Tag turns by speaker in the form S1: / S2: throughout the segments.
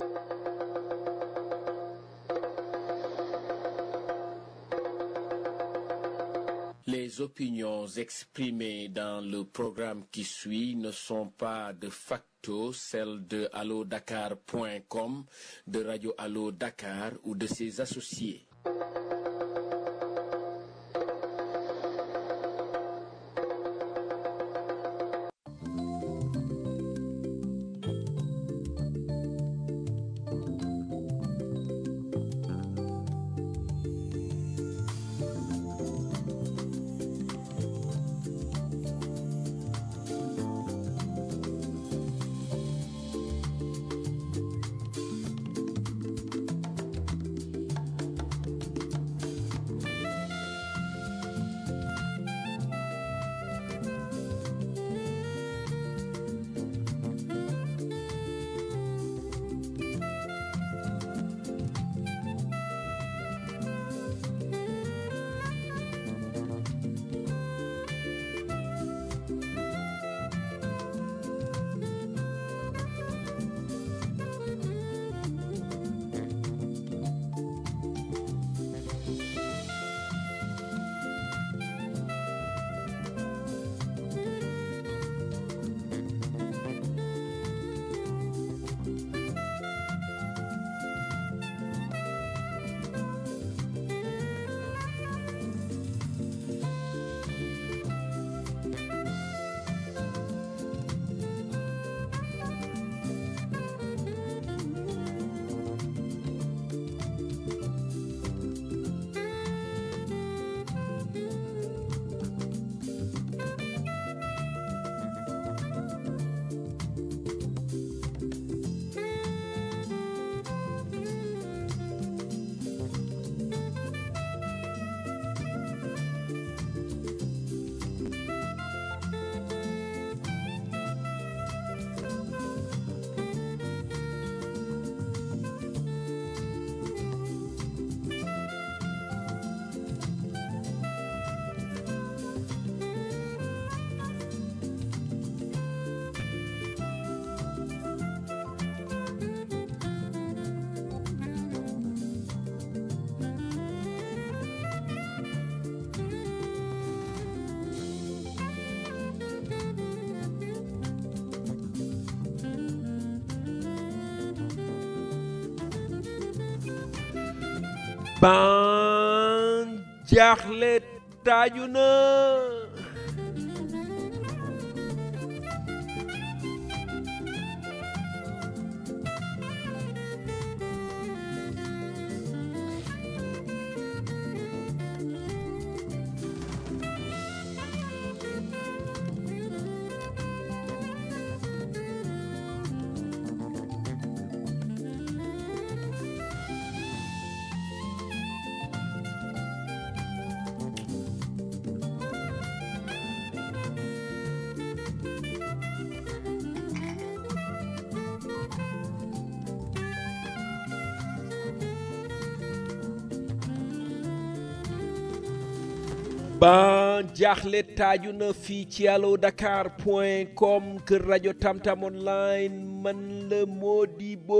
S1: Les opinions exprimées dans le programme qui suit ne sont pas de facto celles de allodakar.com, de Radio Allo Dakar ou de ses associés.
S2: ban jaaxle taaju na ban jaaxle taaju na fii ci allo dakar point com kër rajo tamtam online man la Modibo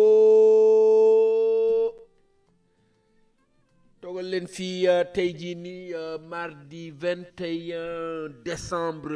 S2: toogal leen fii uh, tey jii nii uh, mardi 21 décembre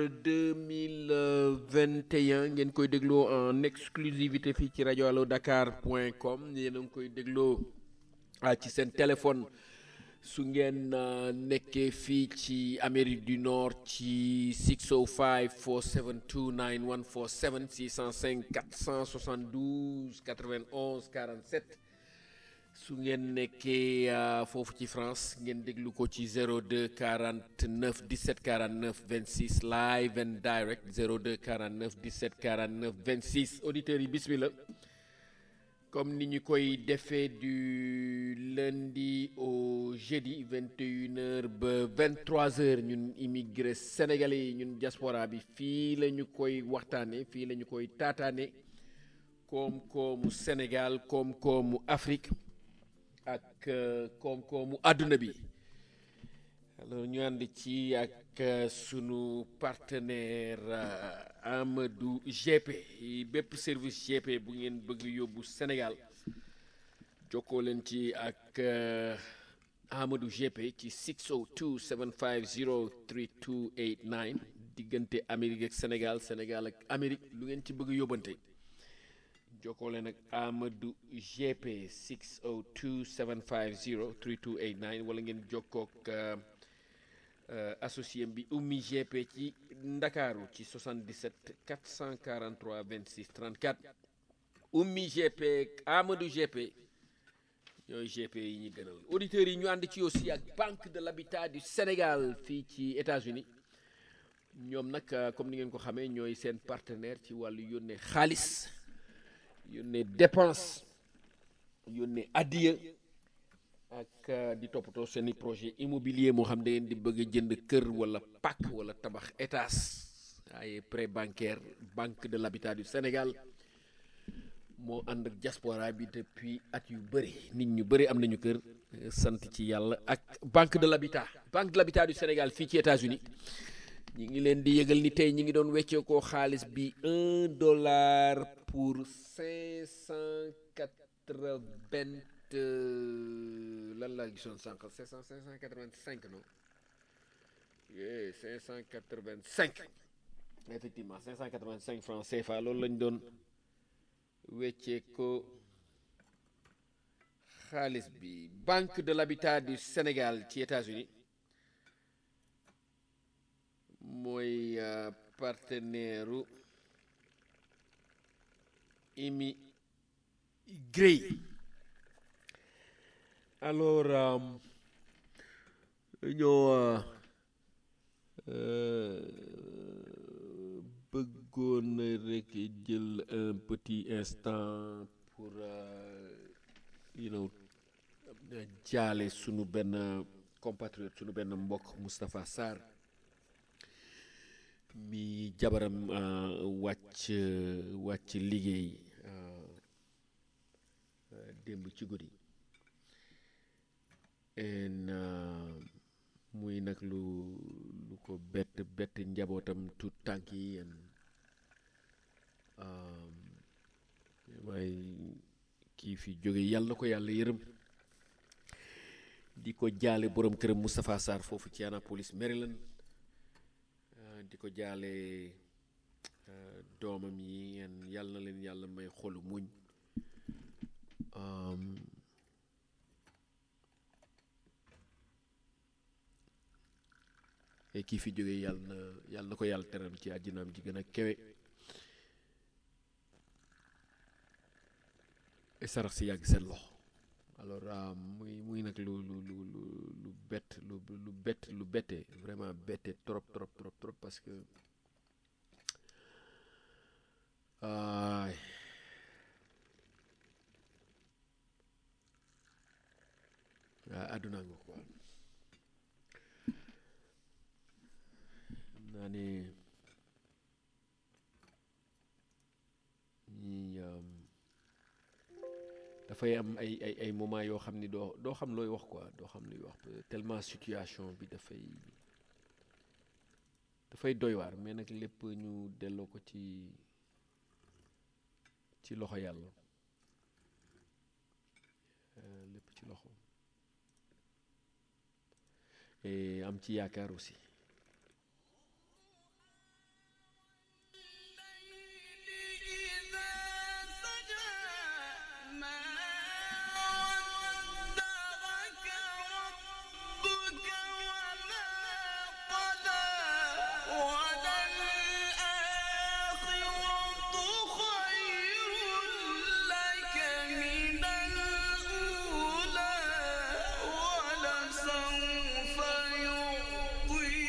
S2: 2021 ngeen koy dégloo en exclusivité fii ci rajo allo dakar point com yéen a ngi koy dégloo uh, ci seen téléphone su ngeen nekkee fii ci Amérique du Nord ci 605 472 9147 605 472 91 47 su ngeen nekkee foofu ci France ngeen déglu ko ci 02 49 17 49 26 live and direct 02 49 17 49 26 auditeurs yi bismillah comme ni ñu koy defee du lundi au jeudi 21h ba 23h ñun immigré sénégalais yi ñun diaspora bi fii la ñu koy waxtaanee fii la ñu koy taataane koom-koomu Sénégal koom-koomu Afrique ak koom-koomu àdduna bi alors ñu ànd ci ak sunu partenaire Amadou GP bépp service GP bu ngeen bëgg yóbbu Sénégal jokkoo leen ci ak Amadou GP ci 602 750 3289 diggante Amérique ak Sénégal Sénégal ak Amérique lu ngeen ci bëgg yóbbante jokkoo leen ak Amadou GP 602 750 3289 wala ngeen jokkook associé bi Oumy GP ci Ndakaaru ci 77 443 26 34 Oumy GP Amadou GP ñooy GP yi ñu gënal auditeurs yi ñu ànd ci aussi ak Banque de l'Habitat du Sénégal fii ci États-Unis ñoom nag comme ni ngeen ko xamee ñooy seen partenaire ci wàllu yónnee xaalis yónnee dépense yónnee addiya ak di toppatoo seeni projet immobilier moo xam da ngeen di bëgg a jënd kër wala pàkk wala tabax étage ay prêt bancaire banque de l'habitat du Sénégal moo ànd ak diaspora bi depuis at yu bëri nit ñu bëri am nañu kër sant ci yàlla ak banque de l'habitat banque de l'habitat du Sénégal fii ci États-Unis ñi ngi leen di yëgal ni tey ñi ngi doon weccee koo xaalis bi un dollar pour cinq cent quatre-vingt lan laa gisoon sànq cinq cent cinq cent quatre-vingt-cinq non yee cinq cent quatre-vingt-cinq effectivement cinq cent quatre-vingt-cinq francs CFA loolu lañ doon weccee ko xaalis bi banque de l'habitat du Sénégal ci États-Unis mooy partenaire u immigré alors ñoo bëggoon rek jël un petit instant pour you know jaale sunu benn compatriote sunu benn mbokk Moustapha Sarr mi jabaram wàcc wàcc liggéey démb ci guddi en muy nag lu lu ko bett bett njabootam tout tànk yi en waaye kii fi jóge yàlla na ko yàlla yërëm di ko jaale borom këram Moustapha Sarr foofu ci Annapolis Maryland di ko jaale doomam yi en yàlla na leen yàlla may xolu muñ et kii fi jógee yàlla na yàlla na ko yàlla teral ci àddinaam ji gën a kewe sarax si yàgg seen loxo alors muy muy nag lu lu lu lu lu bett lu lu bett lu bette vraiment bette trop trop trop trop parce que ay waa àdduna nga quoi xam naa ne ñi dafay am ay ay ay moment yoo xam ni doo doo xam looy wax quoi doo xam luy wax tellement situation bi dafay dafay doy waar mais nag lépp ñu delloo ko ci ci loxo yàlla lépp ci loxo et am ci yaakaar aussi
S3: ولسوف يعطيك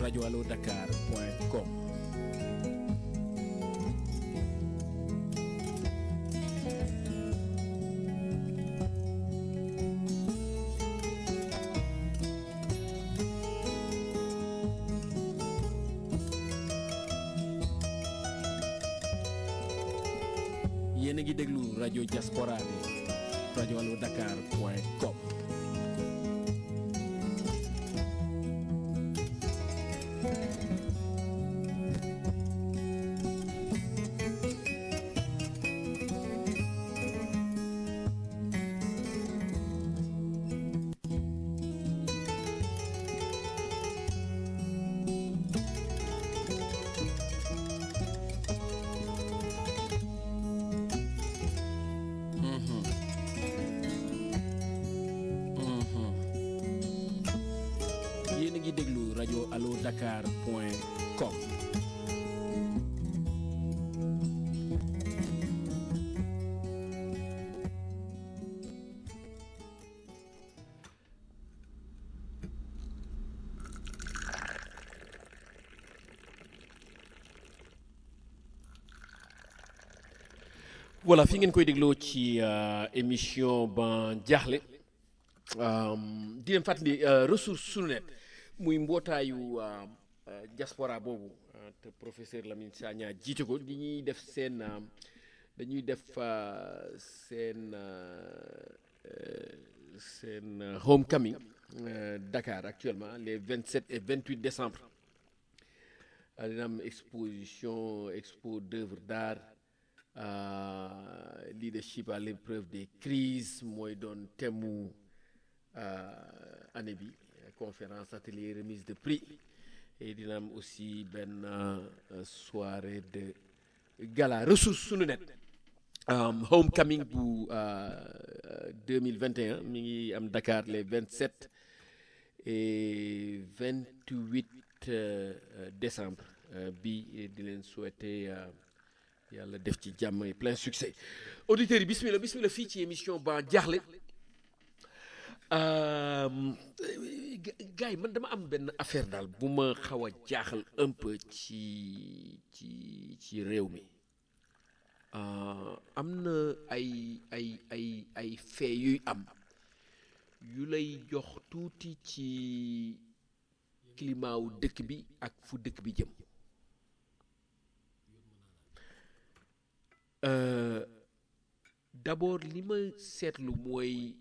S1: radioalodakar.com yéen a ngi déglu rajo diaspora bi radioalodakar.com yéen a ngi déglu rajo allo dakar point com
S2: voilà fi ngeen koy dégloo ci euh, émission ban jaaxle euh, di leen fàttali euh, ressource sunu net muy mbootaayu euh, euh, diaspora boobu euh, te professeur Lamine Sagna jiite ko di ñuy def seen euh, dañuy def euh, seen euh, euh, seen euh, homecoming euh, Dakar actuellement les 27 et 28 décembre Euh, dina am exposition expo d'œuvres d'art euh, leadership à l'épreuve des crises mooy doon thème euh, année bi conférence atelier remise de prix et dina am aussi benn euh, soirée de gala ressource sunu net um, homecoming bu euh, 2021 mi ngi am Dakar les 27 et 28 euh, euh, décembre euh, bi di leen souhaiter euh, yàlla def ci jàmm et plein succès auditeurs yi bismillah bismillah fii ci émission ba jaaxle euh, gars yi man dama am benn affaire daal bu ma xaw a jaaxal un peu ci ci ci réew mi euh, am na ay ay ay ay fait yuy am yu lay jox tuuti ci climat wu dëkk bi ak fu dëkk bi jëm Euh, d'abord li ma seetlu mooy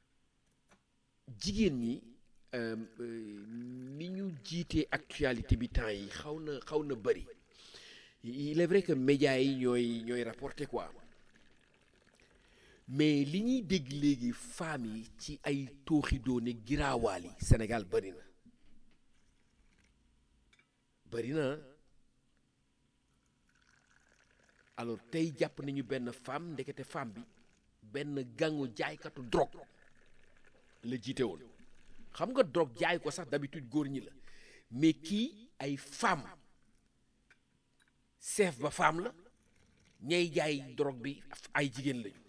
S2: jigéen ñi euh, euh, ni ñu jiitee actualité bi temps yi xaw na xaw na bëri il est vrai que médias yi ñooy ñooy rapporté quoi mais li ñuy dégg léegi femmes yi ci ay tooxi doone giraawaal yi Sénégal bëri na bëri na ah. alors tey jàpp nañu benn femme ndekete femme bi benn gangu jaaykatu drogue la jiite woon xam nga drogue jaay ko sax d'habitude góor ñi la mais kii ay femme chef ba femme la ñay jaay drogue bi ay jigéen lañu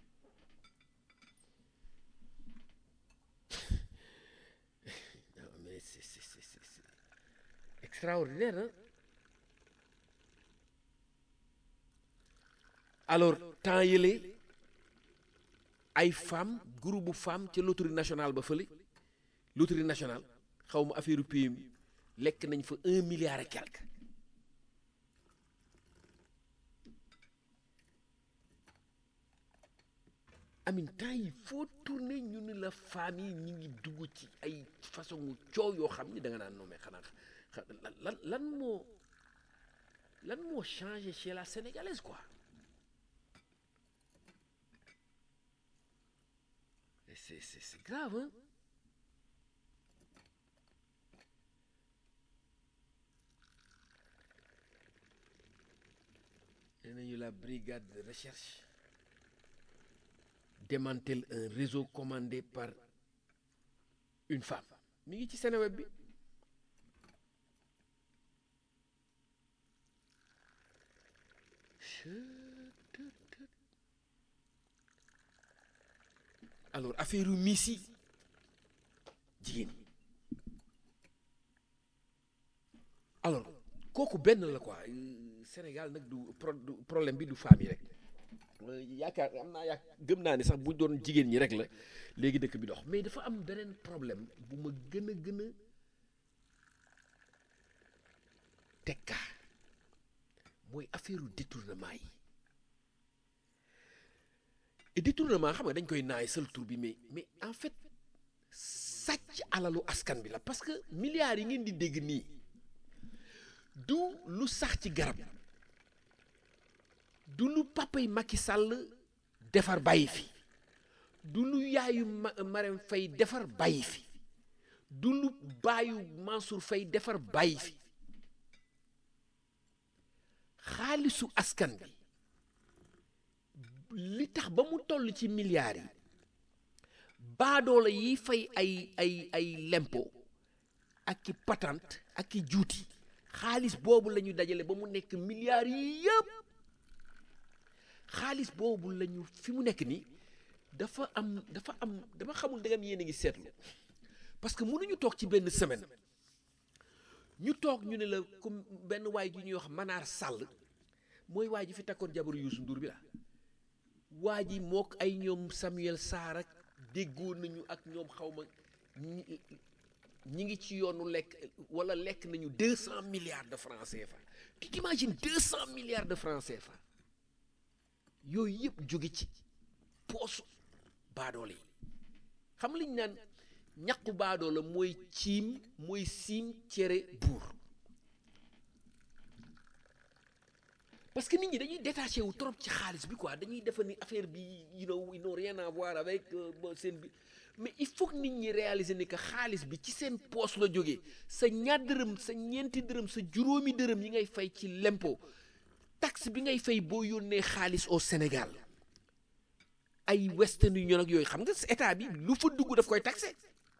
S2: non mais c'est c'est c'est c'est extraordinaire hein alors temps yële ay femmes groupe bu femmes ca loterie nationale ba fële loterie nationale xaw ma affaire PMI lekk nañ fa un milliard et quelque amin temps yi foo tourné ñu ni la femmes yi ñu ngi dugg ci ay façon coow yoo xam ni da nga naan nommé xanaa xa- lan lan lan moo lan moo changé chez la sénégalaise quoi Et c'est c'est c'est grave hein nee nañu la brigade de recherche démantèle un réseau commandé par une femme mi ngi ci Seneweb bi alors affaire u miss yi jigéen ñi kooku benn la quoi Sénégal nag du problème bi du femme yi rek yaakaar am naa yaak gëm naa ni sax bu doon jigéen ñi rek la léegi dëkk bi dox mais dafa am beneen problème bu ma gën a gën a tekka mooy affaire détournement yi et détournement xam nga dañ koy naay seul tur bi mais mais en fait sàcc alalu askan bi la parce que milliards yi ngeen di dégg nii du lu sax ci garab du lu papay Macky Sall defar bàyyi fi du lu yaayu Marème Faye defar bàyyi fi du lu baayu Mansour Faye defar bàyyi fi xaalisu askan bi li tax ba mu toll ci milliards yi baadoola yi fay ay ay ay lempo ak i patente ak i juuti xaalis boobu la ñu dajale ba mu nekk milliards yi yëpp xaalis boobu la ñu fi mu nekk nii dafa am dafa am dama xamul dangam yéen a ngi seetlu parce que mënuñu toog ci benn semaine ñu toog ñu ne la comme benn waay ji ñuy wax Manar Sall mooy waay ji fi takkoon jabaru Youssou Ndour bi la waa ji mook ay ñoom Samuel Sarr ak déggoo nañu ak ñoom xawma ñi ñi ngi ci yoonu lekk wala lekk nañu deux cent milliards de francs CFA tu t'imagines deux cent milliards de francs CFA yooyu yëpp jóge ci poosu baadoole yi xam liñ naan ñaqu baadoola mooy ciim mooy siim cere buur parce que nit ñi dañuy détaché wu trop ci xaalis bi quoi dañuy defa ni affaire bi you know ils n'ont rien à voir avec seen bi mais il faut que nit ñi réaliser ni que xaalis bi ci seen poos la jógee sa ñaar dërëm sa ñeenti dërëm sa juróomi dërëm yi ngay fay ci lempo taxe bi ngay fay boo yónnee xaalis au Sénégal ay Western Union ak yooyu xam nga état bi lu fa dugg daf koy taxé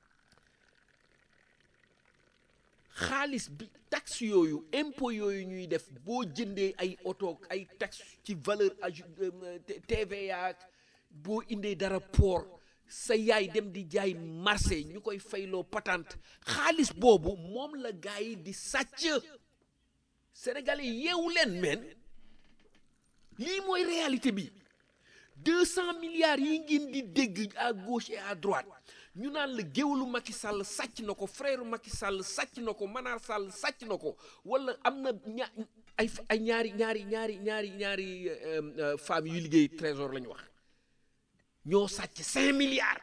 S2: xaalis bi taxe yooyu impôt yooyu ñuy def boo jëndee ay oto ay taxe ci valeur ajoutée TVA boo indee dara port sa yaay dem di jaay marché ñu koy fayloo patente xaalis boobu moom la gars yi di sàcc sénégalais yeewu leen meen lii mooy réalité bi deux cent milliards yi ngeen di dégg à gauche et à droite ñu naan la géwalu Macky Sall sàcc na ko frère Macky Sall sàcc na ko Manar Sall sàcc na ko wala am na ña ay ay ñaari ñaari ñaari ñaari ñaari femmes yu liggéey trésor la ñu wax ñoo sàcc cinq milliards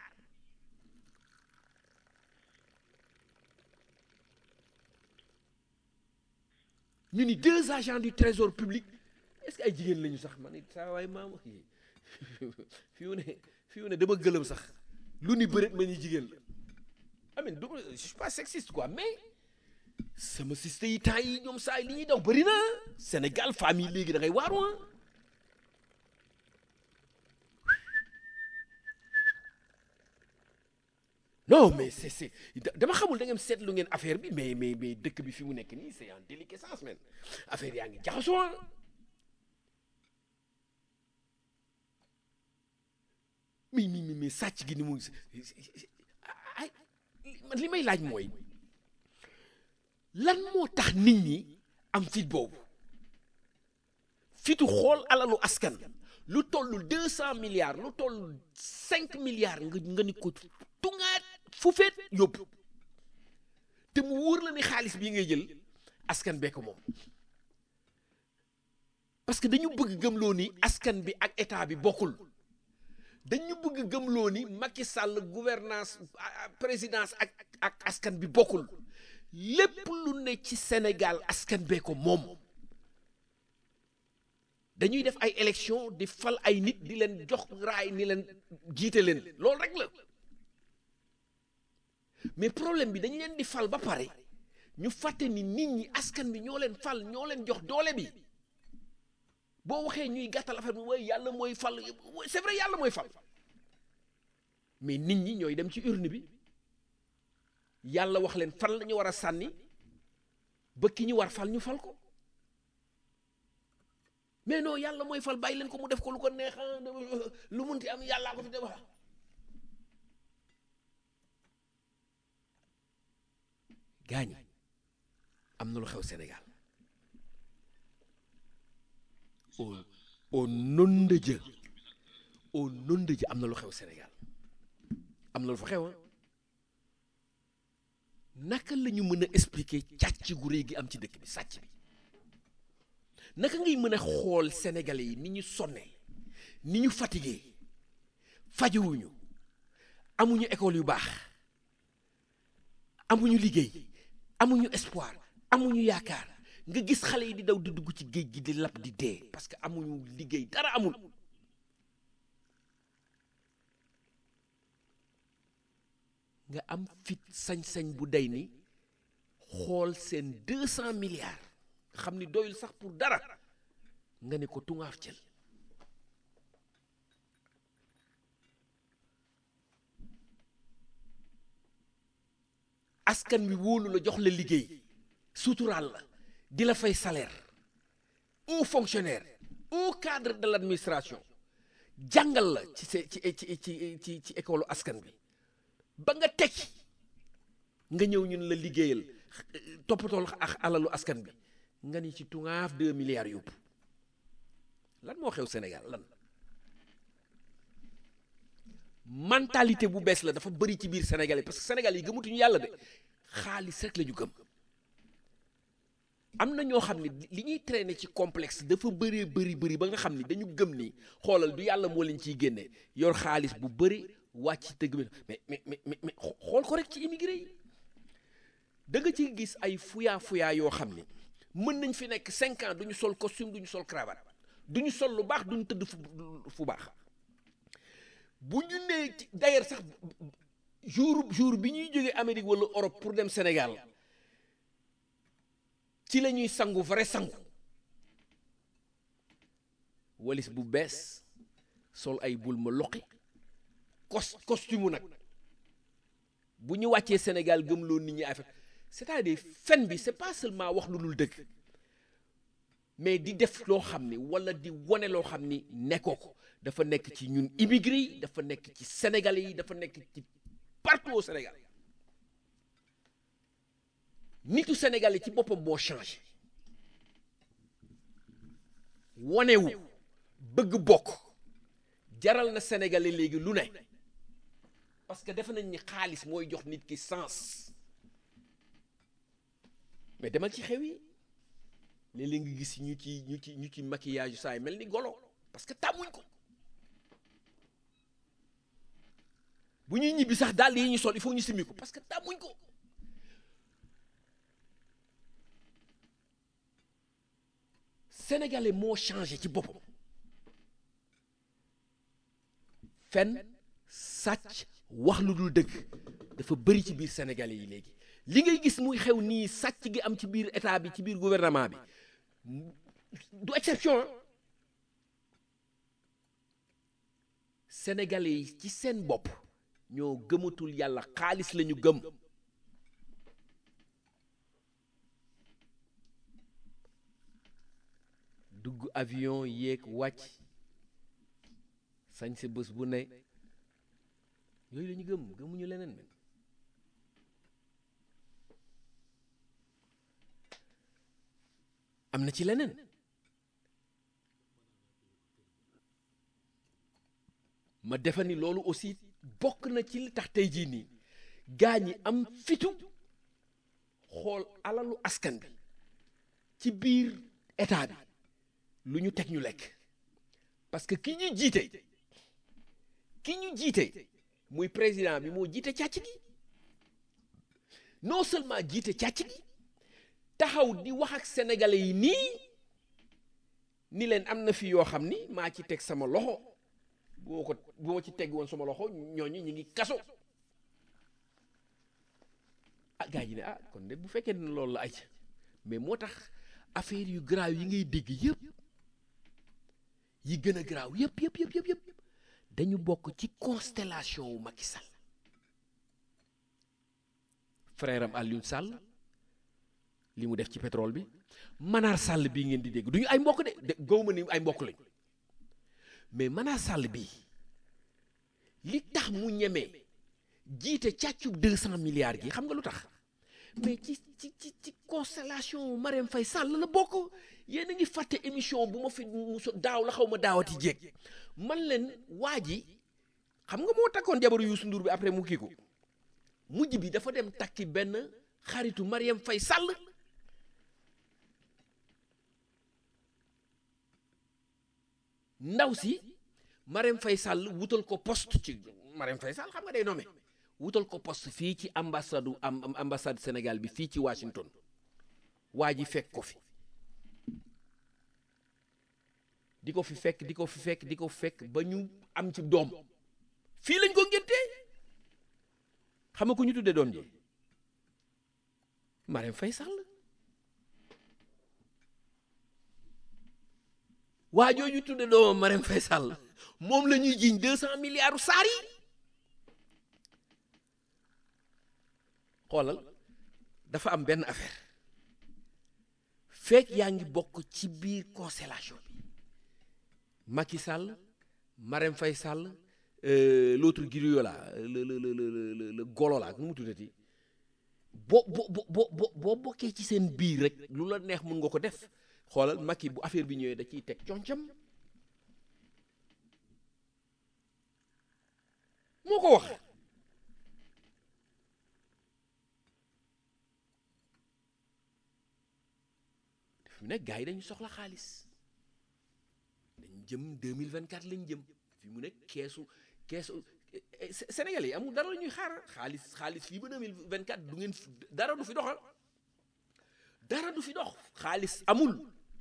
S2: ñu ni deux agents du trésor public est-ce que ay jigéen lañu sax man it saa waay maam fi mu ne fi mu ne dama gëlëm sax lu ni bëreet ma ñu jigéen la amin du je suis pas sexiste quoi mais sama siste yi temps yi ñoom saa yi li ñuy daw bëri na Sénégal famille léegi da ngay waaru non mais c'est c'est dama xamul da ngeen seetlu ngeen affaire bi mais mais mais dëkk bi fi mu nekk nii c'est en déliquescence men affaire yaa ngi jaxasoo mi mi mi sàcc gi ni mu ay man li may laaj mooy lan moo tax nit ñi am fit boobu fitu xool alalu askan lu toll deux cent milliards lu toll cinq milliards nga nga ni ko tungaat fu feet yóbbu te mu wóor la ni xaalis bii ngay jël askan bee ko moom parce que dañu bëgg gëmloo ni askan bi ak état bi bokkul dañu bëgg gëmloo ni Macky Sall gouvernance présidence ak ak askan bi bokkul lépp lu ne ci Sénégal askan bee ko moom dañuy def ay élection di fal ay nit di leen jox raay ni leen jiite leen loolu rek la mais problème bi dañu leen di fal ba pare ñu fàtte ni nit ñi askan bi ñoo leen fal ñoo leen jox doole bi boo waxee ñuy gàttal affaire bi mooy yàlla mooy fal c'est vrai yàlla mooy fal mais nit ñi ñooy dem ci urne bi yàlla wax leen fan la ñu war a sànni ba ki ñu war fal ñu fal ko mais non yàlla mooy fal bàyyi leen ko mu def ko lu ko neex lu munti am yàllaa ko fi def gaañ am na lu xew Sénégal au au nom de Dieu au nom de Dieu am na lu xew Sénégal am na lu fa xew ah naka la ñu mën a expliquer càcc gu réy gi am ci dëkk bi sàcc bi naka ngay mën a xool sénégalais yi ni ñu sonne ni ñu fatigué fajuwuñu amuñu école yu baax amuñu liggéey amuñu espoir amuñu yaakaar nga gis xale yi di daw di dugg ci géej gi di lab di dee parce que amuñu liggéey dara amul nga am fit sañ-sañ bu day ni xool seen deux cent milliards xam ni doyul sax pour dara nga ne ko tungaaf jël askan wi wóolu la jox la liggéey suturaal la di la fay salaire un fonctionnaire un cadre de l'administration jàngal la ci se ci ci ci ci ci école askan bi ba nga tekki nga ñëw ñun la liggéeyal toppatool ak alalu askan bi nga ni ci tungaaf deux milliards yóbbu lan moo xew Sénégal lan mentalité bu bees la dafa bëri ci biir Sénégal yi parce que Sénégal yi gëmatuñu yàlla de xaalis rek la ñu gëm am na ñoo xam ne li ñuy traîner ci complexe dafa bëree bëri bëri ba nga xam ni dañu gëm ni xoolal du yàlla moo leen ciy génne yor xaalis bu bëri wàcc tëgg bi mais mais mais mais xool ko rek ci immigré yi da nga ci gis ay fuyaa fuyaa yoo xam ni mën nañ fi nekk cinq ans duñu sol costume duñu sol cravate duñu sol lu baax duñu tëdd fu fu baax bu ñu nee d'ailleurs sax jour jour bi ñuy jógee Amérique wala Europe pour dem Sénégal ci la ñuy sangu vrai sangu walis bu bees sol ay bul ma loqi cos costume nag bu ñu wàccee Sénégal gëmloo nit ñi affaire c'est-à-dire fen bi c'est pas seulement wax lu dul dëgg mais di def loo xam ni wala di wane loo xam ni nekkoo ko dafa nekk ci ñun immigré yi dafa nekk ci sénégalais yi dafa nekk ci partout au Sénégal nitu sénégalais ci boppam moo changé wanewu bëgg bokk jaral na sénégalais léegi lu ne parce que defe nañ ni xaalis mooy jox nit ki sens mais demal ci xew yi léeg-léeg nga gis ñu ci ñu ci ñu ci maquillage saa yi mel ni golo parce que tàmmuñ ko bu ñuy ñibbi sax dàll yi ñu sol il faut ñu simmi ko parce que tàmmuñ ko sénégalais moo changé ci boppam fen sàcc wax lu dul dëgg dafa bëri ci biir sénégalais yi léegi li ngay gis muy xew nii sàcc gi am ci biir état bi ci biir gouvernement bi du exception sénégalais yi ci seen bopp ñoo gëmatul yàlla xaalis lañu gëm dugg avion yéeg wàcc sañ sa bés bu ne yooyu la ñu gëm gëmuñu leneen men am na ci leneen ma defa ni loolu aussi bokk na ci li tax tey jii nii gaa ñi am fitu xool alalu askan bi ci biir état bi lu ñu teg ñu lekk parce que ki ñu jiite ki ñu jiite muy président bi moo jiite càcc gi non seulement jiite càcc gi taxaw di wax ak sénégalais yi nii ni leen am na fi yoo xam ni maa ci teg sama loxo bu ma ko bu ma ci teg woon sama loxo ñooñu ñu ngi kaso ah gars yi ne ah kon de bu fekkee ne loolu la ay mais moo tax affaire yu garaaw yi ngay dégg yëpp yi gën a garaaw yëpp yëpp yëpp yëpp yëpp dañu bokk ci constellation wu Macky Sall frère am Alioune Sall li mu def ci pétrole bi Manar Sall bii ngeen di dégg du ñu ay mbokk de de gaw ma ni ay mbokk lañ mais Manar Sall bii li tax mu ñemee jiite càccub deux cent milliards gi xam nga lu tax mais ci ci ci ci constellation Marème Faye Sall la bokk yéen a ngi fàtte émission bu ma fi muso daaw la xaw ma daawati jéeg man leen waa ji xam nga moo takkoon jabaru Youssou Ndour bi après mu kii ko mujj bi dafa dem takki benn xaritu Mariam Faye Sall ndaw si Mariam Faye Sall wutal ko poste ci Mariam Faye Sall xam nga day nommé wutal ko poste fii ci ambassade am ambassade Sénégal bi fii ci Washington waa ji fekk ko fi di ko fi fekk di ko fi fekk di ko fekk ba ñu am ci doom fii lañ ko ngéntee xam nga ku ñu tuddee doom ji Mariam Faye Sall waa jooju tudde doomam Mariam Faye Sall moom la ñuy jiiñ deux cent milliards saar yi xoolal dafa am benn affaire fekk yaa ngi bokk ci biir constellation bi Macky Sall Mariam Faye Sall euh, l'autre griot là le le le le le golo là nu mu tuddati boo bo bo bo boo bokkee ci seen biir rek lu la neex mun nga ko def xoolal Macky bu affaire bi ñëwee da ciy teg concam moo ko wax fi mu nekk gars yi dañu soxla xaalis dañ jëm 2024 lañ jëm fi mu nekk keesu keesu Sénégal yi amul dara la ñuy xaar xaalis xaalis fii ba 2024 du ngeen dara du fi doxal dara du fi dox xaalis amul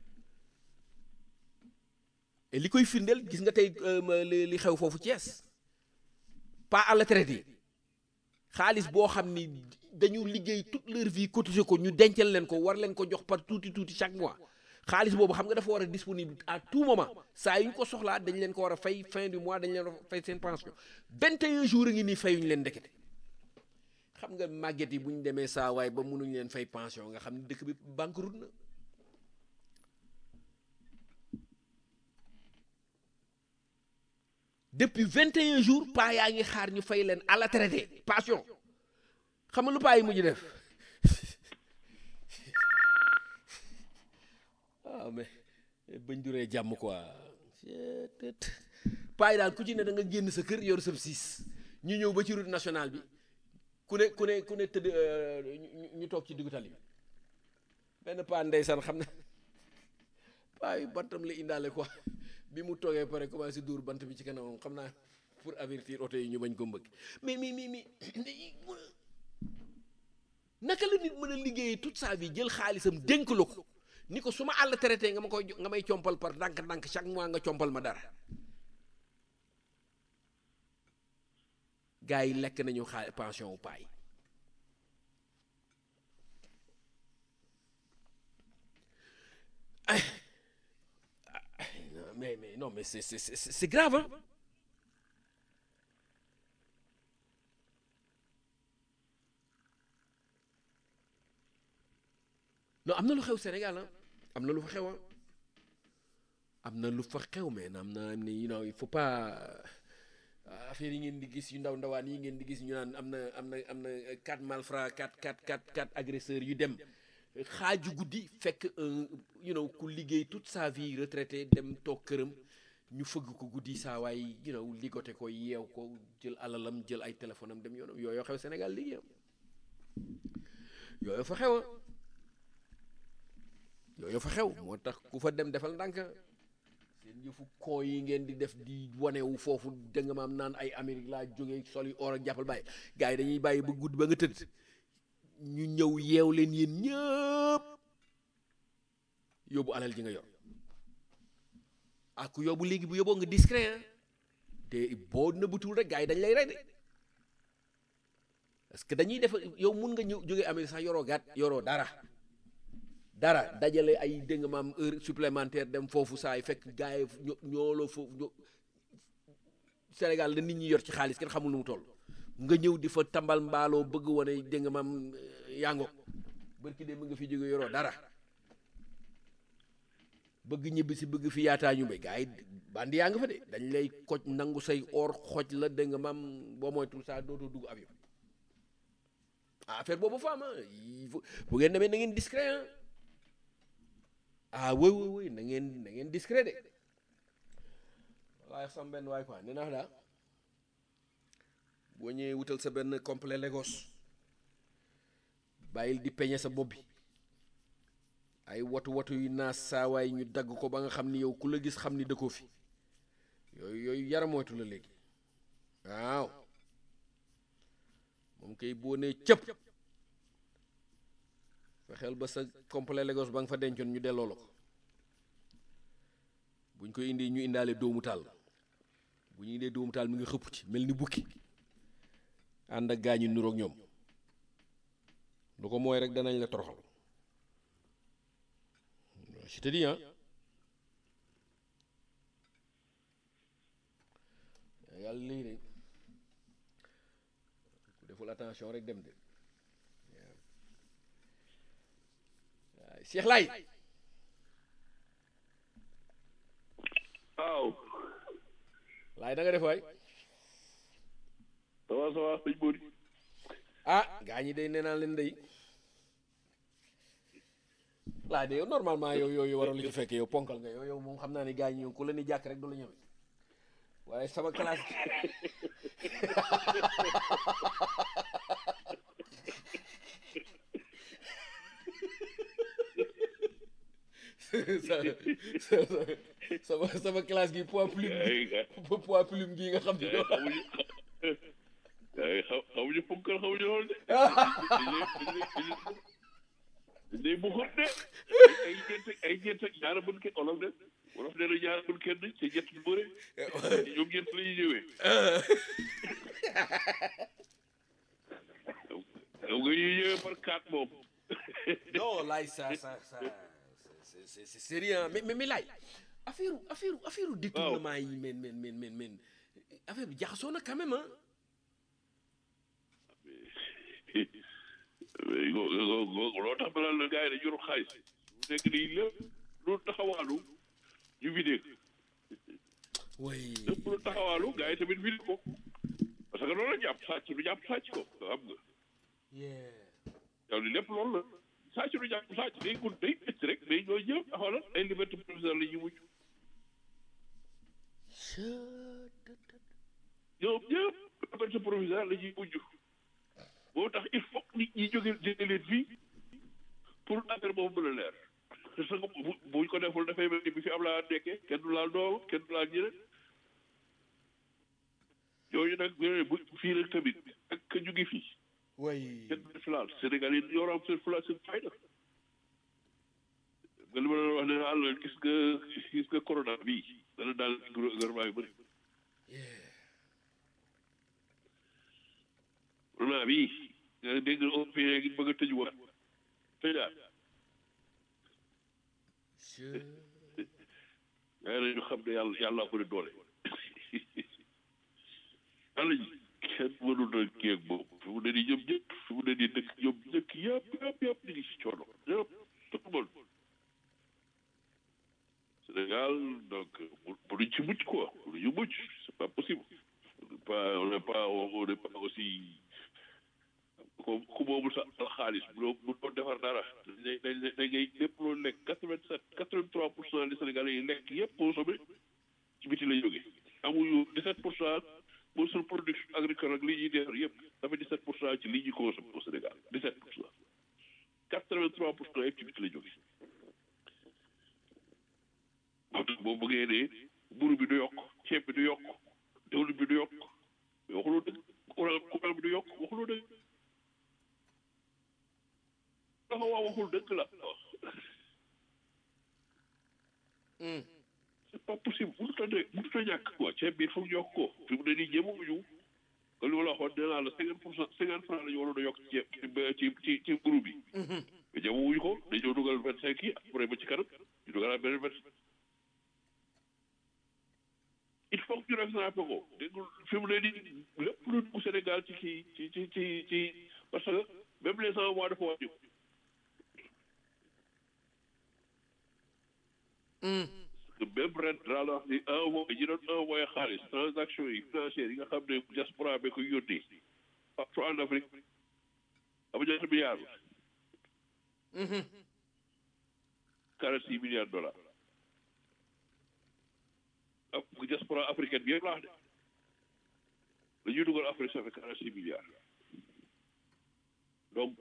S2: et li koy firndeel gis nga tey li xew foofu Thiès pas à la traité xaalis boo xam ni dañu liggéey toute leur vie cotiser ko ñu dencal leen ko war leen ko jox par tuuti tuuti chaque mois xaalis boobu xam nga dafa war a disponible à tout moment saa yu ñu ko soxlaa dañ leen ko war a fay fin du mois dañ leen war a fay seen pension vingt et un jours a ngi nii fayuñu leen ndekete xam nga màgget yi bu ñu demee saa waay ba mënuñ leen fay pension nga xam ne dëkk bi banqueroute na depuis vingt et un jours paa yaa ngi xaar ñu fay leen à la traité pension xam nga lu paa yi mujj def waaw mais bañ duree jàmm quoi paa yi daal ku ci ne da nga génn sa kër yor sa siis ñu ñëw ba ci route nationale bi ku ne ku ne ku ne tëdd ñu toog ci diggu tali bi benn paa ndeysaan xam na paa yi bantam la indaale quoi bi mu toogee pare commencé dóor bant bi ci kanamam xam naa pour avertir oto yi ñu bañ ko mbëgg mais mais mais mais naka la nit mën a liggéeyee toute sa vie jël xaalisam dénk la ko ni ko su ma àll traité nga ma koy nga may compal par ndànk-ndànk chaque mois nga compal ma dara gars yi lekk nañu xaal pension wu paay mais mais non mais c'est c'est c'est grave hein non am na lu xew Sénégal ah am na lu fa xew ah am na lu fa xew mais am na am na you know il faut pas affaire yi ngeen di gis yu ndaw ndawaan yi ngeen di gis ñu naan am na am na am na quatre malfrats quatre quatre quatre quatre agresseurs yu dem xaaju guddi fekk you know ku liggéey toute sa vie retraité dem toog këram ñu fëgg ko guddi saa waay you know ligoté ko yeew ko jël alalam jël ay téléphone am dem yoonam yooyu xew Sénégal léegi am yooyu fa xew yooyu fa xew moo tax ku fa dem defal ndànk seen yëfu kon yi ngeen di def di wanewu foofu da nga maam naan ay Amérique laa jógee sol yi or ak jàppal bàyyi gars yi dañuy bàyyi ba gudd ba nga tëdd ñu ñëw yeew leen yéen ñëpp yóbbu alal ji nga yor ak yóbbu léegi bu yóbboo nga discret te boo nëbbutul rek gars yi dañ lay rey de parce que dañuy def yow mun nga ñëw jógee Amérique sax yoroo gàtt yoroo dara dara dajale ay dégg nga maam heure supplémentaire dem foofu saa yi fekk gars yi ñoo ñoo la foofu ñoo Sénégal la nit ñi yor ci xaalis kenn xamul nu mu toll nga ñëw di fa tambal mbaaloo bëgg wane dégg nga maam yango bërki de mu nga fi jóge yoroo dara bëgg ñibbi si bëgg fi yaataa ñu mbay gars yi bandi yaa nga fa de dañ lay koj nangu say or xoj la dégg nga maam boo moytul saa dootoo dugg avion affaire boobu fa am bu ngeen demee na ngeen discret ah oui oui oui na ngeen na ngeen discret de waaye sam benn waay quoi nee naa daal boo ñëwee wutal sa benn complet Lagos bàyyil di peñe sa bopp bi ay watu watu yu naas saawaay ñu dagg ko ba nga xam ni yow ku la gis xam ni dëkkoo fi yooyu yooyu yaramootu la léegi waaw moom kay boo nee cëpp fexeel ba sa complet Lagos ba nga fa dencoon ñu delloo la ko buñ koy indi ñu indaale doomu taal bu ñu indee doomu taal mi ngi xëpp ci mel ni bukki ànd ak gaañu nuroog ñoom lu ko mooy rek danañ la toroxal je te dis ah yàlla lii de ku deful attention rek dem de waaw Cheikh Laye
S3: waaw
S2: Laye da nga def waay
S3: ça va ça va sëñ Bodi
S2: ah gaa ñi day nee naa leen day laa de yow normalement yow yow waroon li ci fekk yow ponkal nga yow yow moom xam naa ne gaa ñi yow ku la ni jàkk rek du la ñëw waaye sama classe sama sama classe gi poids plume poids plume gi nga xam ne
S3: xamuñu xamuñu ponkal xamuñu lool de day buxut de ay ñeent ay ñeent ak ñaara bun kenn olof de wolof nee na ñaara bun kenn te ñett du bëre ñoom ñeent la ñuy ñëwee yow nga ñuy ñëwee par quatre moom
S2: non laay ça ça ça c'est c'est c'est sérieux mais mais mais laay affaire affaire affaire détournement yi men men men men men affaire bi jaxasoo na quand même ah
S3: loo tax balaa la gars yi dañu yor xaalis bu nekk nii lépp lu taxawaalu ñu vidé
S2: oui
S3: lépp lu taxawaalu gars yi tamit vidé ko parce que loolu la jàpp sàcc du jàpp sàcc ko xam nga yow li lépp loolu la sàcc du jàpp sàcc day gun day ëcc rek day ñooy ñëpp xoolal ay liberté provisoire la ñuy mujj ñoom ñëpp liberté provisoire la ñuy mujj moo tax il faut nit ñi jóge jëlee leen fii pour affaire boobu mën a leer parce que bu buñ ko deful dafay mel ni bi fi am laa nekkee kenn du laal doom kenn du laal ñeneen yooyu nag bu fii rek tamit ak ka ñu ngi fii
S2: oui
S3: kenn du fi laal Sénégal yi ñoo am seen fula seen fayda nga li ma doon wax ne àll gis nga gis nga corona bii dana daal gouvernement yu bëri corona bii nga dégg européen ngi bëgg a tëj wax tëjaat yaa nañu xam ne yàlla yàlla ko ne doole yàlla ji kenn mënul na kii ak boobu fi mu ne nii ñoom ñëpp fi mu ne nii dëkk ñoom dëkk yëpp yëpp yëpp ñu ngi si coono yëpp tout le monde Sénégal donc mënuñ ci mucc quoi mënuñu mucc c'est pas possible on n'est pas on n'est pas on n'est pas aussi ku ku moomul sa xaalis bu doon bu doon defar dara dañ dañ dañ ngay lépp loolu lekk quatre vingt sept quatre vingt trois pour cent des Sénégalais yi lekk yëpp consommé ci biti la jógee amuñu dix sept pour cent pour suñu production agricole ak li ñuy defar yëpp dafa dix sept pour cent ci li ñuy consommé au Sénégal dix sept pour cent quatre vingt trois pour cent yëpp ci biti la jógee moo tax boo bëggee ne mburu bi du yokk ceeb bi du yokk diwlin bi du yokk mais waxuloo dëgg courant courant bi du yokk waxuloo dëgg dafa wax waxul dëgg la c'est pas possible mënut a ne mënut a ñàkk quoi ceeb bi il faut ñu yokk ko fi mu ne nii ñemewuñu que li ma la waxoon nee naa la cinquante pour cent cinquante franc la ñu waroon a yokk ci ceeb ci ci ci mburu bi mais ñemewuñu ko dañoo dugal vingt cinq yi après ba ci kanam ñu dugalaat beneen vingt il faut que ñu rattrapé ko dégg fi mu ne nii lépp lu dugg Sénégal ci kii ci ci ci ci parce que même les envois dafa wàññi que même ren daa la wax ni envoyé ñi doon envoyé xaalis transaction yi financières yi nga xam ne diaspora bi ko yónnee partout en Afrique am ñaata milliards quarante six milliards de dollars ak diaspora africaine bi yëpp laa wax de la ñuy dugal Afrique ça fait quarante six milliards donc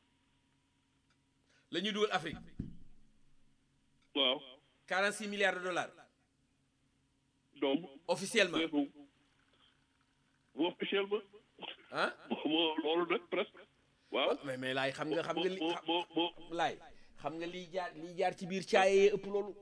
S2: la ñuy dugal Afrique
S3: waaw
S2: 46 milliards de dollars
S3: donc
S2: officiellement
S3: bu bu officiellement
S2: ah
S3: moo loolu nag presque waaw
S2: mais mais laay xam nga xam nga li
S3: moo moo moo
S2: laay xam nga liy jaar liy jaar ci biir caaye ëpp loolu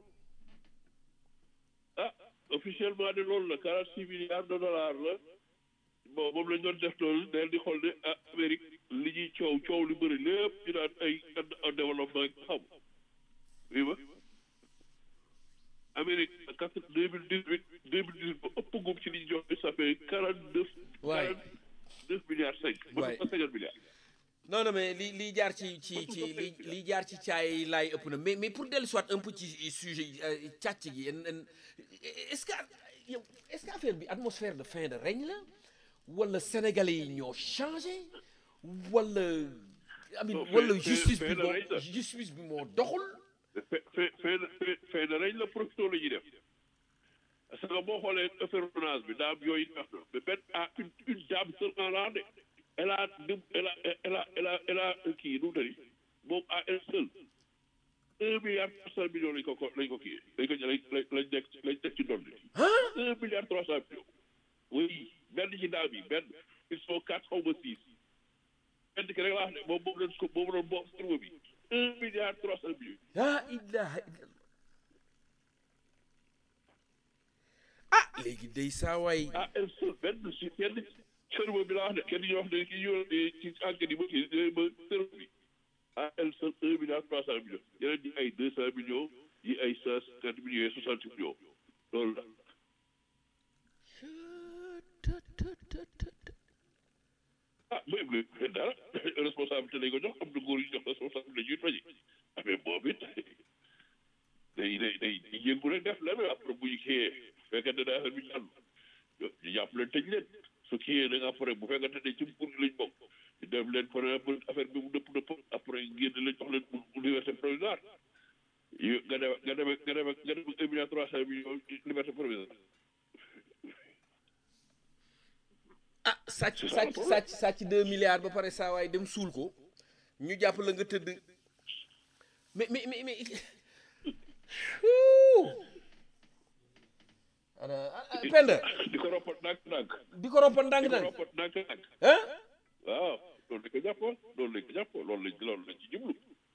S3: ah officiellement de loolu la quarante six milliards de dollars la bon moom lañ doon def loolu del di xool ne ah Amérique li ñuy coow coow li bëri lépp ñu naan ay en développement xam oui ma Amérique quatre deux mille dix huit deux mille dix huit ba ëpp gum ci li ñu jox ça fait quarante neuf
S2: Waay.
S3: quarante neuf milliards cinq ba
S2: Waay.
S3: cinquante milliards
S2: non non mais li li jaar ci ci ci li li jaar ci caay yi laay ëpp na mais mais pour dellu soit un peu ci sujet yi, euh, càcc gi en- en- est-ce que yow est-ce que affaire bi atmosphère de fin de règne la wala sénégalais yi ñoo changé wala amin
S3: Non, fin-
S2: wala
S3: fin-
S2: justice
S3: fin
S2: bi
S3: de
S2: moo
S3: règne la.
S2: justice bi moo doxul
S3: fe fe fe fe fe na reñ la profito la ñuy def parce que boo xoolee affaire bi daam yooyu ñu wax na mais benn ah une une dame seulement là de elle a dem elle a elle a elle a elle a kii nu mu tëri moom à elle seule un milliard trois cent millions lañ ko ko lañ ko kii lañ ko lañ lañ lañ nekk lañ teg ci ndond bi un milliard trois cent millions oui benn ci daam yi benn ils sont quatre xaw ma six benn ki rek laa wax ne moom moom lañ ko moom doon bokk serveur bi un milliard trois cent millions
S2: ah ilaha illallah ah léegi day saa waay
S3: ah elle seule benn si kenn cerveau bi laa wax de kenn ñu wax ne ki ñu ci enquête yi ba kii ba cerveau bi ah elle seule un milliard trois cent millions yeneen ñi ay deux cent millions yi ay cent cinquante millions yi soixante millions loolu la ah bu ëpp la dara responsabilité lañ ko jox am na góor yu jox responsabilité ñuy toji ah mais boobu it day day day day yëngu rek def leneen après bu ñu kiyee fekkente ne affaire bi jàll ñu jàpp leen tëj leen su kiyee da nga après bu fekkente ne ci nguur gi lañ bokk ñu def leen par exemple affaire bi mu dëpp dëpp après génn leen jox leen liberté provisoire yu nga dem nga dem nga dem nga dem un milliard trois cent millions liberté provisoire
S2: ah sàcc
S3: C'est ça le
S2: sàcc
S3: problème.
S2: sàcc sàcc deux milliards ba pare saa waay dem suul ko ñu jàpp la nga tëdd mais mais mais mais Ouh. ana ah, Penda
S3: di ko roppat ndànk-ndànk
S2: di ko roppan
S3: di ko
S2: ndànk-ndànk
S3: roppat ndànk-ndànk
S2: ah
S3: waaw loolu lañ ko jàppoon loolu lañ ko jàppoon loolu lañ loolu lañ ci jublu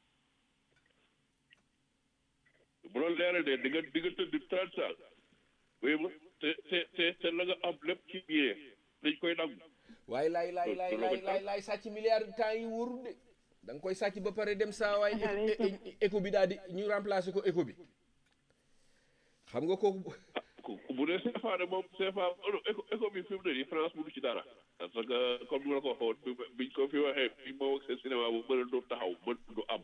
S3: bu loolu leeree de di nga di nga tëdd trente ans oui ma te te te te la nga am lépp ci biir dañ koy nangu
S2: waaye laay laay laay laay laay laay sàcc milliards temps yi wóorul de da nga koy sàcc ba pare dem saa waay é- é- é- éco bi daal di ñu remplacer ko éco bi xam nga kooku
S3: ku bu dee CFA de moom CFA non éco éco bi fi mu ne nii France mënu ci dara parce que comme ni ma la ko waxoon bi biñ ko fi waxee fii moom ak seen cinéma bu mën a doon taxaw mën du am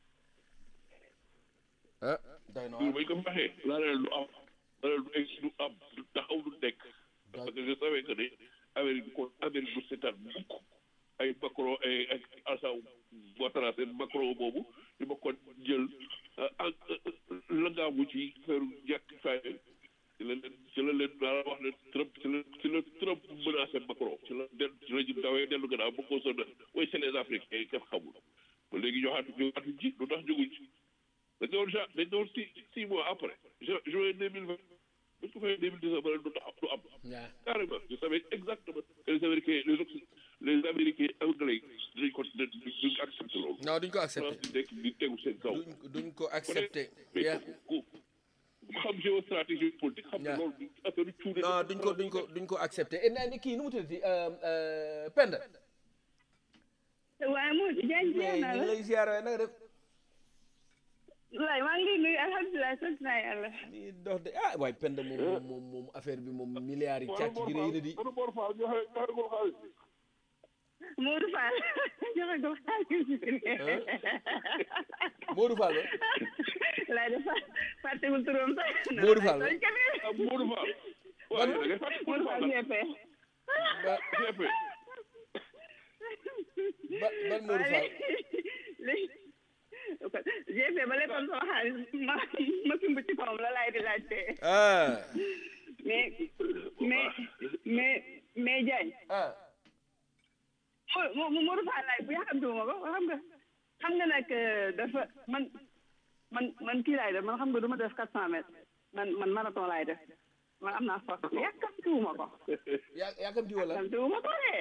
S2: ah doy na
S3: jour bañ ko fi waxee laa leen du am laa leen du egg du am du taxaw du nekk parce que je savais que ne Amérique bi kon Amérique du seetaan mukk ay Macron ay ay Alassane Ouattara seen Macron boobu ñu ma kon jël ak langaamu ci feeru ñàkk fay ci la leen ci la leen daal wax ne Trump ci la ci la Trump menacé Macron ci la del ci la ñu dawee dellu gannaaw ba ko sonn way c'est les Africains yi kenn xamul ba léegi ñëwaatu ñëwaatu ci lu tax jóguñ ci dañ doon ja dañ doon six six mois après ju juin deux mille vingt bu ñu ko fayee deux mille dix-neuf ba leen du tax du am
S2: waaw
S3: carrément je savais exactement que les Américains les Occ- les Américains anglais dinañ ko duñ duñ accepté loolu.
S2: non duñ ko accepté
S3: France di nekk di tegu seen kaw.
S2: duñ duñ ko accepté
S3: mais
S2: yeah.
S3: ku ku xam géostratégie politique xam
S2: Yeah.
S3: ne loolu du affaire cuune.
S2: non duñ ko duñ ko duñ ko accepté et nee kii nu mu tuddati Penda
S4: waaye moo jaajëf
S2: mais
S4: naa
S2: ñu ngi
S4: la
S2: lay ziar waaye nanga def
S4: wallaay maa ngi lay nuyu alhamdulilah sant naa yàlla
S2: di dox de ah waaye Penda moom moom moom moom affaire bi moom milliards yi càcc gi rëy na di
S4: Modou Fall joxe ko xaalis
S2: Modou Fall ba
S4: laay def fàttewul turam sax
S2: Modou Fall
S4: tooñ ka ne
S3: ah Modou Fall. waaw da ngay fàttali
S4: Modou
S3: Modou
S4: Fall
S3: Fall
S4: GP
S2: ba
S3: GP.
S2: ba ban Modou Fall
S4: léegi ko GP ba lekkoon sama xaalis ma ma sumb ci kawam la laay di laajte
S2: ah
S4: mais mais mais mais Diagne
S2: ah
S4: mo mo Modou Fall laay bu yàkkamtiwuma ko xam nga xam nga nag dafa man man man kii laay def man xam nga du ma def quatre cent mètres man man marathon laay def man am naa force yàkkamtiwuma ko
S2: yaa yaakamti wala
S4: yàkkamtiwuma ko de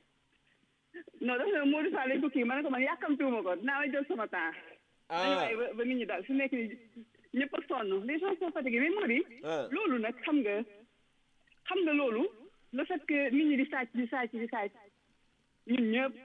S4: non dafa ne Modou Fall lañ ko kii ma ne ko man yàkkamtiwuma ko dinaa la jël sama temps dañu
S2: ah
S4: waaye ba ba nit ñi daal su nekk ni ñëpp a sonn les gens sont fatigués mais moo di
S2: ah
S4: loolu nag xam nga xam nga loolu le fait que nit ñi di sàcc di sàcc di sàcc ñun ñëpp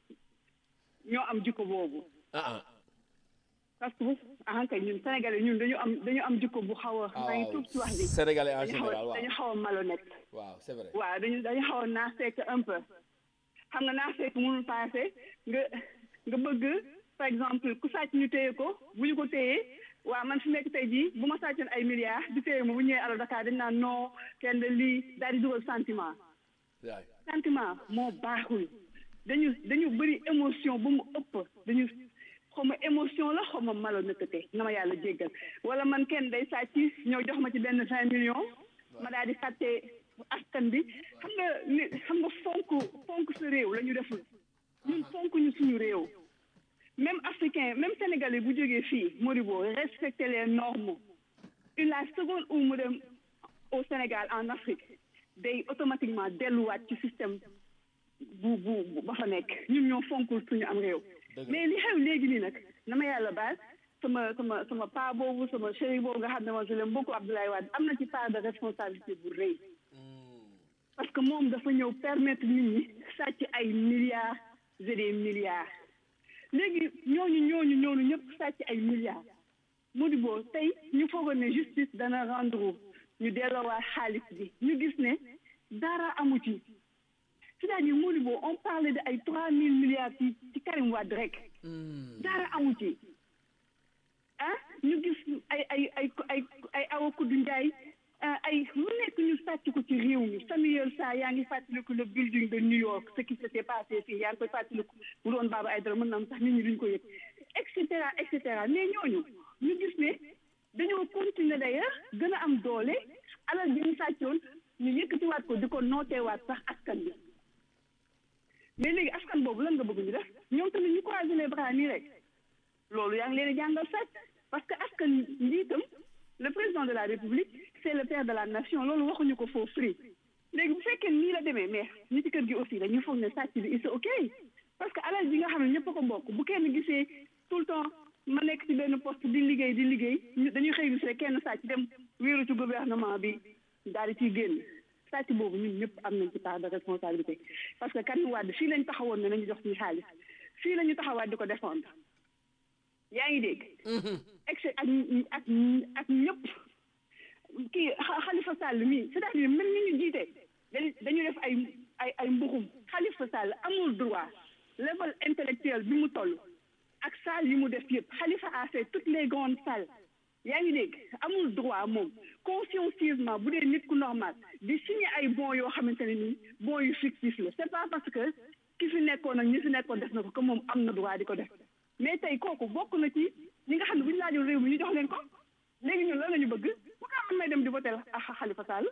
S4: ñoo am jikko boobu
S2: ah ah
S4: parce que ah kay ñun sénégalais ñun dañu am dañu am jikko bu xaw a maa ngi tuub ci wax bi
S2: sénégalais en
S4: dañu xaw
S2: général
S4: a
S2: waaw
S4: dañu xaw a malhonnête
S2: waaw c'est vrai
S4: waaw dañu dañu xaw a naafeek un peu xam nga naafeek mënul passé nga nga bëgg par exemple ku sàcc ñu téye ko bu ñu ko téyee waaw man fi nekk tey jii bu ma sàccoon ay milliards di téye ma bu ñëwee alors Dakar dañ naan non kenn de lii daal di dugal sentiment
S2: waay
S4: sentiment moo baaxul dañu dañu bëri émotion ba mu ëpp dañu xaw ma émotion la xaw ma malhonnêteté na ma yàlla jéggal wala man kenn day sàcc ñëw jox ma ci benn vingt millions ma daal di fàtte askan bi xam nga ni xam nga fonk fonk sa réew la ñu deful ñun fonk ñu suñu réew même africain même sénégalais bu jógee fii Modibo respecter les normes une la seconde où mu dem au Sénégal en Afrique day automatiquement delluwaat ci système bu bu bu ba fa nekk ñun ñoo fonkul suñu am réew mais li xew léegi nii nag na ma yàlla baal sama sama sama pa boobu sama chéri boobu nga xam ne moom je l'aime beaucoup Abdoulaye Wade am na ci part de responsabilité bu rëy parce que moom dafa ñëw permettre nit ñi sàcc ay milliards et des milliards léegi ñooñu ñooñu ñooñu ñëpp sàcc ay milliards Modibo tey ñu foogoon ne justice dana rendre ñu delloowaat xaalis bi ñu gis ne dara amu ci c'est-à-dire Modibo on parlait de ay trois mille milliards ci ci Karim Wade rek dara amu ci ah ñu gis ay ay ay ay ay Awa Koudou Ndiaye ah, ay lu nekk ñu sàcc ko ci réew mi Samuel Sarr yaa ngi fàttaliku le building de New York ce qui s'était passé fii yaa ngi koy fàttaliku bu doon Baba Aïdara mën na am sax nit ñi duñ ko yëg et cetera et cetera mais ñooñu ñu gis ne dañoo continuer d'ailleurs gën a am doole alal bi ñu sàccoon ñu yëkkatiwaat ko di ko nooteewaat sax askan bi mais léegi askan boobu lan nga bëgg ñu def ñoom tamit ñu croiser les bras nii rek loolu yaa ngi leen di jàngal sàcc parce que askan njiitam le président de la république c'est le père de la nation loolu waxuñu ko foofu free léegi bu fekkee nii la demee mais ñi ci kër gi aussi dañuy foog ne sàcc bi c'est ok parce que alal bi nga xam ne ñëpp a ko bokk bu kenn gisee tout le temps ma nekk ci benn poste di liggéey di liggéey ñu dañuy xëy gis rek kenn sàcc dem wéeru ci gouvernement bi daal di ciy génn sàcc boobu ñun ñëpp am nañ ci part de responsabilité parce que Karim Wade fii lañ taxawoon ne nañu jox suñu xaalis fii la ñu taxawaat di ko défendre yaa ngi dégg ex ak ak ak ñëpp kii Khalifa Sall mii c'est-à-dire même ni ñu jiite dañu dañu def ay ay ay mbuxum Khalifa Sall amul droit level intellectuel bi mu toll ak salle yi mu def yëpp Khalifa a fait toutes les grandes salles yaa ngi dégg amul droit moom consciencieusement bu dee nit ku normal di signer ay bons yoo xamante ne nii bons yu fictif la c'est pas parce que ki fi nekkoon ak ñi fi nekkoon def na ko que moom am na droit di ko def mais tey kooku bokk na ci ñi nga xam ne bu ñu laajoon réew mi ñu jox leen ko léegi ñun lan la ñu bëgg pourquoi man may dem di voter ak Khalifa Sall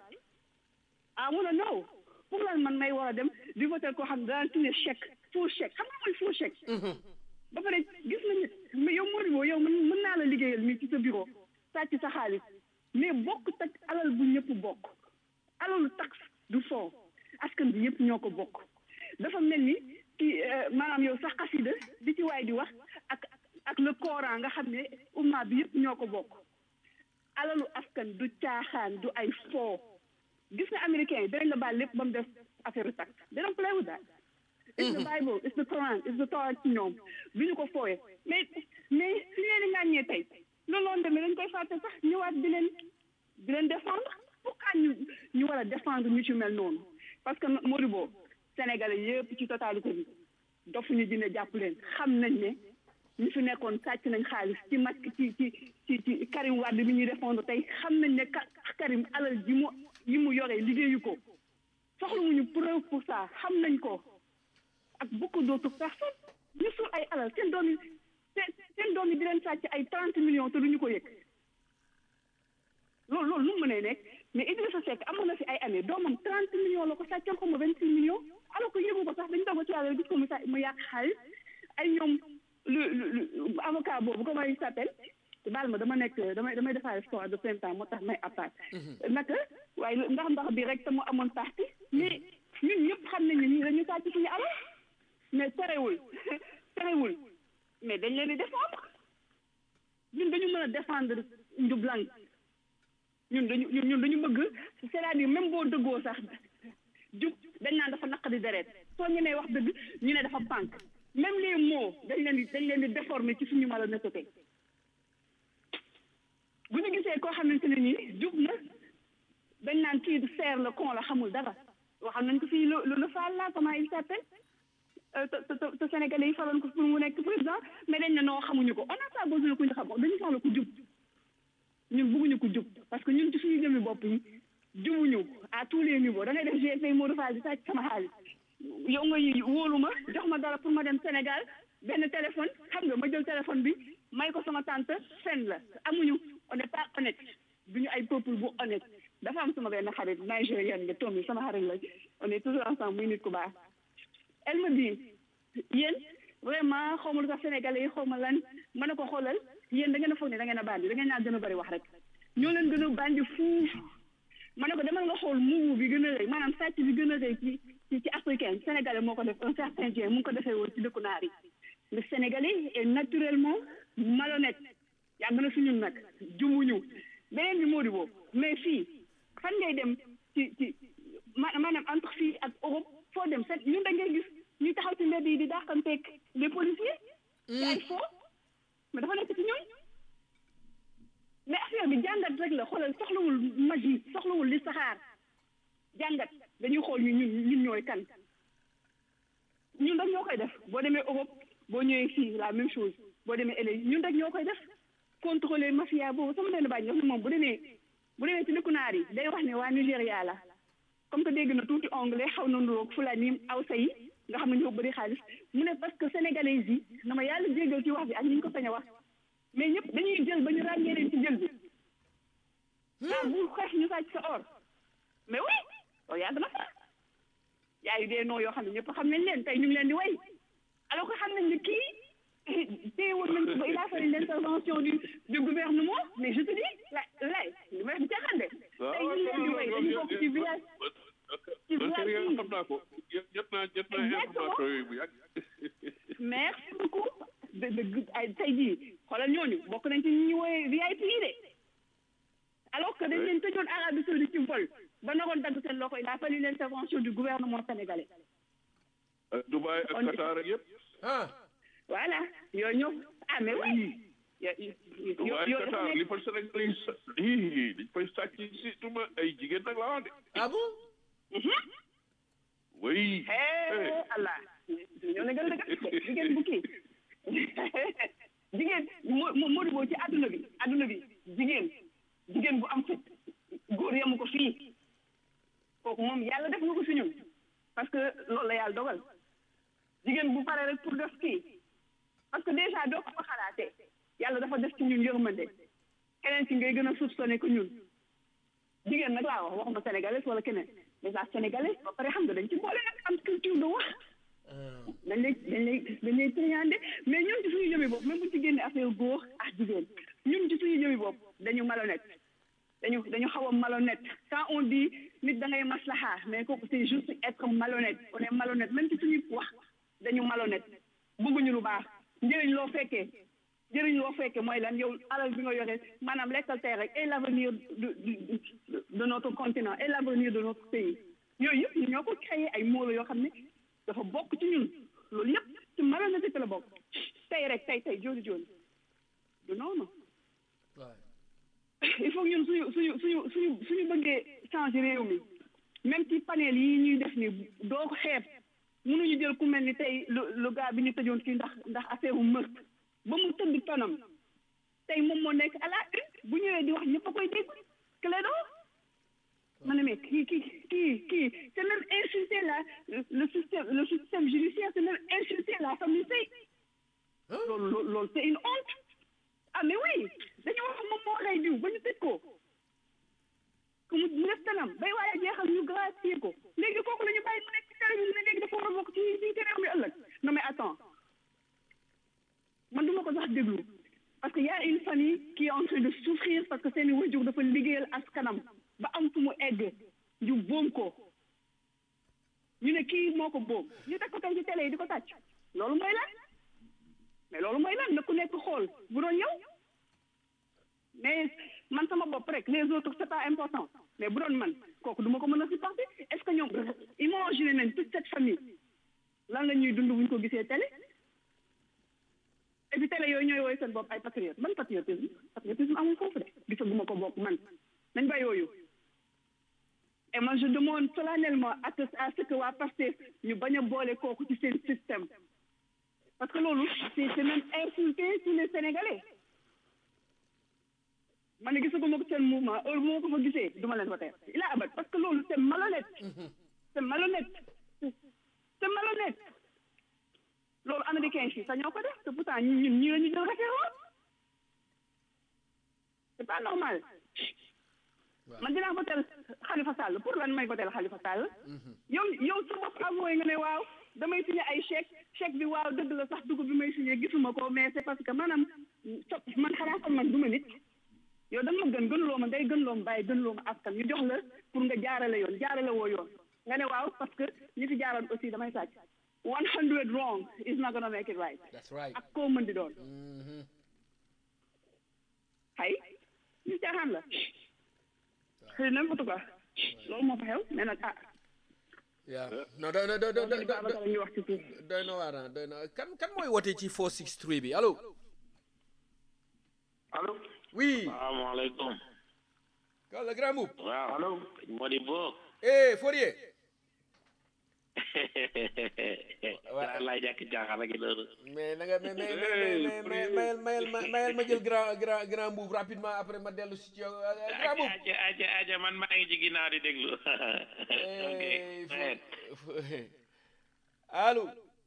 S4: ah mun a non pour lan man may war a dem di voter koo xam ne daan signer chèque faux chèque xam nga mooy faux chèque ba pare gis nañu mais yow Modibo yow mën mën naa la liggéeyal mii ci sa bureau sàcc sa xaalis mais bokk tak alal bu ñëpp bokk alalu taxe du fond askan bi yëpp ñoo ko bokk dafa mel ni ki maanaam yow sax xasida di ci waay di wax ak ak le Coran nga xam ne umma bi yëpp ñoo ko bokk alalu askan du caaxaan du ay foo gis nga américain yi dinañ la baal lépp ba mu def affaire taxe they don't play with that it's the Bible it's the Quran it's the Torah ci ñoom bi ñu ko fooyee mais mais si leen di ŋàññee tey loolu loon demee dañ koy fàtte sax ñëwaat di leen di leen défendre pourquoi ñu ñu war a défendre ñu ci mel noonu parce que Modibo Sénégalais yëpp ci totalité bi dofuñu dina jàpp leen xam nañ ne ñu fi nekkoon sàcc nañ xaalis ci mat ci ci ci ci Karim Wade bi ñuy défendre tey xam nañ ne Karim alal ji mu yi mu yoree liggéeyu ko soxlawuñu preuve pour ça xam nañ ko ak beaucoup d'autres personnes ñu suul ay alal seen doom yi seen seen doom yi di leen sàcc millions te duñu ko yëg loolu loolu nu mu mënee nekk mais Idrissa Seck amoon na fi ay années doomam 30 millions la ko sàccal ko ma 26 millions alors que yëgu ko sax dañu toog ci yàlla gis ko mu sa mu yàq xaalis ay ñoom lu lu avocat boobu comment il s'appelle baal ma dama nekk damay damay defaale sport de plein temps moo tax may appart naka waaye ndax ndax bi rek te mu amoon parti mais ñun ñëpp xam nañ ne ñii dañu sàcc suñu alal mais terewul terewul mais dañ leen di défendre ñun dañu mën a défendre njublang ñun dañu ñun dañu bëgg c'est-à-dire même boo dëggoo sax jub dañ naan dafa naqadi deret soo ñemee wax dëgg ñu ne dafa pànk même les mots dañ leen di dañ leen di déformer ci suñu malhonnêteté bu ñu gisee koo xamante ne nii jub na dañ naan kii seer la kon la xamul dara waxam nañ ko fii le le Fall là comment il s'appelle te te te Sénégalais yi faloon ko pour mu nekk président mais dañ ne noo xamuñu ko on n'a pas besoin ku ñu xam dañu soxla ku jub ñun bëgguñu ko jub parce que ñun ci suñu jëmmi bopp yi jubuñu à tous les niveaux da ngay def GFA Modou Fall di sàcc sama xaalis yow nga wóolu ma jox ma dara pour ma dem Sénégal benn téléphone xam nga ma jël téléphone bi may ko sama tante fen la amuñu on n'est pas honnête duñu ay peuple bu honnête dafa am sama benn xarit nigérienne nga toom yi sama xarit la on est toujours ensemble muy nit ku baax elle me dit yéen vraiment xaw ma lu tax sénégalais yi xaw ma lan ma ne ko xoolal yéen da ngeen a foog ne da ngeen a bandi da ngeen naa gën a bëri wax rek ñoo leen gën a bandi fuuf ma ne ko demal nga xool muumu bi gën a rëy maanaam sàcc bi gën a rëy ci ci ci africain sénégalais moo ko def un certain Dieng mu ngi ko defee woon ci dëkku naar yi le sénégalais est naturellement malhonnête yàgg na suñu nag jumuñu beneen bi moo di boobu mais fii fan ngay dem ci ci maanaam entre fii ak Europe foo dem set ñun da ngay gis ñuy taxaw ci mbedd yi di dàqanteeg les policiers ci ay foo mais dafa nekk ci ñooñ mais affaire bi jàngat rek la xoolal soxlawul magie soxlawul li saxaar jàngat dañuy xool ñu ñun ñun ñooy kan ñun rek ñoo koy def boo demee Europe boo ñëwee fii la même chose boo demee LA ñun rek ñoo koy def contrôler mafia boobu sama benn bàyyi wax ne moom bu demee bu demee ci dëkku naar yi day wax ne waa Nigéria la comme que dégg na tuuti anglais xaw na nduroog fulani awsa yi nga xam ne ñoo bëri xaalis mu ne parce que sénégalais yi na ma yàlla jéggal ci wax bi ak ni ñu ko sañ a wax mais ñëpp dañuy jël ba ñu ràññee leen ci jël bi ah bu xeex ñu sàcc sa or mais oui loolu yàgg na fa yaayu dee noo yoo xam ne ñëpp xam nañ leen tey ñu ngi leen di way alors que xam nañ ne kii téyewoon nañ ko ba il a fallu l'intervention du du gouvernement mais je te dis la lay li may wax caaxaan de tey ñu ngi leen di way dañu bokk ci village ci village yi
S3: xam naa ko jot naa jot naa information yooyu bu yàgg
S4: merci beaucoup de de ay tey jii xoolal ñooñu bokk nañ ci ñi ñu wooyee VIP yi de alors que dañ leen tëjoon Arabie Saoudite ci vol ba naroon dagg seen loxo il a fallu l'intervention du gouvernement sénégalais
S3: ak Dubaï ak Qatar ak yëpp
S2: ah
S4: voilà yooyu ñëw ah mais oui
S3: Dubaï Qatar li fa Sénégal yi sa ii dañ fay sàcc si tuma ay jigéen nag laa wax de
S2: ah bon
S3: oui
S4: Allah ñoo ne gën a dëgg jigéen bu kii jigéen moo moo di boo ci adduna bi adduna bi jigéen jigéen bu am fit góor yamu ko fii kooku moom yàlla def nga ko si ñun parce que loolu la yàlla dogal jigéen bu pare rek pour def kii parce que déjà doo ko fa xalaatee yàlla dafa def ci ñun yërmande keneen ci ngay gën a soupçonné ko ñun jigéen nag laa wax waxuma sénégalais wala keneen déjà sénégalais ba pare xam nga dañ ci boole nag am culture de wax dañ lay dañ lay dañ lay triandé mais ñun ci suñu jëmi bopp même bu ci génne affaire góor ak jigéen ñun ci suñu jëmi bopp dañu malhonnête dañu dañu xaw a malhonnête quand on dit nit da ngay maslaha mais kooku c'est juste être malhonnête on est malhonnête même ci suñuy wax dañu malhonnête bëgguñu lu baax njëriñ loo fekkee njëriñ loo fekkee mooy lan yow alal bi nga yore maanaam lekkal tey rek et l'avenir de de notre continent et l'avenir de notre pays yooyu yëpp ñoo ko créé ay mots yoo xam ne dafa bokk ci ñun loolu yëpp ci malhonnêteté la bokk tey rek tey tey jooni jooni du noonu il faut ñun suñu suñu suñu suñu suñu bëggee changer réew mi même ci panel yi ñuy def ni doo ko xeeb mënuñu jël ku mel ni tey lu lu gars bi ñu tëjoon fii ndax ndax affaire u meurtre ba mu tëdd tonam tey moom moo nekk à la une bu ñëwee di wax ñëpp a koy dégg Clédor ma ne mais kii kii kii kii c'est même insulter la le système le système judiciaire c'est même insulter la famille tey loolu loolu loolu c'est une honte ah mais oui dañu wax moom moo rey diw ba ñu tëj ko que mu def tanam bay waaye jeexal ñu gracier ko léegi kooku la ñu bàyyi mu nekk ci télé bi ne léegi dafa war a bokk ci ci ci réew mi ëllëg non mais attends man du ma ko sax déglu parce que y a une famille qui est en train de souffrir parce que seeni wajur dafa liggéeyal askanam ba am fu mu egg ñu boom ko ñu ne kii moo ko boom ñu teg ko tey ci télé yi di ko tàcc loolu mooy lan mais loolu mooy lan na ku nekk xool bu doon yow mais man sama bopp rek les autres c'est pas important mais bu doon man kooku du ma ko mën a supporter est-ce que ñoom imaginer nañ toute cette famille lan la ñuy dund bu ñu ko gisee télé et puis télé yooyu ñooy woy seen bopp ay patriote man patriotisme patriotisme amul foofu de gisaguma ko bokk man nañ ba yooyu et moi je demande solennellement à ce à ce que waa Pastef ñu bañ a boole kooku ci seen système parce que loolu c'est c'est même insulter tous les Sénégalais man ne gisaguma ko seen mouvement heure bu ma ko fa gisee du ma leen voter il a abat parce que loolu c'est malhonnête c'est malhonnête c'est malhonnête loolu américain yi sax ñoo ko def te pourtant ñun ñun ñii la ñu jël référence c'est pas normal man dinaa votel Khalifa Sall pour lan may votel Khalifa Sall yow yow sa bopp avoué nga ne waaw damay signé ay chèque chèque bi waaw dëgg la sax dugub bi may signé gisuma ko mais c'est parce que maanaam man xanaa kon man du ma nit yow da nga ma gën gënuloo ma day gënuloo ma bàyyi gënuloo ma askan ñu jox la pour nga jaarale yoon jaarale woo yoon nga ne waaw parce que ñi fi jaaroon aussi damay sàcc one hundred wrong is not gonna make it right
S2: That's right.
S4: ak koo mën di doon xay ñu caaxaan la xëy na en tout cas loolu moo fa xew mais nag ah
S2: Yeah. non doy na doy na doy
S4: loolu Babacar ñu wax ci suuf
S2: doy na waar ah doy na kan kan mooy wote ci 463 bi allo.
S5: allo
S2: oui.
S5: salaamaaleykum
S2: kaw la grand mbubb.
S5: waaw allo Modi Bo
S2: eh Fourier.
S5: waaw laay jàkk jaaxal rek loolu
S2: mais na nga mais mais mais mais mayel mayel mayel ma jël grand grand grand mbubb rapidement après ma dellu si ci yow grand mbubb.
S5: aja aja aja man maa ngi ci ginnaaw di déglu ok
S2: Eh,
S5: right.
S2: Fo- allo.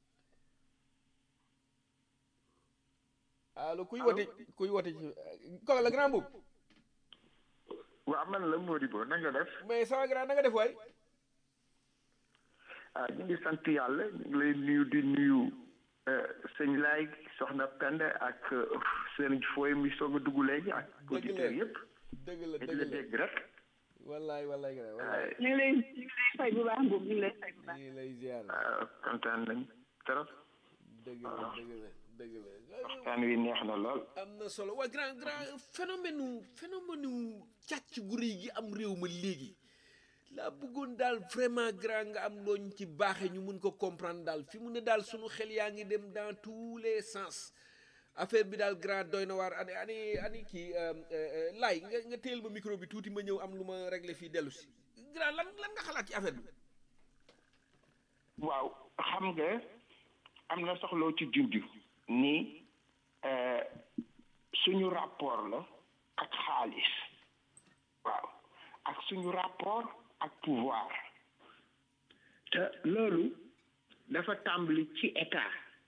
S2: allo kuy wote kuy wote ci kaw la grand mbubb.
S6: waaw man la Modibo na nga def
S2: mais sama grand na nga def waay.
S6: ah ñu ngi sant yàlla ñu ngi lay nuyu di nuyu eh, sëñ Laay soxna Penda ak eh, sëriñ Foy mi soog a dugg léegi ak auditeurs yëpp
S2: dëgg la
S6: di
S2: dëgg
S6: la
S2: la
S6: dégg rek
S2: wallaay wallaay grand
S6: ah,
S2: wallaay.
S4: ñu ngi lay ñu ngi lay fay bu baax Mbour ñu ngi lay fay bu baax
S2: ñu ngi lay ziar.
S6: ah, kontaan nañ trop
S2: dëgg la dëgg la dëgg la.
S6: waxtaan wi neex na lool
S2: am na solo waa grand grand phénomène phénomène càcc gu rëy gi am réew ma léegi laa bëggoon daal vraiment grand nga am looñ ci baaxe ñu mun ko comprendre daal fi mu ne daal sunu xel yaa ngi dem dans tous les sens affaire bi daal grand doy na waar ani ani ani kii laay nga nga téel ma micro bi tuuti ma ñëw am lu ma réglé fii dellu si grand lan lan nga xalaat ci affaire bi
S6: waaw xam nga am na soxloo ci junj ni eh, suñu rapport la ak xaalis waaw ak suñu rapport ak pouvoir te loolu dafa tàmbali ci état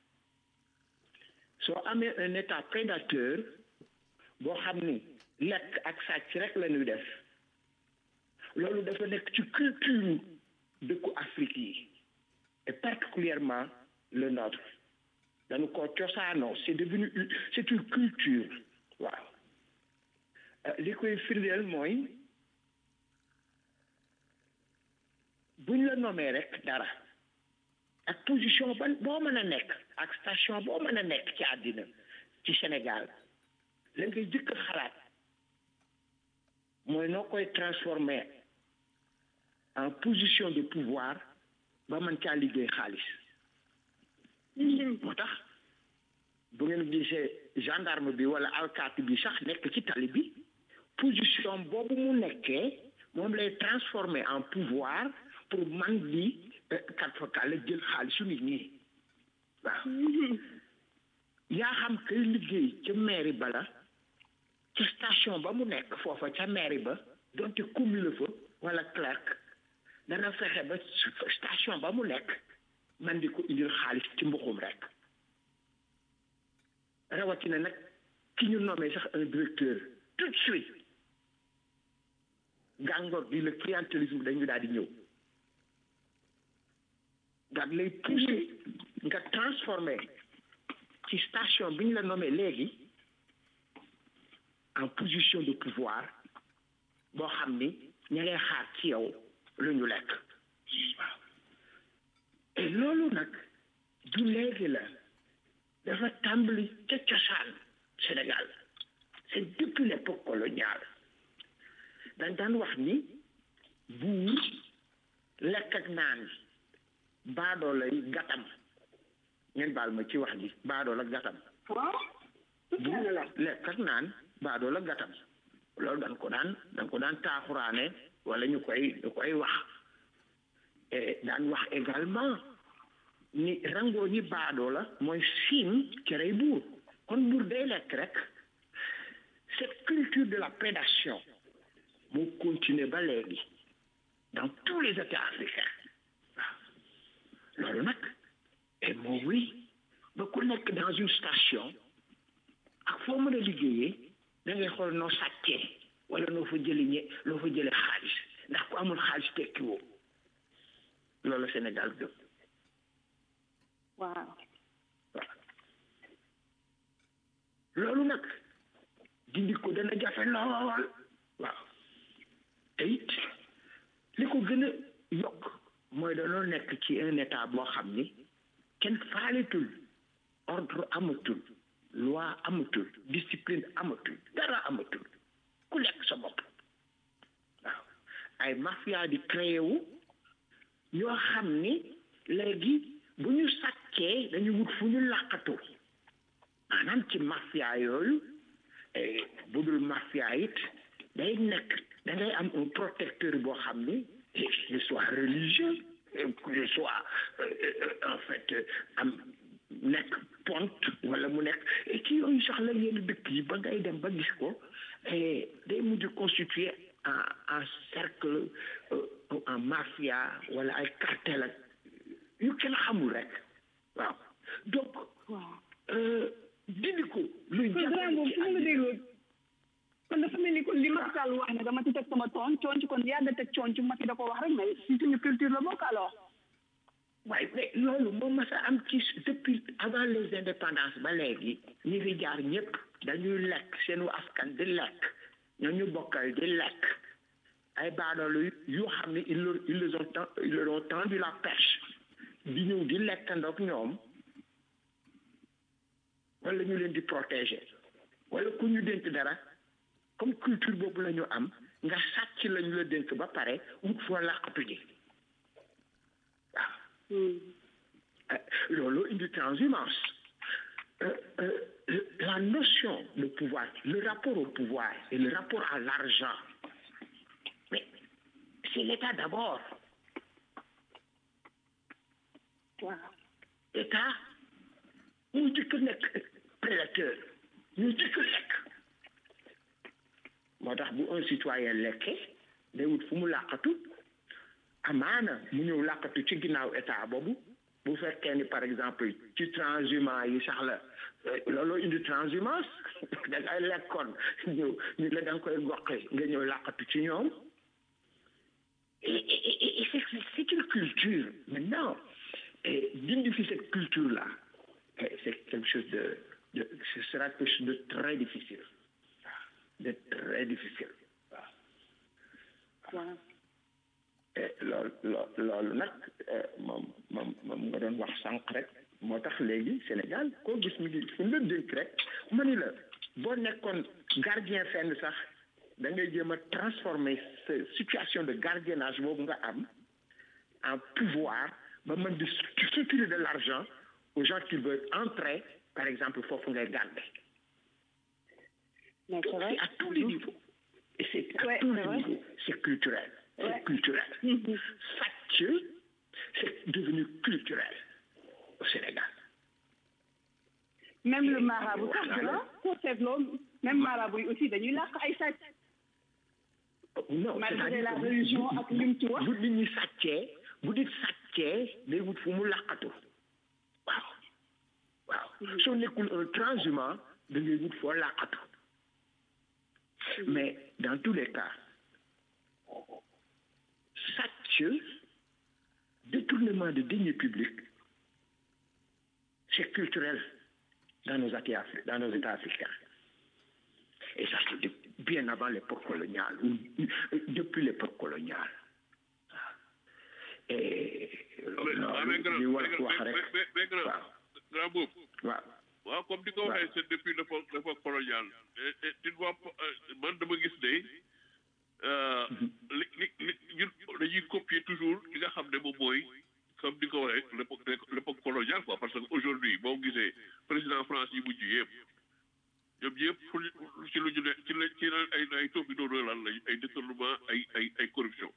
S6: soo amee un état prédateur boo xam ni lekk ak sàcc rek la ñuy def loolu dafa nekk ci culture dëkku Afrique yi et particulièrement le nôtre dañu ko cosaanoo c'est devenu une- c'est une culture waaw Euh, li koy firndeel mooy buñ la nommee rek dara ak position ban boo mën a nekk ak station boo mën a nekk ci àddina ci Sénégal la ngay jëkk a xalaat mooy noo koy transformer en position de pouvoir ba mën caa liggéey xaalis moo tax bu ngeen gisee gendarme bi wala alkaati bi sax nekk ci tali bi position boobu mu nekkee moom lay transformer en pouvoir pour man di kat fa kàlla jël xaalisu nit ñi waaw yaa xam kay liggéey ca mairie ba la ca station ba mu nekk foofa ca mairie ba donte commis la fa wala clerc dana fexe ba station ba mu nekk man di ko indil xaalis ci mbuxum rek rawatina nag ki ñu nommé sax un directeur tout de suite gàngoor gi le clientélisme dañu daal di ñëw daal lay poussé nga transformé ci station bi ñu la nommé léegi en position de pouvoir boo xam ni ña ngay xaar ci yow lu ñu lekk waaw et loolu nag du léegi la dafa tàmbali ca cosaan Sénégal c'est depuis l'époque coloniale dañ daan wax ni buur lekk ak naan baadoo lay gatam ngeen baal ma ci wax ji baadoo la gatam buur lekk ak naan baadoo la gatam loolu dañ ko daan dañ ko daan taaxuraane wala ñu koy ñu koy wax et daan wax également ni rangoo ñi baadoo la mooy siin cerey buur kon buur day lekk rek cette culture de la prédation moo continuer ba léegi dans tous les états africains waaw loolu nag et moo oui ba ku nekk dans une station ak foo mën a liggéeyee da ngay xool noo sàccee wala noo fa jëli ñe noo fa jële xaalis ndax ku amul xaalis tekki woo loolu Sénégal gëm
S4: waaw
S6: loolu nag dindi ko dana jafe lool waaw te it li ko gën a yokk mooy dañoo nekk ci un état boo xam ni kenn faaletul ordre amatul loi amatul discipline amatul dara amatul ku lekk sa bopp waaw ay mafia di créé wu ñoo xam ni léegi bu ñu sàccee dañu wut fu ñu làqatu maanaam ci mafia yooyu bu dul mafia it day nekk da ngay am un protecteur boo xam ni qu'il soit religieux qu'il soit en fait am nekk ponte wala mu nekk ci yooyu sax la yenn dëkk yi ba ngay dem ba gis ko day mujj constituer en en cercle en mafia wala ay cartel ak yu kenn xamul rek waaw donc dindi ko luy
S4: programme boobu su ma la dégloo kon dafa mel ni kon li Macky Sall wax ne dama ci teg sama toon coonc kon yàgg teg coonc Macky da ko wax rek mais si suñu culture la bokk alors
S6: waaye mais loolu moom ma sa am ci depuis avant les indépendances ba léegi ñi fi jaar ñëpp dañuy lekk seenu askan di lekk ñoo ñu bokkal di lekk ay baadoolu yoo xam ne ils leur ils les ont ils leur ont tendu la perche di ñëw di lekkandoog ñoom wala ñu leen di protéger wala ku ñu dénk dara comme culture boobu la ñu am nga sàcc la ñu la dénk ba pare wut foo làqatu ji waaw loolu indi transhumance la notion de pouvoir le rapport au pouvoir et le rapport à l'argent mais c'est l'État d'abord
S4: waaw
S6: État mu jëkk nekk prédateur ñu jëkk lekk moo tax bu un citoyen lekkee day wut fu mu làqatu amaana mu ñëw làqatu ci ginnaaw état boobu bu fekkee ni par exemple ci transhumance yi sax la looloo indi transhumance da ngay lekkoon ñëw ñu la da nga koy goqe nga ñëw làqatu ci ñoom et c'est c'est une culture maintenant et dindi fi cette culture là c'est quelque chose de de ce sera quelque chose de très difficile de très difficile
S4: waaw
S6: loolu loo loolu nag moom moom moom nga doon wax sànq rek moo tax léegi Sénégal koo gis mi ngi fu mu la dénk rek ma ni la boo nekkoon gardien fenn sax da ngay jéem a transformer sa situation de gardiennage boobu nga am en pouvoir ba mën di structurer de l'argent aux gens qui veulent entrer par exemple foofu ngay garder
S4: mais c'est vrai
S6: c'est à tous les niveaux et c'est à
S4: Ouais,
S6: tous
S4: c'est
S6: les
S4: vrai.
S6: niveaux c'est culturel c'est
S4: Ouais.
S6: culturel
S4: Mhm.
S6: sàcc c'est devenu culturel au Sénégal
S4: même le marabout sax
S6: Voilà.
S4: la soo seetloo même marabout yi aussi dañuy làq ay sàcc
S6: non
S4: Malgré
S6: c'est-à-dire
S4: la
S6: que bu-
S4: religion
S6: bu-
S4: ak lim ci wax.
S6: bu nit ñi sàccee bu nit sàccee day wut fu mu laqatu waaw waaw soo nekkul un transhumant da ngay wut foo làqatu mais dans tous les cas sàcc détournement de deniers publics c'est culturel dans nos États, dans nos États africains. Et ça, c'est de- bien avant l'époque coloniale, ou depuis l'époque coloniale. Et
S3: mais mais grand
S6: li war
S3: mais
S6: a wax
S3: mais
S6: rek
S3: mais mais grand
S6: waaw
S3: grand boobu
S6: waaw
S3: waaw comme di ko waxee c'est depuis l'époque l'époque coloniale et et tu vois euh, man dama gis ne euh, li li li ñun dañuy copier toujours li nga xam ne moom mooy comme di ko waxee l'époque l'époque coloniale quoi parce que aujourd'hui boo gisee président France yi mujj yëpp ñoom ñëpp fu ñu- ci lu ñu ne ci la ci la ay ay toobi doon lan lañ ay détournement ay ay ay corruption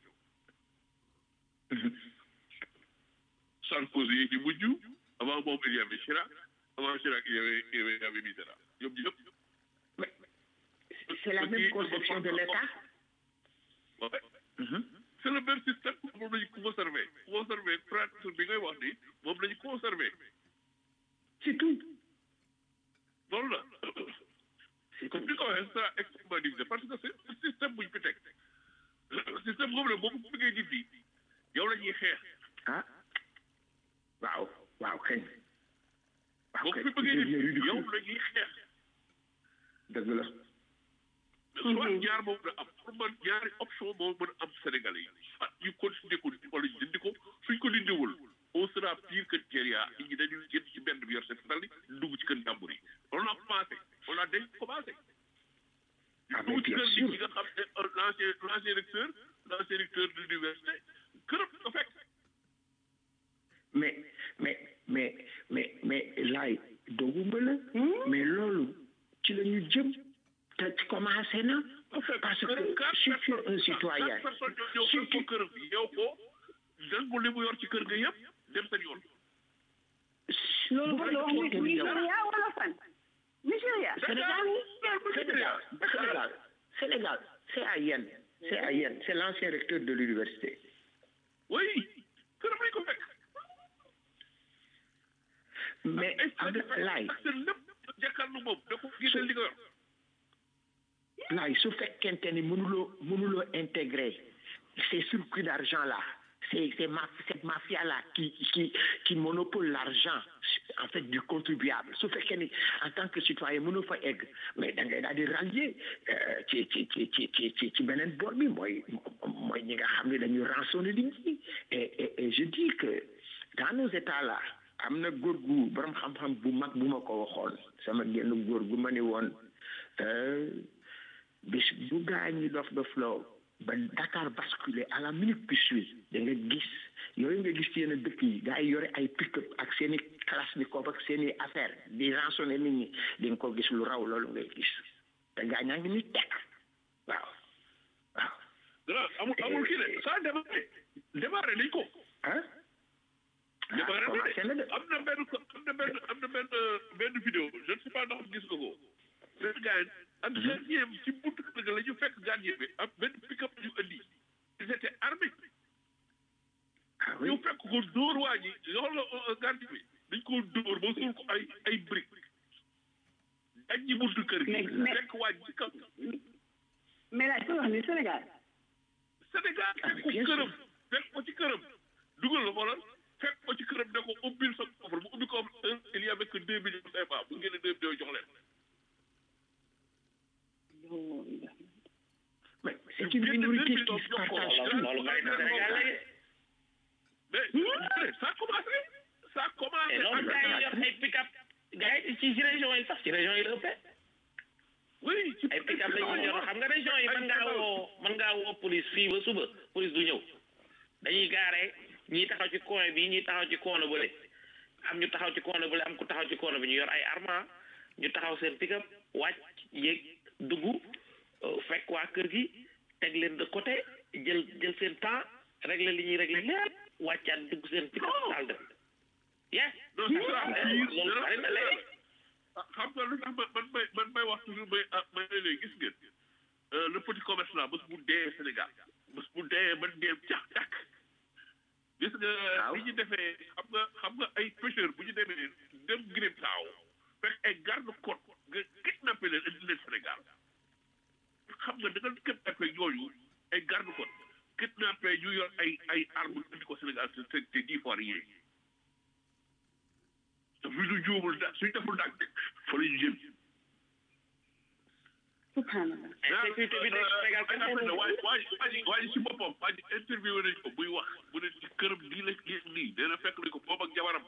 S3: Sarkozy yi di mujj avant moom il y avait Chirac avant Chirac il y avait il y avait- il y avait Mitterrand ñoom ñëpp
S6: c'est la même conception de l'État
S3: ouais.
S6: Mhm.
S3: c'est le même système moom lañu conservé conservé pratique bi ngay wax ni moom lañu conservé
S6: c'est tout
S3: loolu la comme ni ko waxee ce sera extrêmement difficile parce que c'est un système buñ fi teg système boobu nag boobu bu ngay dindi yow la ñuy xeex
S6: ah waaw waaw kañ waaw
S3: boo ko
S6: kañ
S3: fi bëggee
S6: devient
S3: dindi yow
S6: ridicule
S3: la ñuy xeex
S6: dëgg la
S3: soit ñaar moom na am pour man ñaari option moo mën a am Sénégalais yi soit ñu continuer ko wala ñu dindi ko suñ ko dindiwul on sera pire que Nigeria nit ñi dañuy génn ci benn bi yor seen fetal yi dugg ci kër jàmbur yi on a commencé on a déjà commencé
S6: Ah, mais
S3: dugg ci
S6: bien
S3: kër nit
S6: sûr.
S3: ñi nga xam ne euh, l'ancien l'ancien recteur l'ancien recteur de l'université këram nga fekk
S6: mais mais mais mais mais laay dooguma la mais loolu ci la ñu jëm te commencé na parce que si tu es un citoyen
S3: quatre personnes ñoo
S6: si
S3: ñëw
S6: tu
S3: ko këram yow ko nangu li mu yor ci kër ga yëpp dem seen yoon
S4: loolu
S6: bu
S4: ba la wax ni
S6: fekkente ni yow
S4: Nigéria wala fan Nigéria
S6: Sénégal Sénégal Sénégal Sénégal c'est à Yen c'est à Yen c'est l'ancien recteur de l'université
S3: oui këram lañ ko fekk
S6: mais avec laay
S3: ak seen lépp jàkkaarlu moom da ko gisal li nga yor
S6: laay su fekkente ni mënuloo mënuloo intégrer ces circuits d'argent là c'est c'est ma cette mafia là qui qui qui monopole l'argent en fait du contribuable su fekkee ni en tant que citoyen mënoo fa egg mais da ngay daal di rallier euh, ci ci ci ci ci ci ci beneen boor bi mooy mooy ñi nga xam ne dañuy rançonner nit ñi et et et je dis que dans nos états là am na góor gu borom xam-xam bu mag bu ma ko waxoon sama genn góor gu ma ni woon euh, bis bu gaa ñi dof dof loo ba Dakar basculé à la minute qui suit da nga gis yooyu nga gis ci yenn dëkk yi gaa yi yore ay pick-up ak seen i kalachnikov ak seen i affaire di rançonné nit ñi di nga ko gis lu raw loolu ngay gis te gaa ñaa ngi ni tekk waaw waaw
S3: dara amul amul kii de ça démarré démarré nañ ko
S6: ah
S3: démarré
S6: commencé na
S3: na
S6: de
S3: de am na benn am na benn am na benn benn vidéo je ne sais pas ndax gis nga ko benn gars yi ak gardien bi ci buntu kër ga la ñu fekk gardien bi ak benn pick-up ñu indi ils étaient armés
S6: ah oui
S3: ñu fekk ko dóor waa ji loolu la gardien bi dañ ko dóor ba suul ko ay ay briques dañ ñi buntu kër gi
S4: Mais- mais-
S3: fekk waa ji ci kaw
S4: mais laaj ko wax ni Sénégal
S3: Sénégal
S6: Ah,
S3: fekk ko
S6: bien sûr.
S3: këram fekk ko ci këram dugal la xoolal fekk ko ci këram ne ko ubbil sa coffre bu ubbi ko il y avait que deux millions de CFA bu ngeen deux millions jox leen
S6: mais c'est une minorité qui se partage tout
S5: loolu bari na Sénégal léegi
S3: mais mais ça a commencé ça a commencé
S5: et loolu gars yi yor ay pick-up gars yi ci ci région yi sax ci région yi la ëppee
S3: oui ci
S5: ay pick-up la ñuy yor xam nga région yi mën ngaa woo mën ngaa woo police fii ba suba police du ñëw dañuy gaare ñii taxaw ci coin bi ñii taxaw ci coin bële am ñu taxaw ci coin bële am ku taxaw ci coin bi ñu yor ay armes ñu taxaw seen pick-up wàcc yéeg dugg euh, fekk waa kër gi teg leen de côté jël jël seen temps régler li ñuy régler lépp wàccaat dugg seen pick-up daal dem yes
S3: non c'est ça
S5: loolu bari na léegi
S3: xam nga lu tax man man may man may wax toujours may ah may ne léegi gis ngeen euh, le petit commerce là bés bu dee Sénégal bés bu dee ba dee cax cax gis nga
S6: Waaw.
S3: li ñu defee xam nga xam nga ay pêcheurs bu ñu demee dem Guinée Bissau fekk ay garde côte nga kidnappé leen indi leen Sénégal xam nga da nga kidnappé ñooñu ay garde côte kidnappé ñu yor ay ay armes indi ko Sénégal c'est c'est dix fois rien te fi ñu juumul da suñ deful daal fa la ñu jëm
S4: subhanallah
S5: sécurité bi nekk Sénégal kenn
S3: waaye
S5: xamul
S3: waaye waaye waaye si boppam waa ji interview nañ ko buy wax bu ne ci këram lii la lii nii nee na fekk nañ ko moom ak jabaram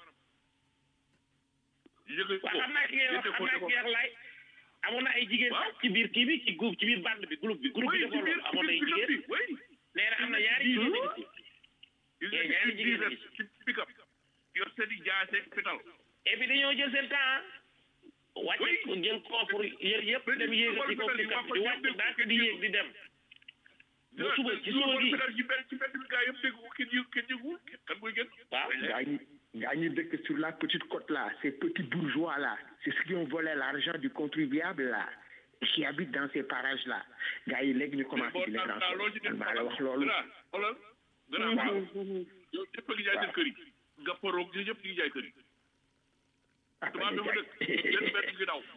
S3: ñu jóge ko
S5: waaw xam naa ki ngay wax xam naa ki ngay wax laay amoon na ay jigéen
S3: Waaw.
S5: ci biir kii bi ci groupe ci biir bande bi groupe bi groupe bi
S3: oui ci
S5: defoon
S3: biir
S5: loolu amoon na ay
S3: ci biir
S5: jigéen
S3: bi oui
S5: nee na am na ñaari jigéen a ngi ci
S3: il
S5: Eh, ñaari jigéen a ngi
S3: ci pick-up yor seen i jaase fital
S5: et puis dañoo jël seen temps wàcce
S3: Oui.
S5: ko jël coffre yër yëpp
S3: Mais
S5: dem
S3: ni-
S5: yéegal ci kaw
S3: ni-
S5: pick-up bi
S3: ni-
S5: di wàcc
S3: ni-
S5: daal di yéeg di dem ba suba ci suba gi
S3: fital ci benn ci benn bi gaa yëpp dégg ko kenn yëg kenn yëgul kan mooy gën
S5: waaw
S6: gaa ñi gaa ñi dëkk sur la petite côte là ces petits bourgeois là c'est ceux qui ont volé l'argent du contribuable là et qui habitent dans ces parages là gaa yi léegi ñu commencé di leen
S3: boo loolu ci
S6: renforcer man maa la wax loolu
S3: gannaaw xoolal gannaaw waaw yow ñëpp a ngi jaay seen kër yi nga poroog ñi ñëpp ñu ngi jaay kër yi tubaab bi mu dëkk benn benn ngi daw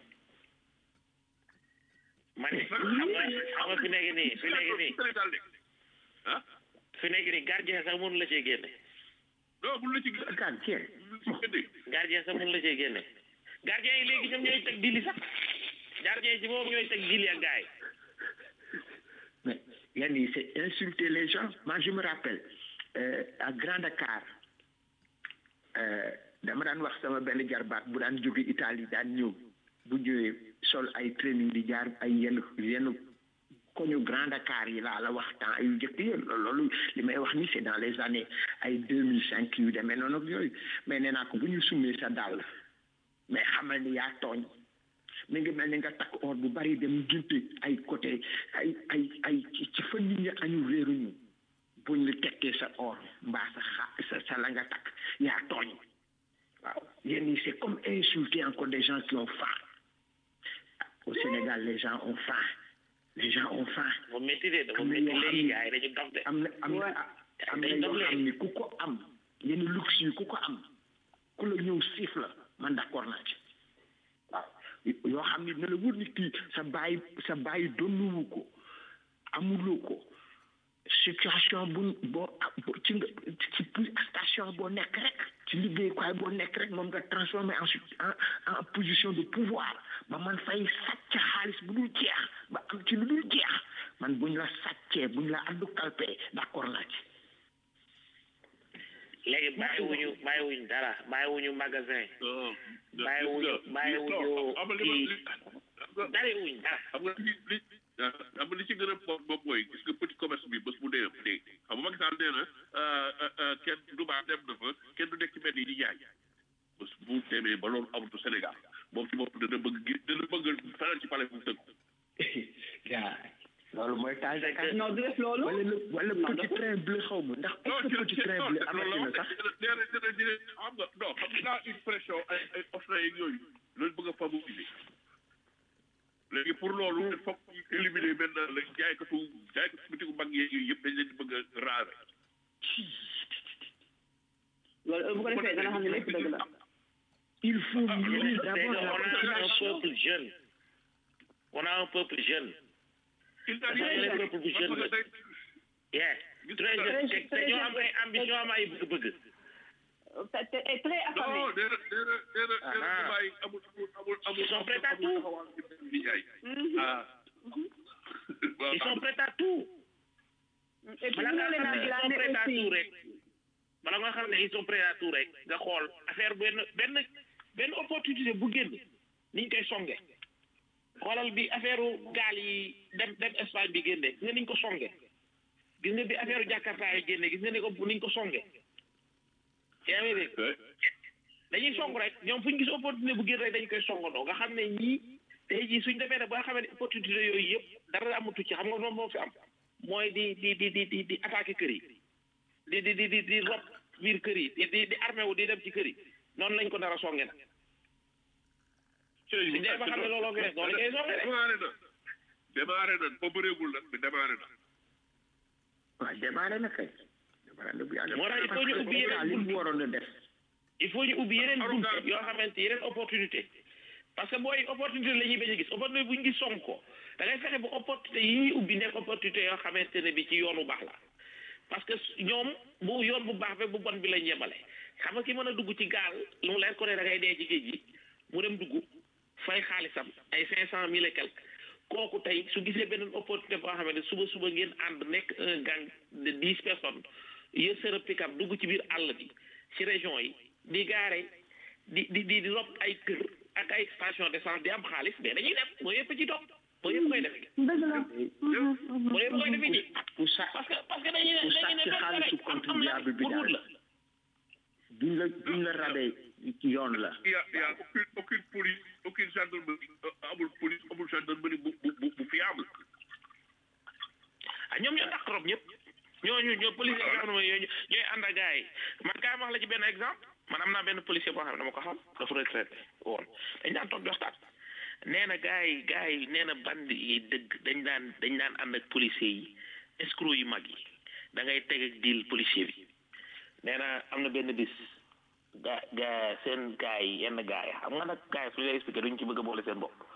S5: ma ne xam nga xam nga fi nekk nii fi nekk nii
S3: Sénégal de ah
S5: fi nekk nii gardien sax mënu la cee génne
S3: non bu la ci gis
S6: kan tiens
S3: ci génne
S5: gardien sax mënu la cee génne gardien yi léegi ñoom ñooy teg dili sax gardien yi ci boobu ñooy teg dili ak gars yi
S6: mais yan yi c'est insulter les gens moi je me rappelle euh, à Grand Dakar euh, dama daan wax sama benn jarbaat bu daan jóge Italie daan ñëw bu ñëwee sol ay training di jaar ay yenn yenn koñu Grand Dakar yi laa la wax temps yu njëkk yi loolu li may wax ni c'est dans les années ay deux mille cinq yu demee noonu ak yooyu mais nee naa ko bu ñu summee sa dàll mais xamal ni yaa tooñ mi ngi mel ni nga takk or bu bari dem junte ay côté ay ay ay ci ci fa nit ñi añu réeruñu buñ la tekkee sa or mbaa sa xa sa sa la nga takk yaa tooñ waaw yéen ñi c'est comme insulter encore des gens qui ont faim au Sénégal les gens ont faim les gens ont faim
S5: dafa métti de dafa
S6: Am na
S5: métti
S6: yoo xam
S5: léegi
S6: ni-
S5: gars yi dañu dof de
S6: am na am na am na yoo xam ni ku ko am yenn luxe yi ku ko am ku la ñëw siif la man d'accord naa ci waaw yoo xam ni na la wër ni kii sa bàyyi sa bàyyi donnuwu ko amuloo ko situation bu boo boo- ci nga ci ci station boo nekk rek ci liggéeyukaay boo nekk rek moom nga transformé ensuite en en position de pouvoir ba man fay sàcc xaalis bu dul jeex ba am ci lu dul jeex man buñ la sàccee buñ la addu kalpee d'accord naa ci
S5: léegi bàyyiwuñu bàyyiwuñu dara bàyyiwuñu magasin bàyyiwuñu bàyyiwuñu kii bàyyiwuñu dara
S3: xam nga li li xam nga li ci gën a moom moom mooy gis nga petit commerce bi bés bu dee dee xam nga Macky Sall nee na kenn du baax dem na fa kenn du nekk ci mbedd yi di jaay bés bu demee ba loolu amatu Sénégal moom ci bopp dana bëgg gi dana bëgg fanaan ci palais bu mu tëgg
S6: yaa loolu mooy taal de kan
S4: non du def loolu
S6: wala le wala
S4: Non,
S6: petit
S4: dafa-
S6: train bleu xaw ma ndax
S3: non
S6: est-ce que petit train bleu amati na sax
S3: nee na dina dina xam nga non xam nga une pression ay ay offre yeeg yooyu loolu bëgg a favoriser léegi pour loolu il faut que ñu éliminer benn la jaaykatu jaaykatu bitigu mag yeeg yooyu yëpp dañ leen di bëgg a raare
S4: loolu bu ko defee dana xam ne lépp dëgg la
S6: il faut mieux
S5: c'est
S6: d'abord
S5: que
S6: la
S5: on a un
S6: population
S5: peuple jeune on a un peuple jeune
S3: il n'a
S5: Parce que les peuples bu jeune la. yeah très jeune te te ñoo am ay ambition am ay bëgg-bëgg
S4: te te est très affamé
S3: non nee na nee na nee na nee na
S5: Ah.
S3: Dubaï amul amul amul amul
S5: Ils sont prêts à tout.
S3: di jaay ah
S5: ils sont prêts à tout
S4: et puis
S5: bala
S4: ñu
S5: nga
S4: leen
S5: xam
S4: a
S5: ne ils sont
S4: glané
S5: prêts à
S4: aussi
S5: tout rek bala nga xam ne ils sont prêts à tout rek nga xool affaire benn benn benn opportunité bu génn niñ koy songe xoolal bi affaire gaal yi dem dem Espagne bi génne gis nga niñ ko songe gis nga bi affaire Jakarta yi génne gis nga ni ko niñ ko songe yaa ngi dégg dañuy song rek ñoom fu ñu gis opportunité bu génn rek dañ koy songandoo nga xam ne ñii tey jii suñ defee ne ba nga xam ne opportunité yooyu yëpp dara amatu ci xam nga moom moo fi am mooy di di di di di di attaquer kër yi di di di di di rob biir kër yi di di di armé wu di dem ci kër yi noonu lañ ko nar a songe nag suñ dee ba xam ne looloo fi def noonu lañ koy songe de
S3: démarré na démarré na ba bëreegul nag mais démarré na
S6: waaw démarré na kay démarré na bu yàgg
S5: Moo tax il faut ñu ubbi yeneen
S6: li mu waroon a def
S5: il faut ñu ubbi yeneen bunt yoo xamante yeneen opportunité parce que booy opportunité la ñuy bañ a gis opportunité bu ñu gis song ko da ngay fexe ba opportunité yi ñuy ubbi nekk opportunité yoo xamante ne bi ci yoon bu baax la parce que ñoom bu yoon bu baax be bu bon bi lañ yemale xam nga ki mën a dugg ci gaal lu mu leer ko ne da ngay dee ci géej gi mu dem dugg fay xaalisam ay cinq cent mille et quelque kooku tey su gisee beneen opportunité boo xamante ne suba suba ngeen ànd nekk un gang de dix personnes yër seen pick-up dugg ci biir àll bi ci région yi di gaare di di di di rob ay kër ak ay station d'essence di am xaalis mais dañuy dem mooy yëpp ci topp mooy yëpp koy def
S4: dëgg la
S5: mooy yëpp koy defi ji
S6: pour ça
S5: parce que parce que dañuy ne
S6: pour
S5: dañuy ne
S6: sàcc xaalisu contribuable bi
S5: pour wut
S6: daal
S5: la
S6: duñ la duñ la rabee yoon la
S3: Il y a, il y a aucune, aucune police, aucune gendarmerie, euh, amul police, amul gendarmerie bu, bu, bu, bu fiable.
S5: ah ñoom ñoo tax trop ñëpp ñooñu ñoo policier yoo xam ne mooy ñooñu ñooy ànd ak gars yi man kaay ma wax la ci benn exemple man am naa benn policier boo xam ne dama ko xam dafa retraité woon dañ daan toog di waxtaan nee na gars yi gars yi nee na bandi yi dëgg dañ daan dañ daan ànd ak policier yi escroc yu mag yi da ngay teg ak deal policier bi nee na am na benn bis ga ga seen gars yi yenn gars yi xam nga nag gars yi su ñu lay expliqué duñ ci bëgg a boole seen bopp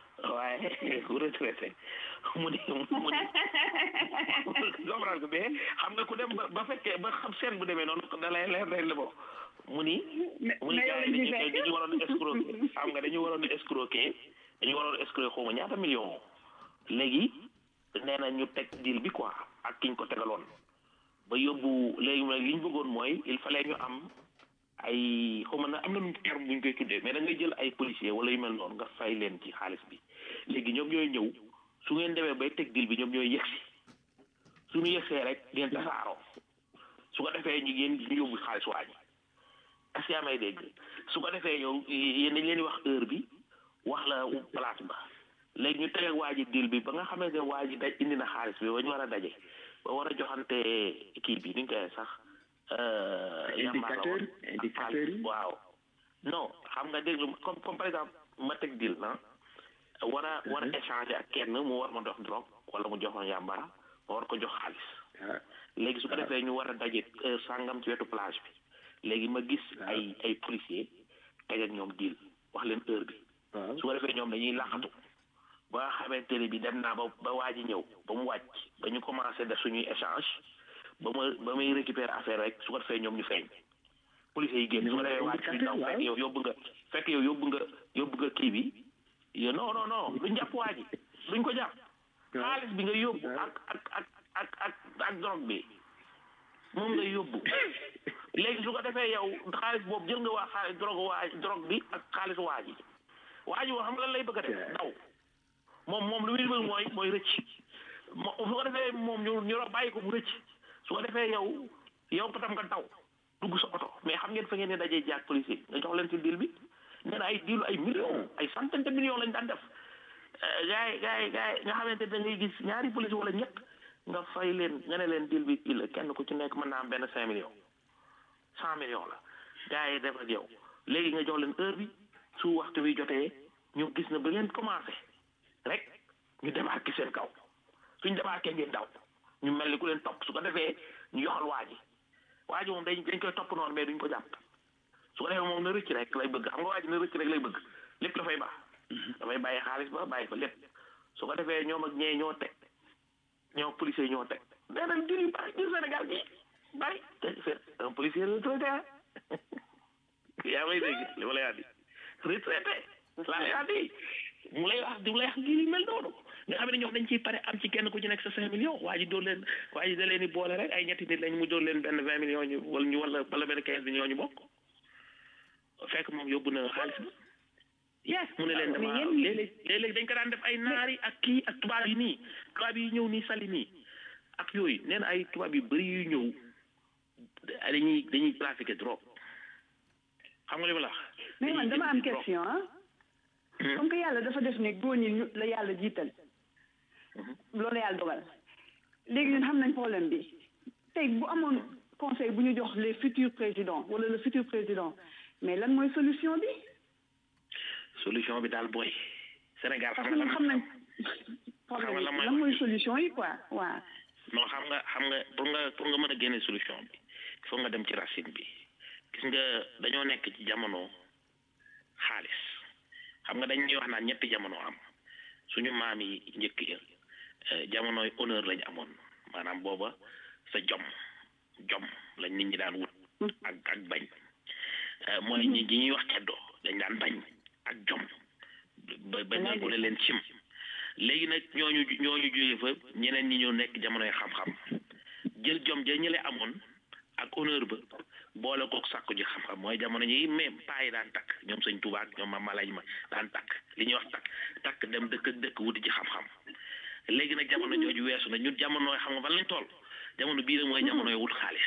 S5: waaye ku retraité mu ni mu ni comprendre ko mais xam nga ku dem ba ba fekkee ba xam seen bu demee noonu da lay leer day la bo mu ni mu ni
S4: mais
S5: gars
S4: yow
S5: yi
S4: lañ
S5: dañu
S4: ci fekk.
S5: dañu waroon a escroquer xam nga dañu waroon a escroquer dañu waroon a escroquer xaw ma ñaata million léegi nee na ñu teg deal bi quoi ak kiñ ko tegaloon ba yóbbu léegi nag li ñu bëggoon mooy il fallait ñu am ay xaw ma na am na nu terme bu ñu koy tuddee mais da ngay jël ay policier wala yu mel noonu nga fay leen ci xaalis bi léegi ñoom ñooy ñëw su ngeen demee bay teg deal bi ñoom ñooy yegsi suñu yegsee rek ngeen tasaaroo su ko defee ñu ngeen ñu yóbbu xaalis waa ji est-ce que yaa may dégg su ko defee yow yéen dañ leen di wax heure bi wax la place ba léegi ñu teg ak waa ji deal bi ba nga xamante ne waa ji daj indi na xaalis bi ba ñu war a daje ba war a joxante kii bi ni ñu koy sax.
S6: indicateur indicateur yi
S5: waaw non xam nga déglu comme comme par exemple ma teg deal na war a war a échanger ak kenn mu war ma dox drogue wala mu jox ma yàmbara ma war ko jox xaalis
S6: ah
S5: léegi su ko defee ñu war a daje heure sàngam ci wetu plage bi léegi ma gis ay ay policier teg ak ñoom deal wax leen heure bi
S6: waaw
S5: su ko defee ñoom dañuy laqatu ba nga xamante ne bi dem naa ba ba waa ji ñëw ba mu wàcc ba ñu commencé def suñuy échange ba ma ba may récupérer affaire rek su ko defee ñoom ñu feeñ policiers yi génn su ko defee waa ji fi daw fekk yow yóbbu nga fekk yow yóbbu nga yóbbu nga kii bi yo non non non duñ jàpp waa ji duñ ko jàpp xaalis bi nga yóbbu ak ak ak ak ak ak drogue bi moom nga yóbbu léegi su ko defee yow xaalis boobu jël nga waa xaalis drogue waa drogue bi ak xaalis waa ji waa ji woo xam nga lan lay bëgg a def daw moom moom lu muy bëgg mooy mooy rëcc mo su ko defee moom ñu ñu la bàyyi ko mu rëcc su ko defee yow yow patam nga daw dugg sa oto mais xam ngeen fa ngeen ne dajee jaag policier nga jox leen ci deal bi nee na ay deal ay millions ay centaine de millions lañ daan def gars yi gars yi gars yi nga xamante ne da ngay gis ñaari police wala ñett nga fay leen nga ne leen deal bi kii la kenn ku ci nekk mën naa am benn cinq millions cent millions la gars yi def ak yow léegi nga jox leen heure bi su waxtu bi jotee ñu gis na ba ngeen commencé rek ñu débarqué seen kaw suñ débarqué ngeen daw ñu mel ni ku leen topp su ko defee ñu yoxal waa ji waa ji moom dañ dañ koy topp noonu mais duñ ko jàpp su ko defee moom na rëcc rek lay bëgg xam nga waa ji na rëcc rek lay bëgg lépp dafay baax dafay bàyyi xaalis ba bàyyi fa lépp su ko defee ñoom ak ñee ñoo teg ñoo policiers ñoo teg nee na jur yu bari jur Sénégal gi bari te c'est un policier retraité ah yaa may dégg li ma lay wax di retraité laa lay wax di mu lay wax di mu lay wax lii mel noonu nga xam ne ñoom dañ ciy pare am ci kenn ku ci nekk sa cinq millions waa ji dóor leen waa ji da leen di boole rek ay ñetti nit lañ mu dóor leen benn vingt millions ñu wala ñu wala wala benn quinze millions ñu bokk fekk moom yóbbu na xaalis ba yes mu ne leen dama léeg-léeg léeg-léeg dañ ko daan def ay naari ak kii ak tubaab yi nii tubaab yi ñëw nii sali nii ak yooyu nee na ay tubaab yu bëri yu ñëw dañuy dañuy trafiquer drogue xam nga li ma la wax
S4: mais man dama am question ah comme que yàlla dafa def ne góor ñi ñu la yàlla jiital loolu yàlla dogal léegi ñun xam nañ problème bi tey bu amoon conseil bu ñu jox les futurs présidents wala le futur président mais lan mooy solution bi
S5: solution bi daal booy Sénégal
S4: parce
S5: xam
S4: que
S5: nga
S4: ñun
S5: lan
S4: xam nañ
S5: xam nga lan mooy
S4: lan mooy solution yi quoi waaw
S5: non xam nga xam nga pour nga pour nga mën a génne solution bi il faut nga dem ci racine bi gis nga dañoo nekk ci jamono xaalis xam nga dañuy wax naan ñetti jamono am suñu maam yi njëkk ya eh, jamonoy honneur lañ amoon maanaam booba sa jom jom lañ nit ñi daan wut ak ak bañ Eh, mooy ñi ñi ñuy wax ceddoo dañ daan bañ ak jom ba ba nangu ne leen cim léegi nag ñooñu ñooñu jógee fa ñeneen ñi ñoo nekk jamonoy xam-xam jël jom ja ñële amoon ak honneur ba boole kook sàkku ji xam-xam mooy jamono ñi même paa yi daan takk ñoom sëñ Tuubaa ak ñoom Mame Malaye ma daan takk li ñuy wax takk takk dem dëkk ak dëkk wuti ci xam-xam léegi nag jamono jooju weesu na ñun jamonooy xam nga fan lañ toll jamono bii nag mooy jamonoy wut xaalis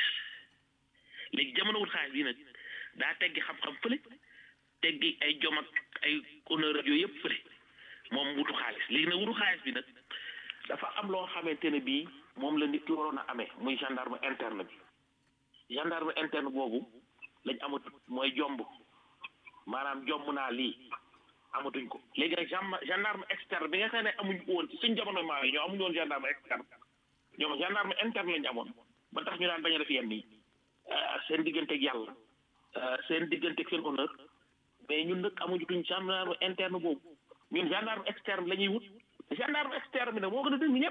S5: léegi jamono wut xaalis bii nag daa teggi xam-xam fële teggi ay jom ak ay honneur ak yooyu yëpp fële moom wutu xaalis léegi nag wutu xaalis bi nag dafa am loo xamante ne bii moom la nit ki waroon a amee muy gendarme interne bi gendarme interne boobu lañ amat mooy jomb maanaam jomb naa lii amatuñ ko léegi nag gen- gendarme externe bi nga xam ne amuñ ko woon ci suñ jamono maa yi ñoo amuñ woon gendarme externe ñoom gendarme interne lañ amoon ba tax ñu daan bañ a def yenn yi seen digganteeg yàlla seen digganteeg seen honneur mais ñun nag amuñu tuñ gendarme interne boobu ñun gendarme externe la ñuy wut gendarme externe bi nag moo gën a dëng ñëpp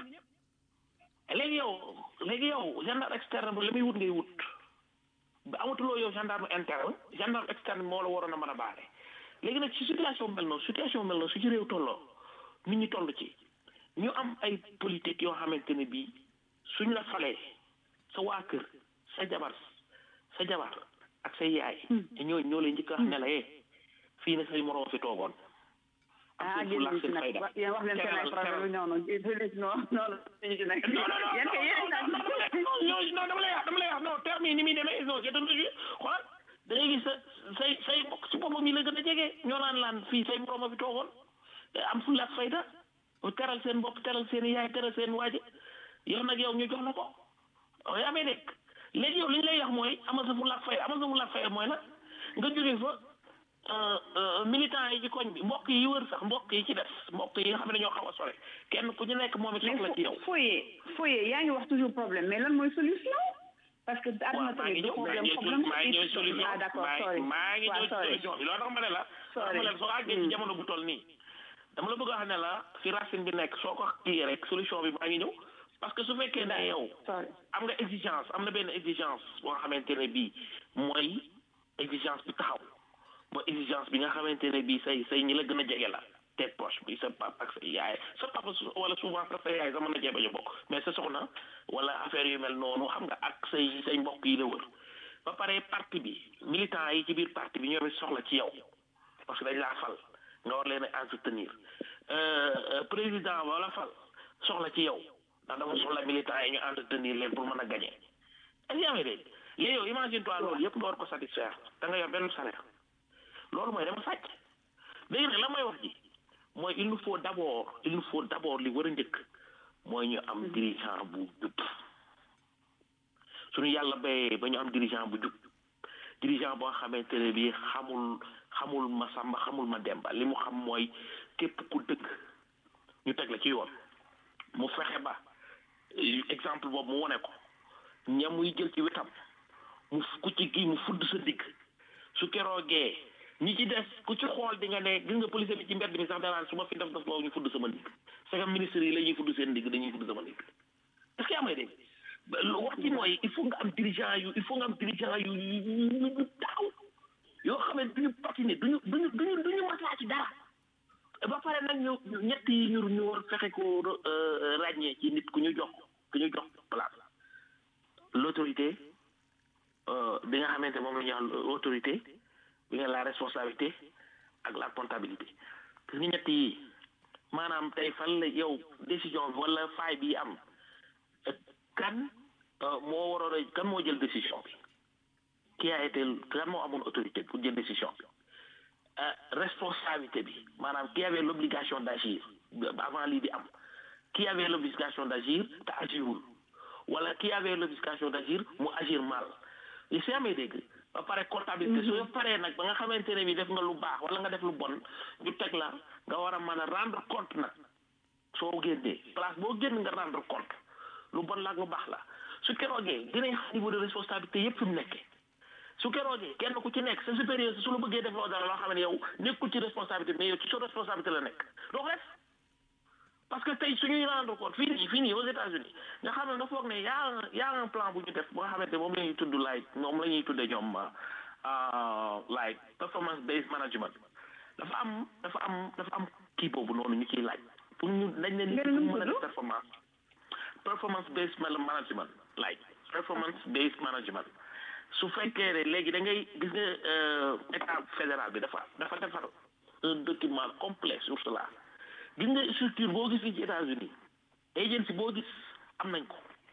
S5: léegi yow léegi yow gendarme externe bi la muy wut ngay wut ba amatuloo yow gendarme interne gendarme externe bi moo la waroon a mën a baare léegi nag ci situation mel noonu situation mel noonu su ci réew tolloo nit ñi toll ci ñu am ay politique yoo xamante ne bii suñ la falee sa waa kër sa jabar sa jabar ak say yaay te ñoo ñoo lay njëkk a wax ne la eh fii na say moroom fi toogoon am
S4: ah
S5: seen
S4: génn
S5: fulla ak
S4: ci
S5: seen
S4: nag
S5: fayda
S4: wa- yéen wax leen seen ay
S5: teral-
S4: problème
S5: teral-
S4: non non il faut les non non non ci nag
S5: non non non
S4: yéen kay yéen
S5: non non non non non dama lay wax dama lay wax non terme yi ni muy demee non c'est un jeu xoolal da ngay gis sa say say mbokk si boppam yi la gën a jege ñoo naan laan fii say moroom a fi toogoon te am fulla ak fayda mu teral seen bopp teral seen yaay teral seen waaje yow nag yow ñu jox la ko yaa may dégg léegi yow li ñu lay wax mooy amal sa fulla ak fayda amal sa fulla ak fayda mooy nag nga jógee fa militant yi ci koñ bi mbokk yi wër sax mbokk yi ci des mbokk yi nga xam ne ñoo xaw a sore kenn ku ñu nekk moom it soxla ci yow
S4: mais foyer foyer yaa ngi wax toujours problème mais lan mooy solution parce que
S5: waaw
S4: àdduna
S5: maa ngi
S4: tamit du
S5: ñëw maa
S4: problème
S5: ngi
S4: problème
S5: ñëw maa ngi ñëw solution
S4: ah d'accord
S5: maa
S4: sorry
S5: maa ngi
S4: waaw
S5: ñëw
S4: sorry
S5: solution bi loolu tax ma ne la
S4: Sorry.
S5: dama leen soo àggee ci jamono bu toll nii dama la bëgg a wax ne la fi racine bi nekk soo ko kii rek solution bi maa ngi ñëw parce que su fekkee ne yow
S4: sorry
S5: am nga exigence am na benn exigence boo nga xamante ne bii mooy exigence bi taxaw mooy exigence bi nga xamante ne bii say say ñi la gën a jege la tête poche bi sa papa ak sa yaay sa papa su- wala souvent sax sa yaay sax mën na cee bañ a bokk mais sa soxna wala affaire yu mel noonu xam nga ak say say mbokk yi la wër ba pare parti bi militant yi ci biir parti bi ñoom it soxla ci yow parce que dañ laa fal nga war leen a entretenir Euh, euh, président wala fal soxla ci yow ndax dafa soxla militant yi ñu entretenir leen pour mën a gagner est-ce que yaa ngi dégg léegi yow imagine toi loolu yëpp nga war ko satisfaire da nga yor benn salaire loolu mooy dama sàcc léegi nag la may wax ji mooy il nous faut d'abord il nous faut d'abord li war a njëkk mooy ñu am dirigeant bu jub suñu yàlla bayee ba ñu am dirigeant bu jub dirigeant boo xamante ne bii xamul xamul ma sàmba xamul ma demba li mu xam mooy képp ku dëgg ñu teg la ci yoon mu fexe ba eh, exemple boobu mu wone ko ñam muy jël ci wetam mu f- ku ci kii mu fudd sa digg su keroogee ñi ci des ku ci xool di nga ne gis nga police bi ci mbedd mi sax danaan su ma fi def def loo ñu fudd sama ndigg c'est que ministre yi la ñuy fudd seen ndigg dañuy fudd sama ndigg est-ce que yaa may dégg ba lu wax ci mooy il faut nga am dirigeant yu il faut nga am dirigeant yu yu yu yu taxaw yoo xam ne duñu patiner duñu duñu duñu duñu maslaa ci dara ba pare nag ñu ñu- ñett yi ñu ñu war fexe ko euh, ràññee ci nit ku ñu jox ku ñu jox place l'autorité euh, bi nga xamante moom la ñuy wax autorité bi nga la responsabilité ak la comptabilité parce que ñett yi maanaam tey fan la yow décision bi wala faay bi am euh, kan euh, moo waroon a kan moo jël décision bi qui a été kan moo amoon autorité pour jël décision bi euh, responsabilité bi maanaam qui avait l'obligation d'agir ba- avant lii di am qui avait l'obligation d'agir te agirul wala qui avait l'obligation d'agir mu agir mal li si amee dégg ba pare comptabilité soo paree nag ba nga xamante ne bi def nga lu baax wala nga def lu bon ñu teg la nga war a mën a rendre compte nag soo génnee place boo génn nga rendre compte lu bon la ak lu baax la su keroogee dinañ xam niveau de responsabilité yépp fi mu nekkee
S7: su keroogee kenn ku ci nekk sa supérieur su la bëggee def loo dara loo xam ne yow nekkul ci responsabilité mais yow ci sa responsabilité la nekk doo ko def parce que tey suñuy rendre compte fii nii fii nii aux États-Unis nga xam ne dafa foog ne y a un y a un plan bu ñu def ba nga xamante moom la ñuy tudd like moom la ñuy tuddee ñoom like performance based management dafa am dafa am dafa am kii boobu noonu ñu ciy laaj pour ñu dañ ne nit ñi mën a def performance performance based management like performance based management su fekkee ne léegi da ngay gis nga état fédéral bi dafa dafa defar un document complet sur cela gis nga structure boo gis fii ci États-Unis agency boo gis am nañ ko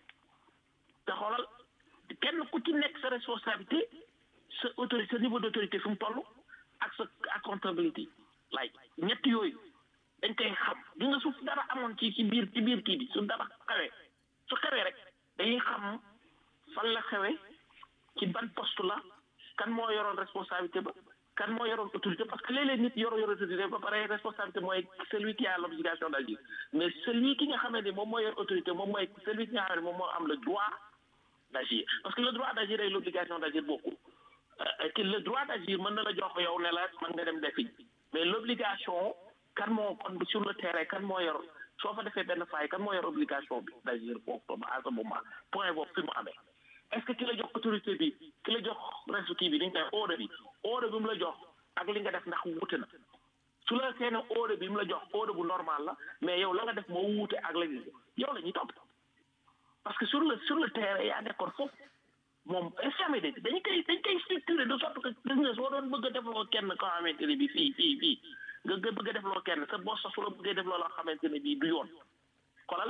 S7: te xoolal kenn ku ci nekk sa responsabilité sa autorité sa niveau d' autorité fi mu toll ak sa accountability like ñett yooyu dañ koy xam gis nga su dara amoon ci ci biir ci biir kii bi su dara xewee su xewee rek dañuy xam fan la xewee ci ban poste la kan moo yoroon responsabilité ba kan moo yoroon autorité parce que léeg-léeg nit yoro yor autorité ba pare responsabilité mooy celui qui a l'obligation d'agir mais celui ki nga xam ne moom moo yor autorité moom mooy celui ki nga xam ne moom moo am le droit d'agir parce que le droit d'agir et l'obligation d'agir beaucoup que le droit d'agir mën na la jox yow ne la mën nga dem defi mais l'obligation kan moo kon sur le terrain kan moo yor soo fa defee benn faay kan moo yor obligation bi d'agir foofu à ce moment point boobu fi mu amee est ce que ki la jox autorité bi ki la jox restu kii bi dañ koy ordre bi ordre bi mu la jox ak li nga def ndax wuute na su la seen ordre bi mu la jox ordre bu normal la mais yow la nga def moo wuute ak la yow la ñuy topp parce que sur le sur le terrain yaa nekkoon foofu moom examen de dañ koy dañ koy structuré de sorte que gis nga soo doon bëgg a defloo kenn koo xamante ne bi fii fii fii nga nga bëgg a defloo kenn sa boss sax su la bëggee defloo loo xamante ne bii du yoon xolal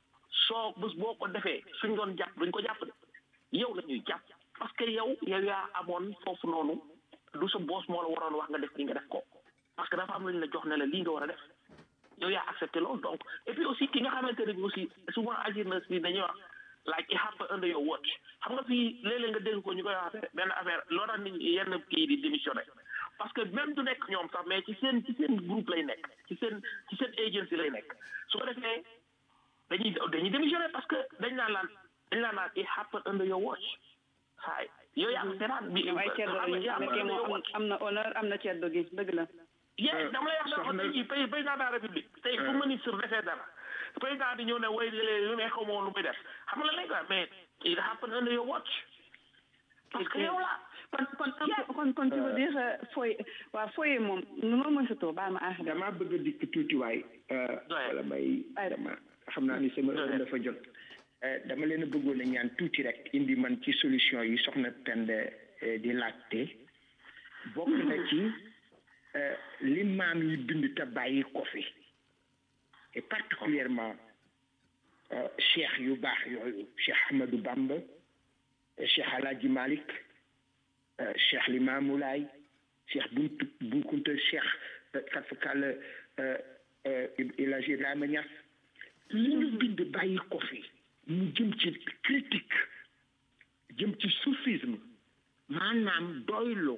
S7: soo bés boo ko defee suñ doon jàpp duñ ko jàpp de yow la ñuy jàpp parce que yow yow yaa amoon foofu noonu du sa boss moo la waroon wax nga def li nga def ko parce que dafa am lu ñu la jox ne la lii nga war a def yow yaa accepté loolu donc et puis aussi ki nga xamante ne bi aussi souvent agir na si dañuy wax like it happen under your watch xam nga fii léeg-léeg nga dégg ko ñu koy wax benn affaire loo tax nit ñi yenn kii di démissionné parce que même du nekk ñoom sax mais ci seen ci seen groupe lay nekk ci seen ci seen agency lay nekk su ko defee dañuy dañuy démissionné parce que dañ naan laan dañ naan naan it happen under your watch saay yow yaa ko seetaan bi
S4: ay ceddo lañu moom am na honneur am na ceddo gi dëgg la
S7: yee dama lay wax ne ko tey jii pay président de la république tey fu ministre defee dara président di ñëw ne way lu ne xaw ma lu muy def xam nga lay quoi mais it happen under your watch parce que yow la
S4: kon kon kon kon tu veux dire fooy waaw fooyee moom loolu mooy sa tur baal ma aax
S6: damaa bëgg a dikk tuuti waay wala may dama xam naa ni sama heure dafa jot dama leen a bëggoon a ñaan tuuti rek indi man ci solution yi soxna Penda di laajte bokk na ci li maam yi bind te bàyyi ko fi et particulièrement cheikh yu baax yooyu cheikh Ahmadou Bamba cheikh Alhaji Malick cheikh Limamou Laye cheikh Buntu Bunkunta cheikh katfakal El Hadji Ibrahima Niass li ñu bind bàyyi ko fi mu jëm ci critique jëm ci soufisme maanaam doylu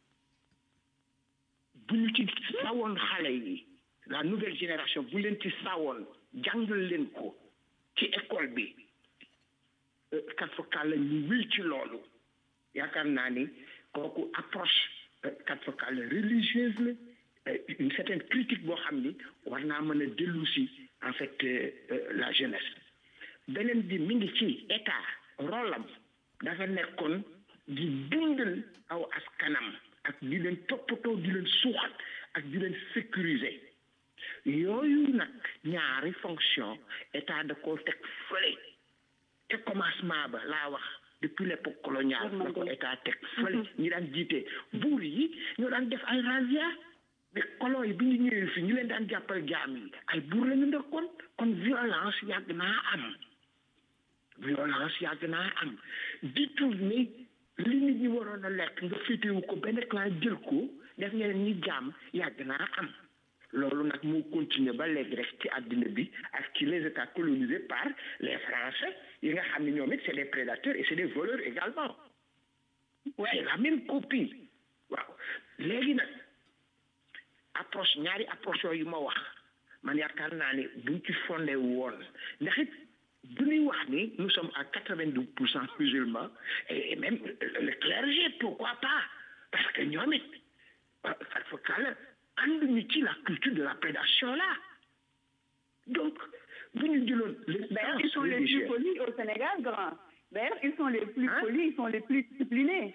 S6: bu ñu ci sawoon xale yi la nouvelle génération bu leen ci sawoon jàngal leen ko ci école bi kat fa kàlla ñu wéy ci loolu yaakaar naa ni kooku approche kat fa kàlla religieuse la une certaine critique boo xam ni war naa mën a dellu si en fait la jeunesse beneen bi mi ngi ci état rolam dafa nekkoon di dundal aw askanam ak di leen toppatoo di leen suuxat ak di leen sécuriser yooyu nag ñaari fonction état da koo teg fële te commencement ba laa wax depuis l'époque coloniale da ko état teg fële ñi daan jiite buur yi ñoo daan def ay razzia mais colon yi bi ñu ñëwee fii ñu leen daan jàppal jaam yi ay buur la ñu ndekkoon kon violence yàgg naa am violence yàgg naa am di tourner li nit ñi waroon a lekk nga féetewu ko benn clan jël ko def ñeneen ñi jaam yàgg naa am loolu nag moo continuer ba léegi rek ci àddina bi ak ci les états colonisés par les français yi nga xam ne ñoom it c'est des prédateurs et c'est des voleurs également c'est la même copie waaw léegi nag approche ñaari approche yooyu ma wax man yaakaar naa ne buñ ci fondé woon ndax it bu ñuy wax ni nous sommes à quatre-vingt-douze pour cent musulmans et même le clergé pourquoi pas parce que ñoom it fa kàlla ànduñu ci la culture de la prédation là donc bu ñu jëloon les
S4: D'ailleurs, ils sont les plus polis au Sénégal, grand. D'ailleurs, ils sont les plus polis, ils sont les plus disciplinés.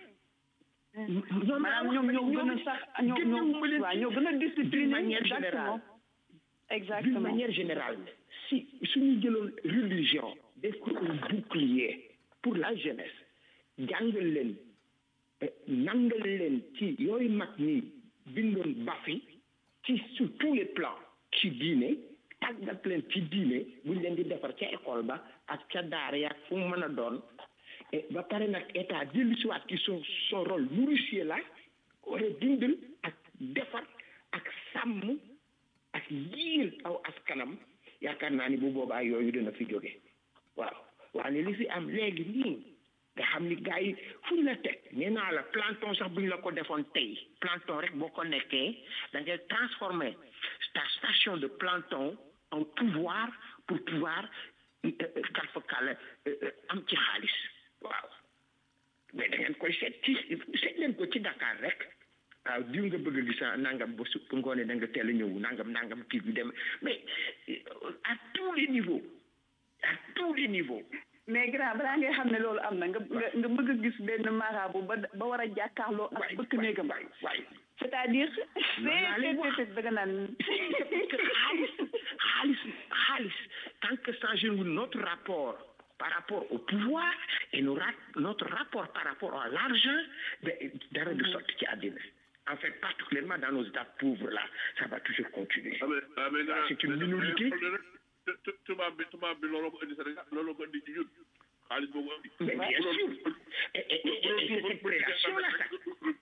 S4: maanaam ñoom ñoo gën a sax ñoo ñoo waaw ñoo gën a discipliné
S6: d'une manière générale
S4: exactement
S6: d'une manière générale si suñu jëloon religion def ko un bouclier pour la jeunesse jàngal leen nangal leen ci yooyu mag ñi bindoon bafi ci sur tous les plans ci diine tàggat leen ci diine buñ leen di defar ca école ba ak ca daara yaak fu mu mën a doon ba pare nag état dellu si waat ci son son rôle nourricier la war a dindal ak defar ak sàmm ak yiir aw askanam yaakaar naa ni bu boobaa yooyu dina fi jóge waaw waaye li fi am léegi nii nga xam ni gars yi fu ñu la teg nee naa la planton sax bu ñu la ko defoon tey planton rek boo ko nekkee da ngay transformer ta station de planton en pouvoir pour pouvoir kalfa kàlla am ci xaalis waaw mais da ngeen koy seet ci seet leen ko ci Dakar rek waaw diw nga bëgg a gis nangam ba su ngoonee da nga teel a ñëw nangam nangam kii bi dem mais à tous les niveaux à tous les niveaux
S4: mais grand balaa ngay xam ne loolu am na nga nga bëgg a gis benn marabu ba ba war a jàkkaarloo ak bëkk néegam c'est-à-dire c'est da nga naan
S6: xaalis xaalis xaalis tant que changé wu notre rapport par rapport au pouvoir et nous notre rapport par rapport à l'argent dara du sotti ci àddina en fait particulièrement dans nos états pauvres là ça va toujours continuer c'est une minorité
S3: tubaab bi tubaab bi looloo ko indi Sénégal looloo ko indi ci ñun xaalis boobu indi
S6: mais bien sûr et et et cette prédation là ça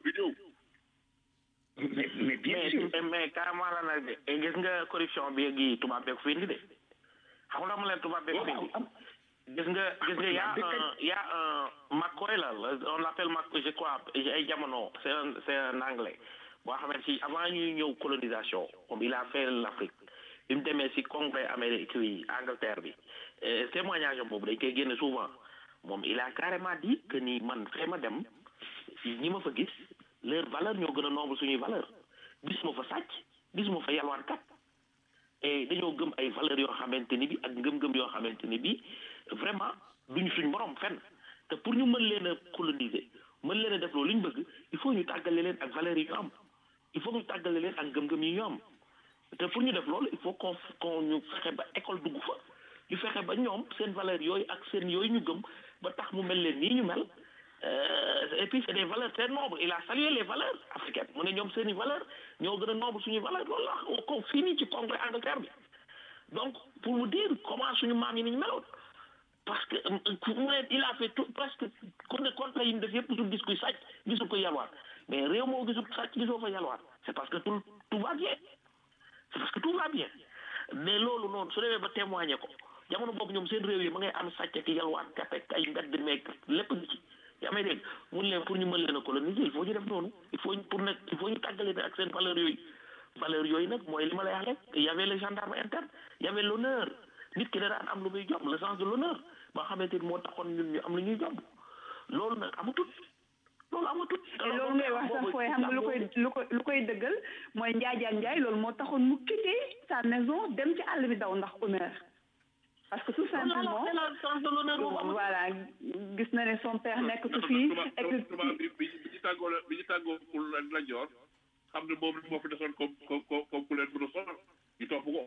S6: mais mais bien sûr
S7: mais carrément la nag de gis nga corruption bi gi tubaab bee ko fi indi de xam nga mu leen tubaab bee ko fi indi gis nga gis nga y a un y a un McCoy la on l'appelle McCoy je crois ay jamono c'est un c'est un anglais boo xamante si avant ñuy ñëw colonisation moom il a fait l'Afrique bi mu demee si congrès Amérique yi Angleterre bi témoignage boobu dañ koy génne souvent moom il a carrément dit que ni man fee ma dem ñi ma fa gis leur valeur ñoo gën a noble suñuy valeur gis ma fa sàcc gis ma fa yalwaankat et dañoo gëm ay valeurs yoo xamante ni bi ak ngëm-ngëm yoo xamante ni bi vraiment duñu suñ borom fenn te pour ñu mën leen a coloniser mën leen a def loolu li ñu bëgg il faut ñu tàggale leen ak valeurs yi ñu am il faut ñu tàggale leen ak ngëm-ngëm yi ñu am te pour ñu def loolu il faut qu'on qu'on ñu fexe ba école dugg fa ñu fexe ba ñoom seen valeurs yooyu ak seen yooyu ñu gëm ba tax mu mel leen nii ñu mel et puis c'est des valeurs très nobles il a salué les valeurs africaines mu ne ñoom seen i valeurs ñoo gën a noble suñuy valeurs loolu la ko fii nii ci congrès Angleterre bi donc pour vous dire comment suñu maam yi ni ñu meloon parce que mu ne il a fait tout presque ku ne contre yi mu def yëpp gisul gis kuy sàcc gisul ko yalwaat mais réew moo gisul sàcc gisoo fa yalwaat c'est parce que tout tout va bien c'est parce que tout va bien mais loolu noonu su demee ba témoigner ko jamono boobu ñoom seen réew yi ma ngay am sàcc ak yalwaat kat ak ay mbedd meeg lépp gi ci yaa may dégg mun leen pour ñu mën leen a coloniser il faut ñu def noonu il faut pour nag il faut ñu tàggale ak seen valeurs yooyu valeurs yooyu nag mooy li ma lay wax rek y avait le gendarme interne y avait l'honneur nit ki da daan am lu muy jomb le sens de l'honneur ba xamante ni moo taxoon ñun ñu am lu ñuy jomb loolu nag amatut loolu amatut.
S4: te loolu ngay wax sax fooy xam nga lu koy lu koy lu koy dëggal mooy Njaajaan Njaay loolu moo taxoon mu quitté sa maison dem ci àll bi daw ndax honneur parce que tout simplement voilà gis na ne son père nekk tu fii et que
S3: tubaab bi bi ñu tàggoo bi ñu tàggoo pour la joor xam ne moom moo fi desoon comme comme comme ku leen mën a sonal ñu topp ko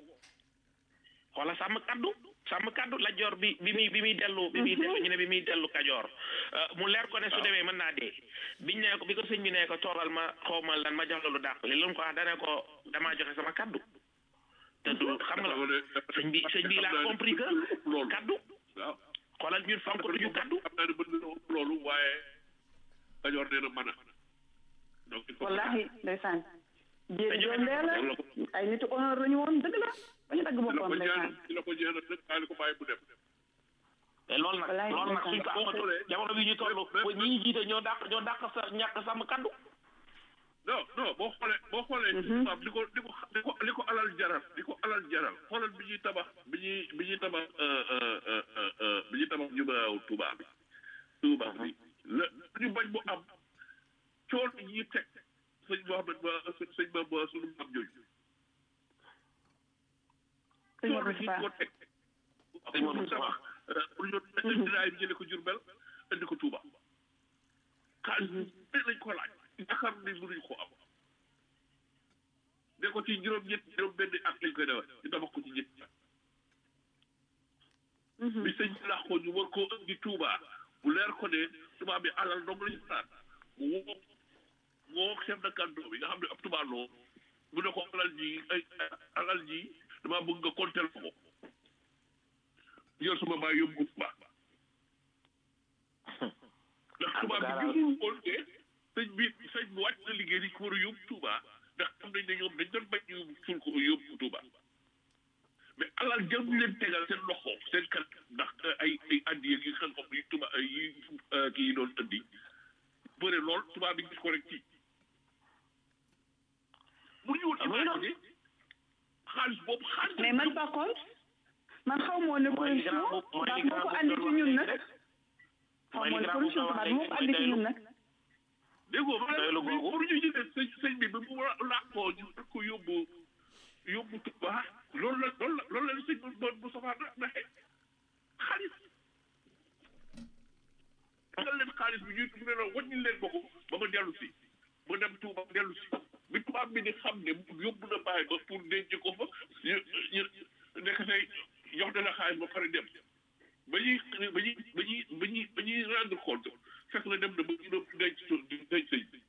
S7: xoola sàmm kaddu sàmm kaddu la joor bi bi muy bi muy dellu bi muy dellu ñu ne bi muy dellu kajoor mu leer ko ne su demee mën naa dee biñ ne ko bi ko sëñ bi ne ko toogal ma xaw ma lan ma jox la lu dàq li lu ko wax dane ko damaa joxe sama kaddu te du xam nga la sëñ bi sëñ bi il a compris que kaddu
S3: waaw
S7: xoolal ñun fonk duñu kaddu
S3: xam naa ne mën na loolu waaye kajoor nee na mën a donc il faut
S4: wallahi ndeysaan jéem joom dee la ay nitu honneur lañu woon dëgg la bañu dagg boppam ndeysaan
S3: ci la ko jeexal rek daal ko bàyyi bu dem
S7: te loolu nag loolu nag suñ ko amatul jamono bi ñu toll ba ñi ñu jiite ñoo dàq ñoo dàq sa ñàkk sàmm kaddu
S3: non non boo xoolee boo xoolee tubaab li ko li ko li ko li ko alal jaral li ko alal jaral xoolal bi ñuy tabax bi ñuy bi ñuy tabax bi ñuy tabax jumaaw tubaab bi tubaab bi la ñu bañ mu am coono yi teg sëñ Mohamed ba sëñ ba ba sunu maam jooju
S4: sëñ
S3: coono
S4: Modou
S3: yi
S4: Fall
S3: ko teg pour ñu tabax pour ñu indi raay bi jële ko Jurbel indi ko Touba xaalis bi lañ ko laaj yaakaar ni mënuñ ko am ne ko ci juróom ñett juróom benn at lañ koy defal ñu tabax ko ci ñett bi sëñ bi laax ko ñu war koo indi Touba bu leer ko ne tubaab bi alal dong lañu xalaat mu woo mu woo chef de canton bi nga xam ne ab tubaab loo mu ne ko alal ji ay alal ji damaa bëgg nga konteel ko jël suma baay yóbbu ko Touba ndax tubaab bi gisul woon ne sëñ bi sëñ bi wàcc na liggéey di ko war a yóbbu Touba ndax xam nañ ne ñoom dañ doon bañ ñu suul ko yóbbu Touba mais alal jël ñu leen tegal seen loxo seen kat ndax ay ay addi yi xam xam yi Touba yi kii yi doon andi bëre lool tubaab bi gis ko rek ci mu ñu woon imaginer xaalis boobu xaalis
S4: mais man par contre man xaw ma woon ne corruption ndax moo ko andi ci ñun nag xaw ma woon ne corruption tubaab moo ko andi ci ñun nag
S3: déggoo ma
S7: doylu
S3: ne
S7: googu.
S3: pour ñu jëlee sëñ sëñ bi ba mu làqoo ñu war ko yóbbu yóbbu Touba loolu la loolu la loolu la sëñ bi doon bu safaa na naxee xaalis tegal leen xaalis bi ñuy mu ne la wàññi leen ba ko ba ma dellu si ma dem Touba dellu si bi tubaab bi di xam ne yóbbu na bàyyi ba pour denc ko fa ñu ñu nekk tey jox na la xaalis ba pare dem ba ñuy ba ñuy ba ñuy ba ñuy ba ñuy rendre compte fekk na dem na ba ñu doon denc denc sëñ bi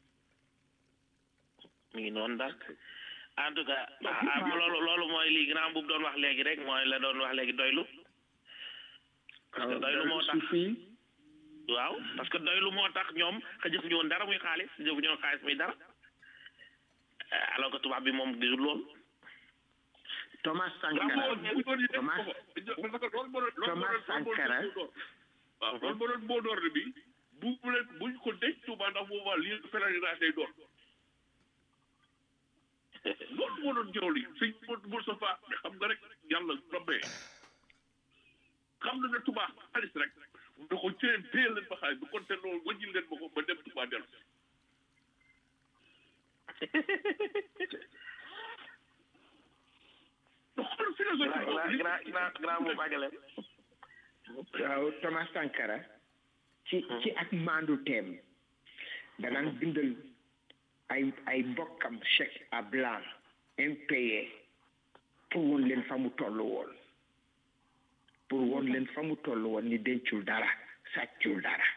S5: mi ngi noonu daal en tout cas ah loolu loolu mooy li grand bu doon wax léegi rek mooy la doon wax léegi doylu parce que doylu moo tax waaw parce que doylu moo tax ñoom xa jëfuñu woon dara muy xaalis jëfuñu woon xaalis muy dara Eh, alors que tubaab bi moom gisul loolu
S6: Thomas Sankara Thomas Thomas Sankara
S3: waaw loolu moo doon moo door bi bu bu leen buñ ko denc Touba ndax boobaa lii pèlerinage day doon loolu moo doon jaww li sëñ Moustapha mais xam nga rek yàlla rombee xam na ne Touba xaalis rek mu ne ko téye téye leen ba xaalis bu konte loolu wàññil leen ma ko ba dem Touba dellu si xool philosophie
S7: grand
S3: boobu
S7: grand grand grand bu bàggale
S6: waaw Thomas Sankara ci ci ak maandu teem danaan bindal ay ay mbokkam chèque à blanc impayé pour woon leen fa mu toll woon pour woon leen fa mu toll woon ni dencul dara sàccul dara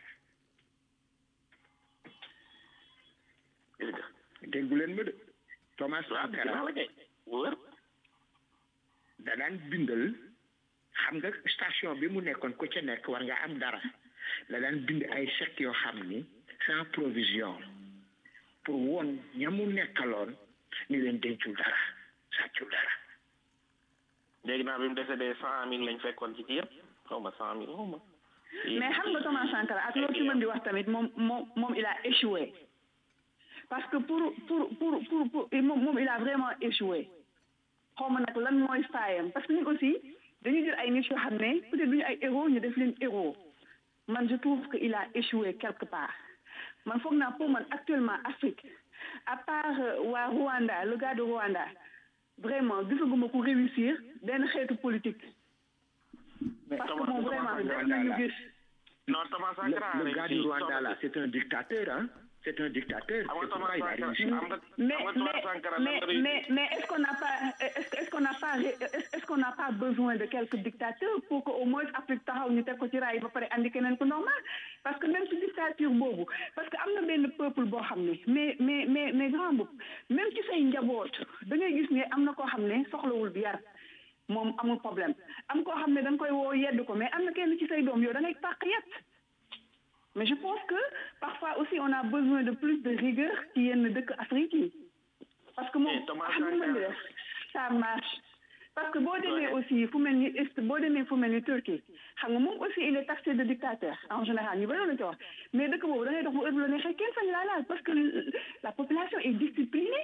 S6: déggu leen ma de Thomas Sankara
S7: la kay wër
S6: da daan bindal xam nga station bi mu nekkoon ku ca nekk war nga am dara la daan bind ay chèques yoo xam ni sans provision pour woon ña mu nekkaloon ni leen dencul dara sàccul dara
S7: dégg naa bi mu décédé cent mille lañ fekkoon ci ci yëpp xaw ma cent mille xaw ma
S4: mais xam nga Thomas Sankara ak loolu ci mën di wax tamit moom moom moom il a échoué parce que pour pour pour pour pour moom moom il a vraiment échoué xaw ma nag lan mooy faayam parce que ñun aussi dañuy jël ay nit yoo xam ne peut-être duñu ay héros ñu def leen héros man je trouve que il a échoué quelque part man foog naa pour man actuellement Afrique à part euh, waa Rwanda le gars de Rwanda vraiment gisaguma ku réussir benn xeetu politique parce que moom vraiment def nañu gis
S7: non Thomas Sankara
S6: le, le gars du
S7: réussi.
S6: Rwanda là c'est un dictateur hein c'est un dictateur
S7: xam nga
S6: c'est
S7: Thomas
S6: pourquoi il a
S7: Sankara
S6: réussi
S7: xam nga
S4: mais
S7: xam nga Thomas Sankara
S4: mais
S7: lan la
S4: mais
S7: réussi.
S4: mais mais est-ce qu'on n'a pas est-ce que- est-ce qu'on n'a pas ré- est-ce est-ce qu'on n'a pas besoin de quelques dictateurs pour que au moins Afrique taxaw ñu teg ko ci raay ba pare andi keneen ku normal parce que même ci dictature boobu parce que am na benn peuple boo xam ne mais mais mais mais grand boub même ci say njaboot da ngay gis ne am na koo xam ne soxlawul bi yar moom amul problème am koo xam ne da nga koy woo yedd ko mais am na kenn ci say doom yow da ngay pàq yett mais je pense que parfois aussi on a besoin de plus de rigueur ci yenn dëkk Afrique yi parce que moom
S7: Mais Thomas
S4: xam nga mën di
S7: Sankara-
S4: def ça marche parce que boo demee aussi fu mel ni est boo demee fu mel ni Turquie xam nga moom aussi il est taxé de dictateur en général ñu bëri la ko wax mais dëkk boobu da ngay dox bu heure bu la neexee kenn sañ laa laal parce que la population est disciplinée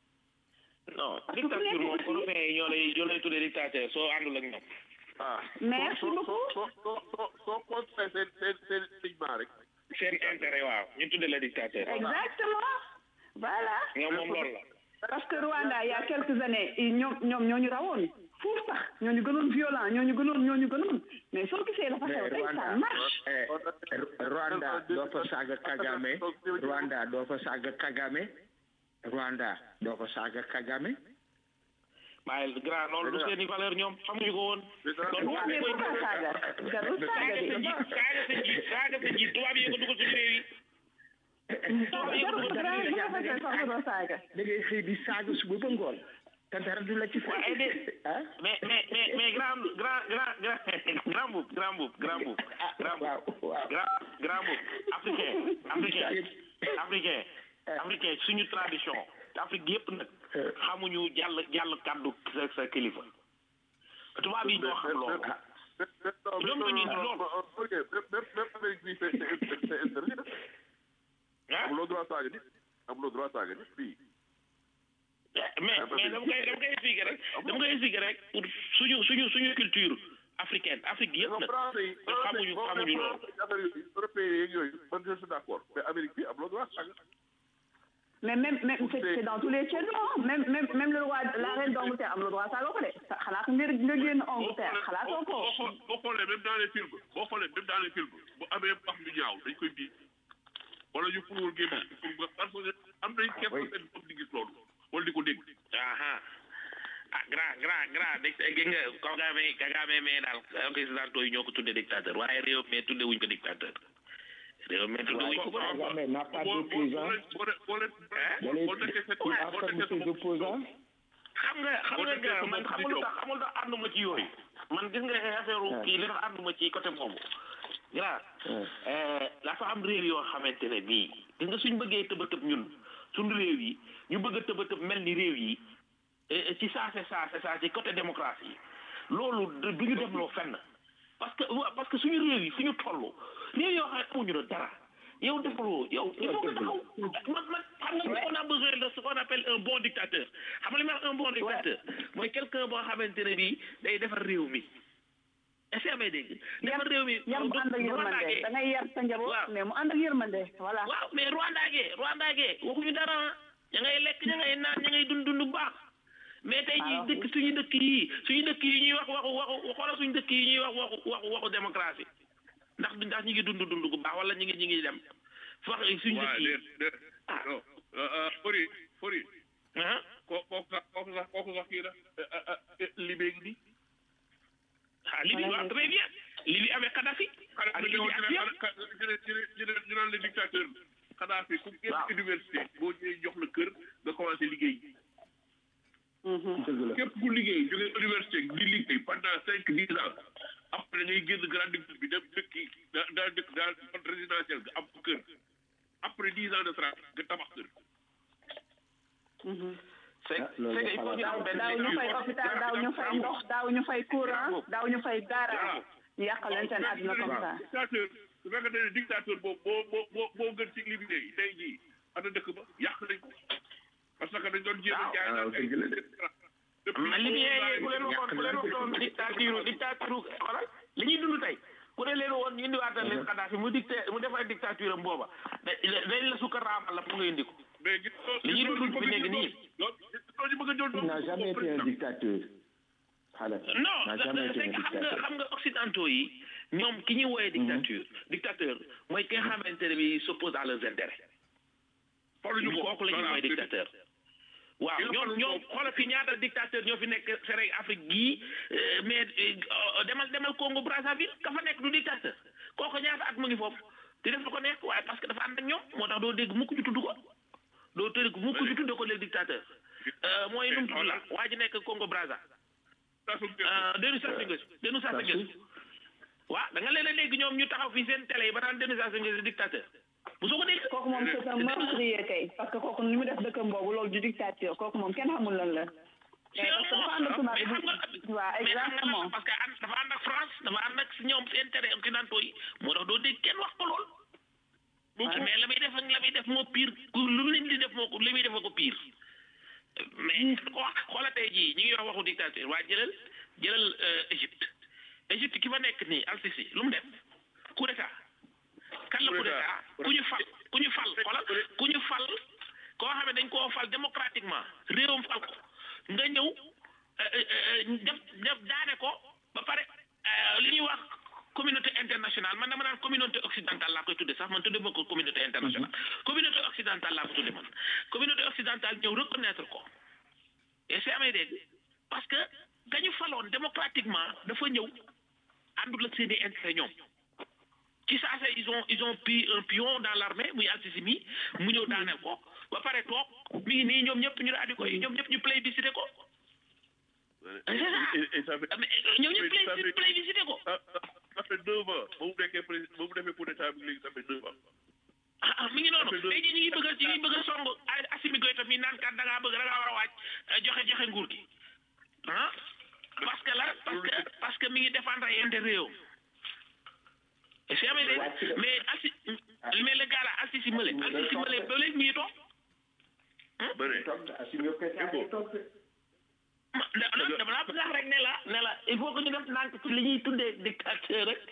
S5: non
S4: Parce que
S5: dictature
S4: ku nekk
S5: moom
S4: aussi-
S5: européen yi ñoo lay ñoo lay tuddee dictateur soo àndul ak ñoom
S3: ah
S4: Merci
S3: soo
S4: beaucoup.
S3: soo soo soo soo contre seen seen seen lignement rek
S5: seen intérêt waaw ñu tuddee la dictateur
S4: exactement voilà
S5: ñoom moom loolu la
S4: parce que Rwanda il y a quelques années i- ñoom ñoom ñoo ñu rawoon fuuf sax ñoo ñu gënoon violent ñoo ñu gënoon ñoo ñu gënoon mais soo gisee la fa
S6: mais
S4: xew tey ça
S6: Rwanda
S4: marche
S6: eh, Rwanda doo fa saaga Kagame Rwanda doo fa saaga Kagame Rwanda doo fa saaga Kagame
S5: waaye grand loolu du seen i valeur ñoom xamuñu ko woon loolu
S4: waaw mais pourquoi saaga jarul saaga
S5: saaga sa
S4: de
S5: njiit saaga sa njiit saaga sa njiit tubaab yi ko dugal suñu réew yi
S4: jarul grand bu ko defee sax nga doo saaga
S6: da ngay xëy di saaga suba ba ngoon te dara du la ci
S5: waaye de
S6: ah
S5: mais mais mais mais grand grand grand grand grand boub grand boub grand boub grand boub
S6: waaw waaw
S5: grand grand boub africain africain africain africain suñu tradition Afrique yëpp nag xamuñu jàll jàll kàddu sa sa kilifa tubaab yi ñoo xam loolu ñoom dañuy loolu
S3: ok même même Amérique bi c'est c'est c'est interdit
S5: ah
S3: amuloo droit saaga nit amuloo droit saaga nit fii
S5: mais mais dama koy dama koy expliquer rek dama koy expliquer rek pour suñu suñu suñu culture africaine Afrique yëpp nag
S3: français yi
S5: xamuñu xamuñu loolu
S3: affaire yooyu européen yeeg yooyu man je suis d'accord mais Amérique bi amuloo droit saaga
S4: mais même même c'est c'est dans tous les channels hein. même même même le roi la reine d'Angleterre am le droit saaga ko de sa- xalaat nga nga génn Angleterre xalaatoo ko
S3: boo xoo- boo xoolee même dans les films boo xoolee même dans les films bu amee wax lu ñaaw dañ koy bii wala ñu furuwul gémmiñ pour nga parce que am nañ kenn seen bopp di gis loolu wala di ko dégg
S5: aha ah grand grand grand dégg gis nga Kagame Kagame mais daal occidentaux yi ñoo ko tuddee dictateur waaye réew mais tudde wuñ ko dictateur réew mais tudde wuñ ko ko
S6: Kagame n'a pas
S3: boo boo
S6: d'opposant
S3: boo leen boo leen
S6: da lay
S3: boo nekkee seen
S6: il
S3: boo
S6: affirme
S3: nekkee
S6: ses opposants
S5: xam nga xam nga grand man xamul lu tax xamul tax ànduma ci yooyu man gis nga affaire kii li tax ànduma ci côté boobu grand dafa am réew yoo xamante ne bii gis nga suñ bëggee tëba tëb ñun suñ réew yi ñu bëgg a tëba tëb mel ni réew yi eh, ci saase saase saa ci côté démocratie loolu du du ñu demloo fenn parce que wa- parce que suñu réew yi fi ñu toll réew yoo xam ne amuñu la dara yow defaloo yow il faut nga taxaw man man xam nga on a besoin de ce qu'on appelle un bon dictateur xam nga li ma wax un bon dictateur mooy quelqu'un boo xamante ne bii day defar réew mi est-ce que amee dégg defar réew mi
S4: yar mu ànd ak yërmande da ngay yar sa njaboot
S5: Waaw.
S4: mais mu ànd ak yërmande voilà
S5: waaw mais Rwanda gee Rwanda gee waxuñu dara ña ngay lekk ña ngay naan ña ngay dund dund bu baax mais tey jii
S4: Alors,
S5: dëkk suñu dëkk yi suñu dëkk yi ñuy wax waxu waxu xoolal suñu dëkk yi ñuy wax waxu waxu waxu démocratie ndax ndax ñu ngi dund dund bu baax wala ñu ngi ñu ngi dem wax suñu dëkk
S3: waaw
S5: yi
S3: déet déet non fori fori
S5: ah
S3: ko kooku sax kooku sax kooku sax kii la libé ngi nii
S5: ah Libye waaw très bien Libye avec Kadhafi
S3: xanaa
S5: ak
S3: ñu
S5: Libye ak
S3: ne
S5: yëpp
S3: ñu ne ñu ne ñu naan le dictateur Kadhafi ku génn
S5: Waaw.
S3: université boo ñëwee jox la kër nga commencé liggéey
S6: dëgg la
S3: képp ku liggéey jógee université di liggéey pendant cinq dix ans après da ngay génn grande ville bi dem dëkki daa daa dëkk daal zone résidentielle nga am kër après dix ans de travail nga tabax kër
S5: c'est
S6: Ah, loolu
S5: c'est il faut ñu
S4: daaw
S5: am benn
S4: daaw ñu fay hôpital daaw ñu fay ndox daaw ñu fay courant daaw ñu fay garage ñu yàqal leen seen àdduna comme ça
S3: dictateur su fekkee ne dictateur boobu moo moo moo moo gën ci li bi tey tey jii ana dëkk ba yàq nañ ko parce que dañ doon jéem a jaay
S6: waaw,
S3: naan ay
S6: dëgg la de.
S3: depuis
S5: man libyen yi ku leen waxoon ku leen waxoon dictature dictature xoolal li ñuy dund tey ku ne leen woon ñu indiwaatal leen Kadhafi mu dicté mu def ay dictature am booba da- dañ la sukka raamal la pour nga indi ko
S3: mais gis
S5: li ñuy dund fi nekk nii
S3: loolu ñu bëgg a jël
S6: il n'a jamais été un dictateur xale
S5: non
S6: n'a
S5: da-
S6: jamais
S5: da-
S6: été un
S5: c'est que xam nga
S6: dictateur
S5: xam nga occidentaux yi ñoom ki ñuy wooyee dictature dictateur mooy ki nga xamante ne bi s'oppose à leurs intérêts
S3: xooluñu ko
S5: kooku la ñuy wooyee dictateur waaw
S3: Il
S5: ñoom
S3: faut-
S5: ñoom xoolal fi ñaata dictateur ñoo fi nekk Sénégal Afrique gii euh, mais euh, demal demal Congo Brazzaville ka fa nekk du dictateur kooku ñaata at mu ngi foofu di def lu ko nekk waaye parce que dafa ànd ak ñoom moo tax doo dégg mukk ñu tudd ko doo dégg mukk ñu tudd ko les dictateur Euh, mooy nu mu tudd la waa ji nekk Congo Brazza ah Denis Sassou Nguesso Denis Sassou Nguesso waaw da nga leen a dégg ñoom ñu taxaw fii seen télé yi ba naan Denis Sassou Nguesso dictateur bu soo ko dégg
S4: kooku moom c'est un meurtrier kay parce que kooku ni mu def dëkkam boobu loolu du dictature kooku moom kenn xamul lan la
S5: c'est
S4: mais
S5: un
S4: parce que dafa
S5: monstre
S4: ànd ak tubaab
S5: mais
S4: bi
S5: xam nga
S4: waaw
S5: mais xam nga
S4: exactement
S5: lan parce que ànd dafa ànd ak France dafa ànd ak ñoom si intérêt occidentaux yi moo tax doo dégg kenn wax ko lool mais la muy def ak la muy def moo pire ku lu leen di def moo ko li muy def moo ko pire mais ko wax xoola tey jii ñu ngi wax waxu dictature waa jëlal jëlal Égypte Égypte ki fa nekk nii Al-Sisi lu mu def coup d'état kan la coup d'état ku ñu fal ku ñu fal xoolal ku ñu fal koo xam ne dañ koo fal démocratiquement réewam fal ko nga ñëw def def daane ko ba pare li ñuy wax communauté internationale man dama naan communauté occidentale laa koy tudde sax man tudde ma ko communauté internationale communauté occidentale laa ko tudde man communauté occidentale ñëw reconnaître ko et c'est amee dégg parce que gañu faloon démocratiquement dafa ñëw àndul ak seeni intérêt ñoom ci saa sa ils ont ils ont pris un pion dans l'armée muy Al-Sisi mi mu ñëw daaneel ko ba pare toog mi ngi nii ñoom ñëpp ñu daal di koy ñoom ñëpp ñu plébiscité ko c'est ça ñoom ñëpp plébiscité plébiscité ko
S3: ça fait deux ans ba mu nekkee président ba mu defee coup d'état bi léegi ça fait deux ans
S5: ah ah mi ngi noonu tey jii ñu ngi bëgg a ñu ngi bëgg a song Assimi Goïta mi naan kat da ngaa bëgg da ngaa war a waaj joxe joxe nguur gi ah parce que la parce que parce que mi ngi défendre ay intérêt réew c'est amee dégg mais assi mais le gars là Al-Sisi Mële Al-Sisi Mële ba léegi mi ngi toog non dama laa bëgg a wax rek ne la ne la il faut que ñu def nànk ci li ñuy tuddee dictateur rek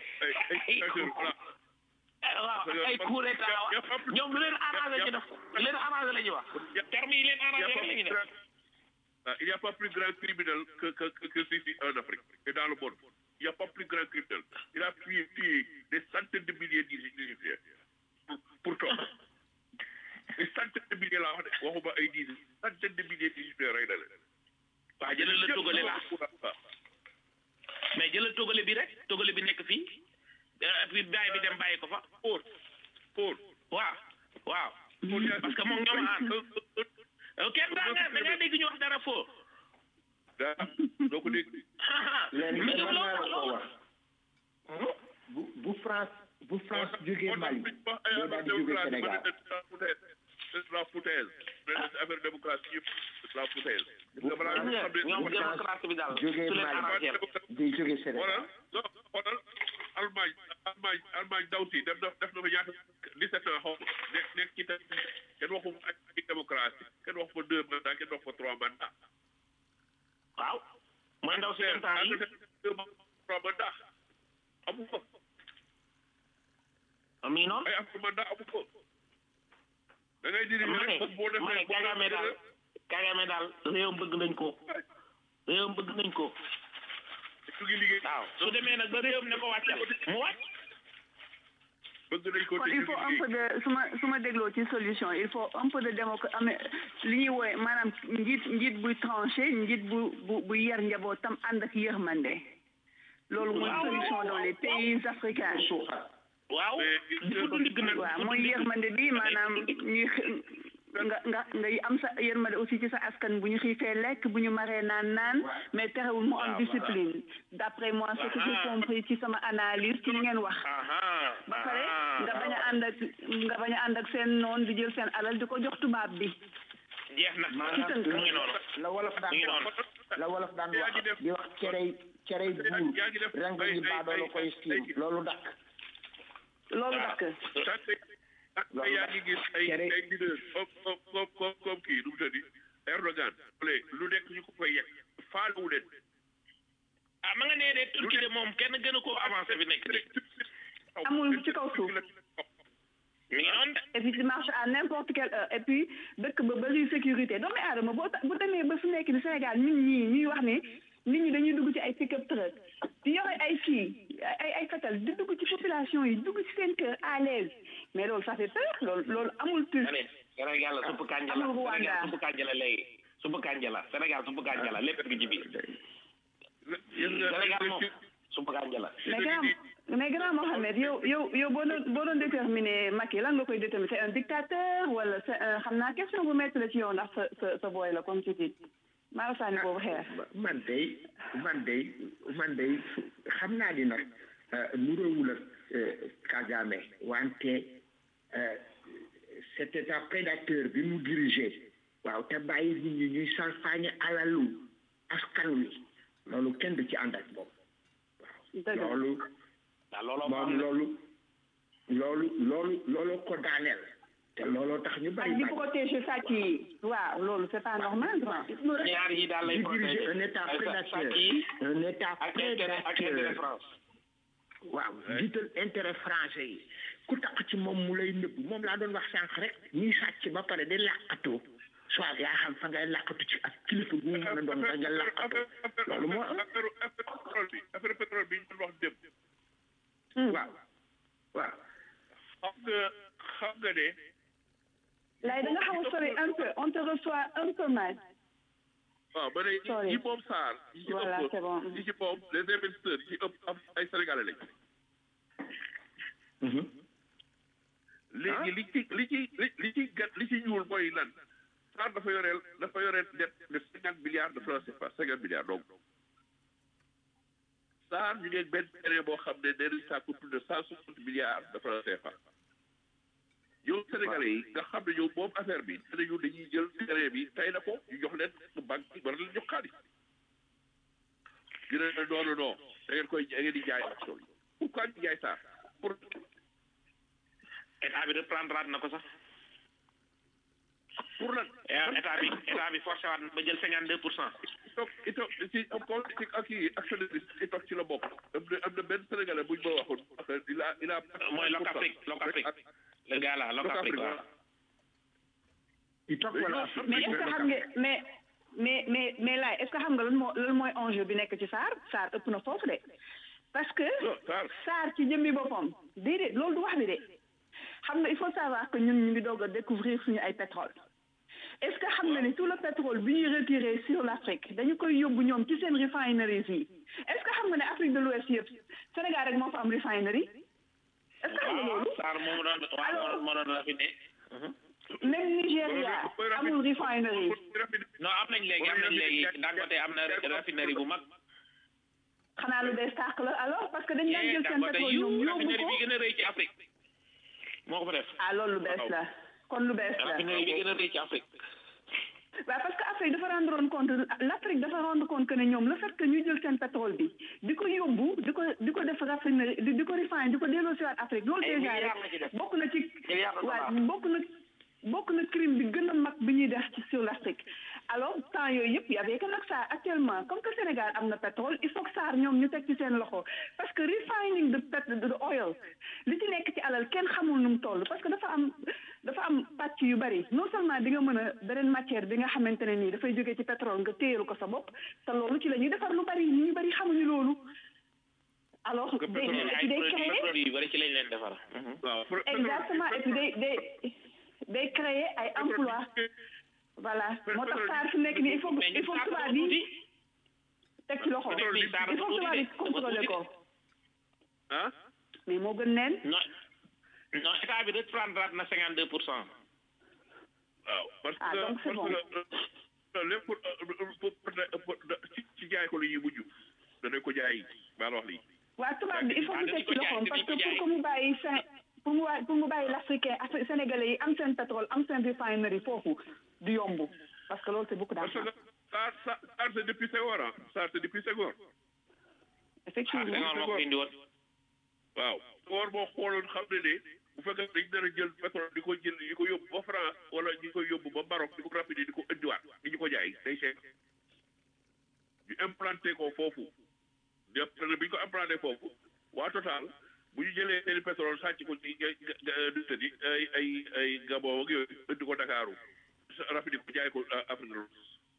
S5: waaw ay coup d'état ñoom lu leen arrangé ñu def lu leen arrangé la ñuy wax terme yi leen arrangé rek la ñuy def
S3: il n'y a pas plus grand criminel que, que, que, que Sisi en Afrique et dans le monde. Il n'y a pas plus grand criminel. Il a tué, tué des centaines de milliers d'Égyptiens. Pourtant, des centaines de milliers là, waxuma ay dizaines, centaines de milliers d'Égyptiens rey na leen.
S5: waa jëlal la togale la mais jëlal togale bi rek togale bi nekk fii puis bàyyi bi dem bàyyi ko fa.
S3: Pour, pour.
S5: waaw waaw. parce que moom ñoom ànd. kenn daa nga da nga dégg ñu wax dara foo.
S3: daa doo ko dégg.
S6: léegi man maa la ko wax bu bu France bu France jógee Mali day daal di jógee Sénégal.
S3: la foutaise affaire démocratie yëpp la foutaise.
S5: ñoom démocratie bi daal
S6: jógee Mali day jógee Sénégal.
S3: non xoolal Allemagne Allemagne Allemagne daw si def na def na fa ñaata 17 ans xaw nekk nekk ci tamit kenn waxu fa ak démocratie kenn waxu fa deux mandats kenn waxu fa trois mandats.
S5: waaw mooy ndaw si dem temps yi
S3: deux trois mandats amu ko.
S5: mi noonu
S3: ay affaire mandat amu ko. da ngay diri rek boo defee
S5: ma ne Kagame daal Kagame daal réewam bëgg nañ ko réewam bëgg nañ ko.
S3: su ngi liggéey.
S5: waaw su demee nag ba réewam ne ko wàccal mu wàcc.
S3: bëgg nañ ko
S4: kon il faut un peu de su ma su ma dégloo ci solution il faut un peu de démoc amee li ñuy wooye maanaam njiit njiit buy tranché njiit bu bu bu yar njabootam ànd ak yërmande loolu mooy solution dans les pays africains
S5: waaw dafa du ndigg nag
S4: waaw mooy yërmande bi maanaam ñuy nga nga nga am sa yërmande aussi ci sa askan bu ñu xiifee lekk bu ñu maree naan naan mais terewul mu am discipline d'après moi ce que j'ai compris ci sama analyse ci li ngeen wax ba pare nga bañ a ànd ak nga bañ a ànd ak seen noon di jël seen alal di ko jox tubaab bi
S5: jeex na
S4: ci tënk
S5: mu ngi noonu
S6: la wolof daan wax la wolof daan wax di wax cerey cerey buur rang ñi baadoo la koy siin loolu dakk
S4: loolu dakk
S3: te yaa ngi gis ay ay leader comme comme comme comme kii nu mu tëddi Erdogan lu nekk ñu ko fay yegg faalewu leen
S5: ah ma nga nee de Turquie de moom kenn gënu koo avancé bi nekk
S4: amul ci kaw suuf
S5: mi ngi noonu de
S4: et puis tu marches à n'importe quelle heure et puis dëkk ba bari sécurité doomu aadama boo bu demee ba fu nekk ni Sénégal nit ñi ñuy wax ni nit ñi dañuy dugg ci ay pick-up truck di yore ay kii ay ay fetal di dugg ci population yi dugg ci seen kër à l'aise mais loolu ça fait peur loolu loolu amul plus
S5: Sénégal la suppu kànja la Sénégal suppu kànja la léegi suppu kànja la Sénégal suppu kànja la lépp ngi ci biir Sénégal moom suppu kànja la
S4: mais grand mais grand Mohamed yow yow yow boo doon boo doon déterminer Macky lan nga koy déterminer c'est un dictateur wala c'est un xam naa question bu métti la ci yow ndax sa sa sa booy la comme tu dis maa la sànni boobu xeer
S6: man day man day man day xam naa ni nag nuróowul ak Kagame wante c'était un prédateur bi mu dirigé waaw te bàyyi nit ñi ñuy salfaañe alalu askan wi loolu kenn du ci ànd ak moom
S4: dëgg la
S6: loolu
S7: waaw looloo
S6: moom loolu loolu loolu loolu ko daaneel te looloo tax ñu
S4: ak
S6: bari
S4: di
S6: bari
S4: protéger sàcc yi waaw loolu c'est pas normal quoi
S7: ñaar yi daal lay
S6: di diriger
S7: protéger
S6: un état
S7: Ay, sa-
S6: prédateur
S7: sàcc yi
S6: un état
S7: ak intérêt ak intérêt
S6: prédateur
S7: France
S6: waaw jiital intérêt français yi ku tax ci moom mu lay nëbb moom laa doon wax sànq rek ñuy sàcc ba pare di làqatu soit yaa xam fa ngay làqatu ci ak kilifa bu mu mën a doon fa nga làqatu loolu moo am
S3: affaire affaire pétrole bi affaire pétrole bi ñu doon wax démb
S6: waaw waaw
S3: xam nga xam nga ne
S4: lay da nga xaw a sori un peu on te reçoit un peu mal
S3: waaw ba ne
S4: Sorry.
S3: ñi moom SAR ñi ci
S4: Voilà, c'est bon.
S3: ëpp ñi ci moom les investisseurs ñi ci ëpp am ay sénégalais lañ léegi li ci li ci li li ci gat li ci ñuul mooy lan SAR dafa yoreel dafa yoreel dette de cinquante milliards de francs CFA cinquante milliards donc SAR ñu ngi benn terrain boo xam ne nee nañ ça coûte plus de cent soixante milliards de francs CFA yow sénégalais yi nga xam ne ñoom moom affaire bi nee nañu dañuy jël terrain bi tay na ko ñu jox leen banque bi war leen jox xaalis ñu ne non non non da ngeen koy da ngeen di jaay action yi pourquoi ñu jaay SAR pour
S7: état bi reprendre na ko sax
S3: pour lan
S7: Et état bi état bi forcé waat na ba jël cinquante deux pour cent
S3: toog ito ci politique ak yi actionniste i toog ci la bokk am na am na benn sénégalais buñ ma waxoon il a il a
S7: mooy Locafrique Locafrique le gars là Locafrique waaw
S6: il toog wala
S4: mais est-ce que xam nga mais mais mais mais laay est-ce que xam nga lan moo lan mooy enjeu bi nekk ci SAR SAR ëpp na foofu de parce que
S3: non SAR
S4: SAR ci jëmmi boppam déedéet loolu du wax bi de xam nga il faut savoir que ñun ñu ngi doog a découvrir suñu ay pétrole est-ce que xam nga ni tout le pétrole bi ñuy retiré sur l'Afrique dañu koy yóbbu ñoom ci seen refineries yi est-ce que xam nga ne Afrique de l'Ouest yëpp Sénégal rek moo fa am refinerie est-ce que xam nga loolu
S7: Sarr moom doon waaw moo doon raffiné
S4: même Nigéria amul refinerie
S7: non am nañ léegi am nañ léegi Dangote am na raffinerie bu mag
S4: xanaa lu bees tàq la alors parce que dañ daan jël seen
S7: Dangote
S4: pétrole
S7: yu
S4: ñoom yóbbu
S7: raffinerie bi
S4: ko
S7: gën a rëy ci Afrique moo ko fa def
S4: ah loolu lu bees la kon lu bees la
S7: raffinerie bi gën a rëy ci Afrique
S4: waaw parce que Afrique dafa rendre woon compte l'Afrique dafa rendre compte que ne ñoom le fait que ñu jël seen pétrole bi di ko yóbbu di ko di ko def raffinerie di di ko refine di ko delloo si waat Afrique loolu
S7: Ay
S4: déjà
S7: milliards la ci
S4: rek
S7: def.
S4: bokk na ci
S7: Milliards de
S4: waaw
S7: dollars.
S4: bokk na bokk na crime bi gën a mag bi ñuy def ci sur l'Afrique alors temps yooyu yëpp y avait que nag SAR actuellement comme que Sénégal am na pétrole il faut que SAR ñoom ñu teg ci seen loxo parce que refining de pet de oil li ci nekk ci alal kenn xamul nu mu toll parce que dafa am dafa am pàcc yu bari non seulement di nga mën a beneen matière bi nga xamante ne nii dafay jógee ci pétrole nga téyeru ko sa bopp te loolu ci la ñuy defar lu bari ñu bari xamuñu loolu alors day
S7: ay
S4: day
S7: produits
S4: créer
S7: produits yu bari ci lañ leen defar
S3: waaw
S4: exactement et puis day day day créer ay emploi voilà moo tax SAR fi nekk nii il faut
S7: mais
S4: il faut
S7: Sarr
S4: tubaab
S7: dafa
S4: yi
S7: tuuti
S4: teg ci loxo
S7: Sarr
S4: il
S7: dafa
S4: faut
S7: tuuti
S4: tubaab yi
S7: de,
S4: contrôler
S7: dafa
S4: ko
S3: ah
S4: mais moo gën neen
S7: non non état bi reprendre na cinquante deux pour cent
S3: waaw parce
S4: Ah,
S3: que
S4: donc c'est
S3: parce que euh, lépp pour pour pour pour ci ci jaay ko la ñuy mujj danañ ko jaay maa la wax lii
S4: waa tubaab bi il faut
S7: Ah,
S4: mu teg ci
S7: dañu ko jaay,
S4: loxoom parce que
S7: dañu ko
S4: pour que mu bàyyi fin pour mu waa pour mu bàyyi l'africain Afri- sénégalais yi am seen pétrole am seen refinerie foofu du yomb parce que loolu c'est beaucoup
S3: parce que
S4: d'argent
S3: ça ça ça c'est depuis Senghor ah ça c'est depuis Senghor
S7: ah
S4: effectivement
S7: Senghor moo ko indi woon
S3: waaw Senghor boo xooloon xam ne ne bu fekkee dañ nar a jël pétrole di ko jël di ko yóbbu ba France wala di ko yóbbu ba Maroc di ko rafetlu di ko indiwaat di ñu ko jaay day cher ñu implanté ko foofu def bi ñu ko implanté foofu waa Total bu ñu jëlee seen pétrole sàcc ko ci ga- ga- ga- nu mu tëddi ay ay ay Gabon ak yooyu indi ko Dakaru rafetlu ko jaay ko euh, Afrique de l'Ouest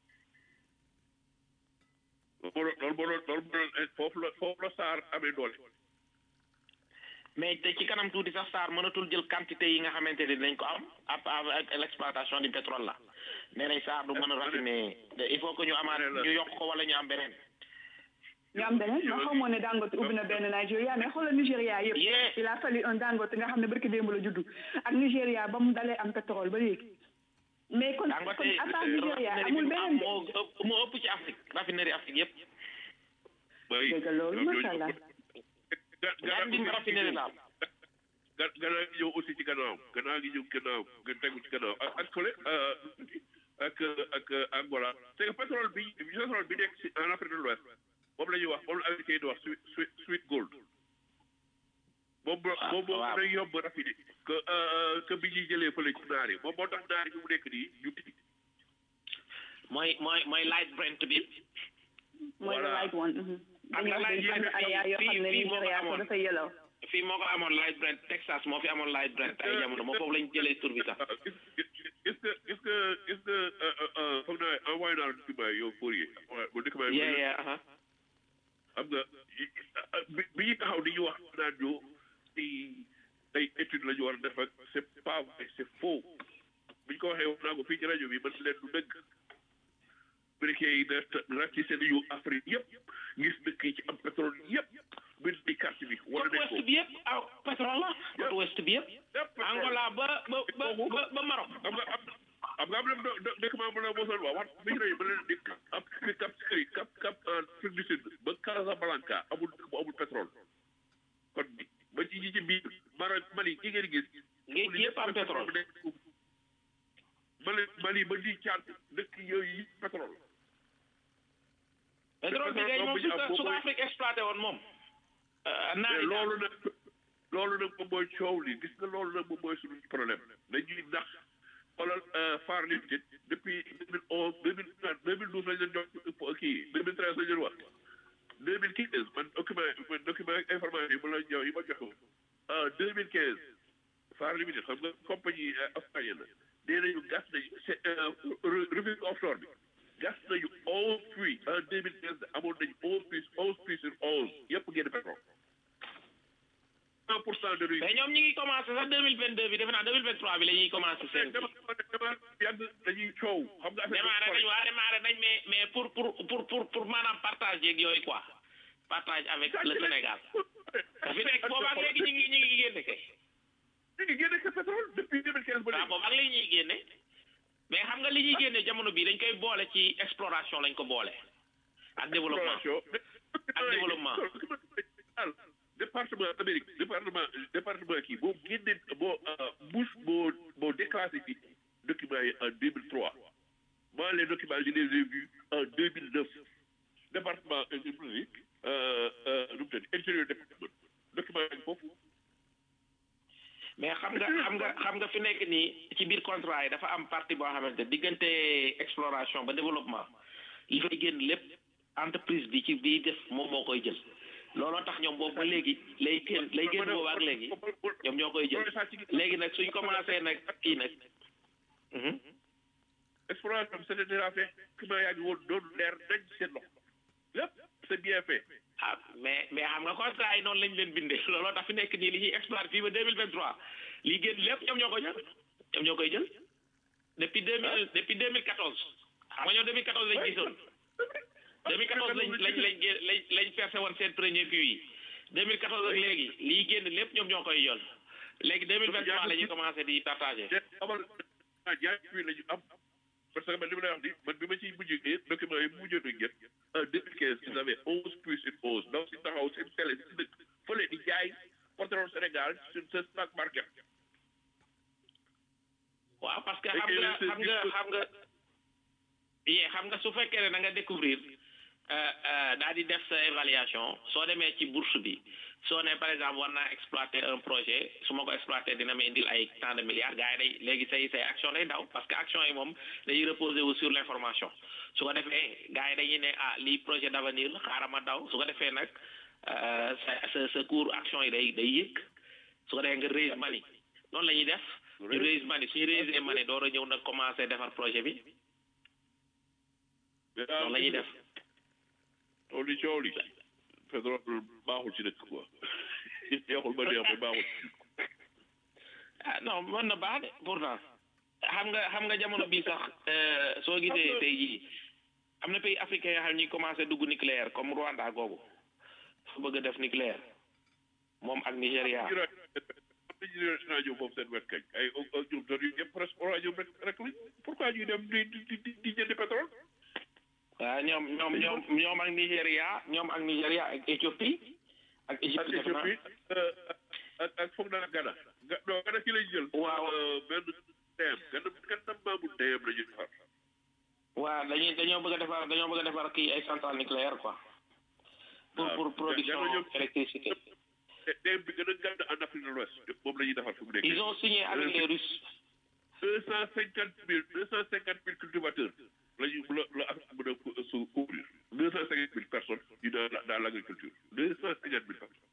S3: loolu moo doon loolu moo doon loolu moo doon foofu la foofu la SAR amee doole.
S7: mais te ci kanam tuuti sax Sarr mënatul jël quantité yi nga xamante ne dinañ ko am ap avec l'exploitation du pétrole la nee nañ Sarr du mën a raffiner il faut que ñu amaat ñu yokk ko wala ñu am beneen
S4: ñu am beneen ma xamoon ne Dangote ubbi na benn Nigeria mais xoolal Nigéria yëpp
S7: Yeah.
S4: il a fallu un Dangote nga xam ne barki démb la juddu ak Nigéria ba mu dalee am pétrole ba léegi mais kon
S7: Dangote
S4: kon à part Nigéria
S7: raffinerie bi
S4: amul
S7: mu am
S4: beneen de
S7: moo ëpp moo ëpp ci Afrique raffinerie Afrique yëpp
S3: bay
S4: dégg loolu macha allah
S3: ga-
S7: ñaar di raffinerie la am
S3: ga- gannaaw gi ñëw aussi ci gannaaw gannaaw gi ñëw gannaaw nga tegu ci gannaaw ak ak fële ak ak Angola c'est que pétrole bi pétrole bi nekk si en Afrique de l'Ouest moom la ñuy wax moom la américain yi di wax sweet sweet sweet gold moom moom moom day yomb raffiné que que bi ñuy jëlee fële ci naar yi moom moo tax naar yi mu nekk nii ñu tigi
S7: mooy mooy mooy light brent bi
S4: mooy the light one
S7: am na light brent
S4: yoo xam ne Nigéria ko dafa yellow
S7: fii moo ko amoon light brent Texas moo fi amoon light brent ay jamono moo foofu lañ jëlee tur bi sax
S3: gis nga gis nga gis nga foog naa envoyé naa la document yow Fourier bu document yi
S7: yeah yeah aha
S3: xam nga bi ñu taxaw di ñu wax naan ñu ci ay étude la ñu war a def ak c'est pas vrai c'est faux bi ñu ko waxee wax naa ko fii ci rajo bi man leen du dëgg américain yi da ratissé nañu Afrique yëpp gis dëkk yi ci am pétrole yëpp bind di carte bi wala
S7: côte ouest bi yëpp ah pétrole la côte ouest bi yëpp Angola ba ba ba ba ba Maroc
S3: xam nga am xam nga am na dëkk maa mën a mosoon wax wax bi ñu ne ba leen di cap cap Skirring cap cap Afrique du Sud ba Casablanca amul dëkk bu amul pétrole kon ba ci ci biir Maroc Mali gi ngeen gis
S7: géej yëpp am pétrole
S3: Mali Mali ba di Tchad dëkk yooyu yi pétrole
S7: pétrole bi kay moom su ko su ko Afrique exploité woon moom naa
S3: loolu nag loolu nag moom mooy coow li gis nga loolu nag moom mooy suñu problème dañuy ndax xoolal Far Limited depuis deux mille onze deux mille deux mille douze lañ leen jox kii deux mille treize lañ leen wax deux mille quinze man document man document information yi ma la ñëw yi ma joxe woon deux mille quinze Far Limited xam nga compagnie australienne la nee nañu gas nañu c'est revue offshore bi gas nañu onze puits en deux mille quinze amoon nañu onze puits onze puits sur onze yëpp génn pétrole cent pour cent de
S7: mais ñoom ñi ngi commencé sax deux mille vingt deux bi defe naa deux mille vingt trois bi la ñuy commencé seen
S3: dama dama yàgg dañuy coow xam nga affaire
S7: démarré nañ waa démarré nañ mais mais pour pour pour pour pour maanaam partage yeeg yooyu quoi partage avec le Sénégal fi nekk boobaak léegi ñu ngi ñu ngi génne kay
S3: ñu ngi génne que pétrole depuis deux mille quinze ba
S7: waaw boobaak léegi ñuy génne mais xam nga li ñuy génne jamono bii dañ koy boole ci exploration lañ ko boole ak développement ak développement
S3: département Amérique département département kii boo génne boo Bush boo boo déclassé ci documents yi en deux mille trois moi les documents je les ai vus en deux mille neuf département nu mu tudd intérieur département document yi foofu
S7: mais xam nga xam nga xam nga fi nekk nii ci biir contrat yi dafa am partie boo xamante diggante exploration ba développement li fay génn lépp entreprise bi ci bii def moom moo koy jël looloo tax ñoom boobu ba léegi lay génn lay génn boobu ak léegi ñoom ñoo koy jël léegi nag suñ commencé nag kii nag
S3: exploration bi c'était déjà fait document yaa ngi woon doon leer nañ seen loxo lépp c'est bien fait
S7: ah mais mais xam nga contrat yi noonu lañ leen bindee looloo tax fi nekk nii li ñuy exploité fii ba deux mille vingt trois lii génn lépp ñoom ñoo koy jël ñoom ñoo koy jël depuis deux mille depuis deux mille quatorze xam nga ñoom deux mille quatorze lañ gisoon deux mille quatorze lañ lañ lañ lañ lañ versé woon seen premier puits yi deux mille quatorze ak léegi lii génn lépp ñoom ñoo koy jël léegi deux mille vingt trois la ñuy commencé di partagé
S3: amal ñaari puits la ñu am parce que man li ma lay wax ni man bi ma ciy mujj document yi mujjoon a jot en deux mille quinze ils avaient onze puits sur onze donc si taxaw seen télé si dëkk fële di jaay pétrole Sénégal sur ce stock market
S7: waaw parce que xam nga xam nga xam nga yee xam nga su fekkee ne da nga découvrir daal di def sa évaluation soo demee ci bourse bi soo ne par exemple war naa exploiter un projet su ma ko exploiter dina ma indil ay tant de milliards gars yi day léegi say say action day daw parce que action yi moom dañuy reposer wu sur l' information su ko defee gars yi dañuy ne ah lii projet d' avenir la xaaral ma daw su ko defee nag sa sa sa cours action yi day day yëg su ko defee nga raise money noonu la ñuy def ñu raise money suñu raise money door a ñëw nag commencé defar projet bi noonu la ñuy def
S3: coow li coow li pétrole baaxul ci dëkk quoi neexul ba neexul baaxul
S7: ah non mën na baax de pourtant xam nga xam nga jamono bii sax soo gisee tey jii am na pays africain yoo xam ñuy commencé dugg nucléaire comme Rwanda googu fa bëgg a def nucléaire moom ak Nigéria
S3: dañu rajo boobu seen wet kañ ay ñoom doon yu yëpp presque rajo rek rek lañ pourquoi ñuy dem di di di di jëndi pétrole
S7: waaw ñoom ñoom ñoom ñoom ak Nigéria ñoom ak Nigéria ak Éthiopie ak Égypte def na
S3: ak ak foog naa Ghana ga non Ghana ki lañ jël
S7: waaw
S3: benn teem Ghana Ghana maamu teem la ñu defar
S7: waa dañuy dañoo bëgg a defar dañoo bëgg a defar kii ay centrale nucléaire quoi pour
S3: waaw.
S7: pour production
S3: Jamono ñoom-
S7: électricité
S3: te bi gën a gàdd en Afrique de l'Ouest moom la ñuy defar fi mu nekk
S7: ils ont signé avec les Russes
S3: deux cent cinquante mille deux cent cinquante mille cultivateurs la ñu la la Afrique mën a co- su couvrir deux cent cinquante mille personnes yu dans la- dans l'agriculture deux cent cinquante mille personnes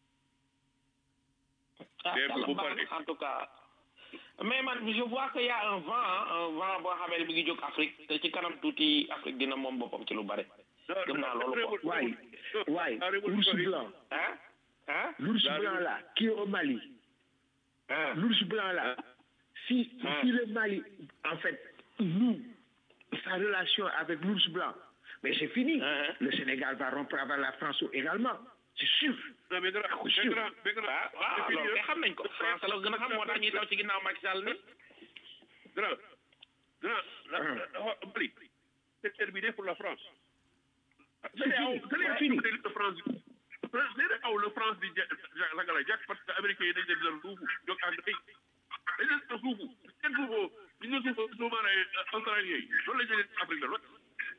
S7: ah
S3: Mais
S7: yàlla
S3: bu
S7: baax
S3: paree.
S7: na en tout cas mais man je vois que y a un vent hein, un vent boo xamee ne mi ngi jóg Afrique te ci kanam tuuti Afrique dina moom boppam ci lu bare gëm naa loolu quoi
S6: Waay, waay,
S3: La
S6: l'ours
S3: révolution yi-
S6: blanc,
S7: ah ah
S6: l'ours
S3: La
S6: blanc là, qui est au Mali,
S7: ah
S6: l'ours blanc là, si,
S7: Ah.
S6: si le Mali, en fait, nous, sa relation avec l'ours blanc, mais c'est fini.
S7: Ah.
S6: Le Sénégal va rompre avec la France également, c'est sûr.
S3: non mais grand
S6: Ah,
S3: mais
S6: sûr.
S3: grand mais grand
S7: ah waaw
S3: c'est fini,
S7: loolu kay
S3: hein.
S7: xam nañ ko France la gën a xam moo tax ñuy taw ci ginnaaw Macky Sall ni
S3: grand grand la
S6: Ah.
S3: la Mali c'est terminé pour la France
S6: C'est fini, c'est fini.
S3: le France c'est aw le France di ja ragala jàkk parce que américains yi dañ leen dal suufu jóg anglais dañ leen dal suufu kenn suufoo ñu nga suufoo sous-marin australien yi loolu la ñu leen Afrique de l'Ouest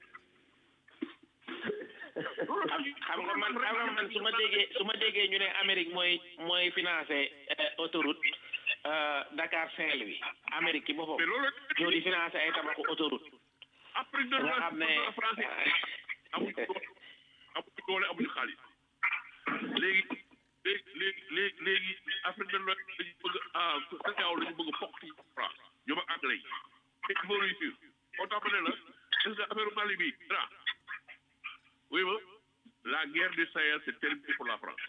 S7: xam nga man xam nga man su ma déggee su ma déggee ñu ne Amérique mooy mooy financé autoroute euh, Dakar Saint-Louis Amérique ci boppam
S3: mais loolu
S7: ñoo di financé ay tabaxu autoroute
S3: Afrique de
S7: nga xam ne
S3: l'Ouest français amuñu doole amuñu doole amuñu xaalis léegi léegi léegi léegi léegi Afrique de l'Ouest dañu bëgg ah CEDEAO la ñu bëgg a fokk ci France ñoom ak anglais yi te il faut réussir moo tax ma ne la est-ce que affaire Mali bi dara oui ma la guerre du Sahel c'est terminé pour la France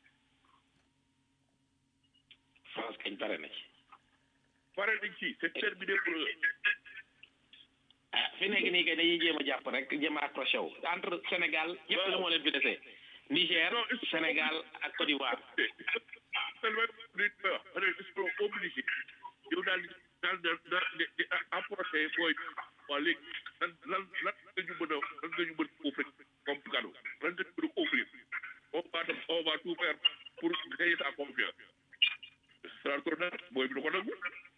S7: France kañ pare na ci
S3: pare nañ ci c'est terminé pour eux
S7: ah fi nekk nii kay dañuy jéem a jàpp rek jéem a accroché wu entre Sénégal ñëpp la moo leen fi desee Niger Sénégal ak Côte d'Ivoire
S3: tellement di wax ils sont obligés yow daal di daal di daal di di apporter booy waa léegi lan lan lan nga ñu mën a lan nga ñu mën a offrir comme cadeau lan nga ñu mën a offrir on va def on va tout faire pour gagner sa confiance ça tourne booy bi du ko nangu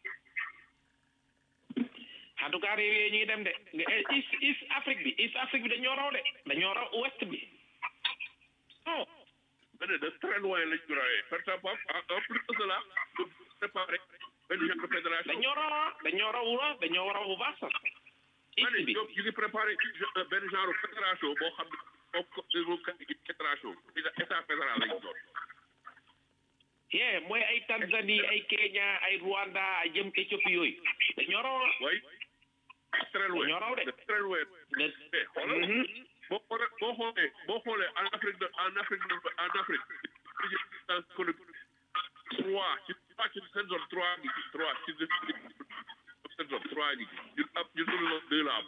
S7: en tout cas réew yooyu ñu ngi dem de nga East East Afrique bi East Afrique bi dañoo raw de dañoo raw Ouest bi
S3: non mais de très loin lañ ñu rawee par exemple en plus de cela de préparer benn genre de fédération
S7: dañoo raw ah dañoo raw la dañoo raw bu baax sax
S3: ma ne
S7: East bi
S3: ñoom ñu ngi préparé benn genre fédération boo xam ne comme comme fédération état fédéral lañ doon
S7: yee mooy ay Tanzanie ay Kenya ay Rwanda ay jëm Éthiopie yooyu dañoo raw ah
S3: oui très loin
S7: Dañoo raw de.
S3: très loin
S7: de
S3: mais xoolal
S7: Mhm.
S3: boo xoolee boo xoolee boo xoolee en Afrique de en Afrique de en Afrique dans économique trois ci trois ci seen zone trois ngi ci trois ci seen zone trois ngi ci ñun am ñun suñu zone deux la am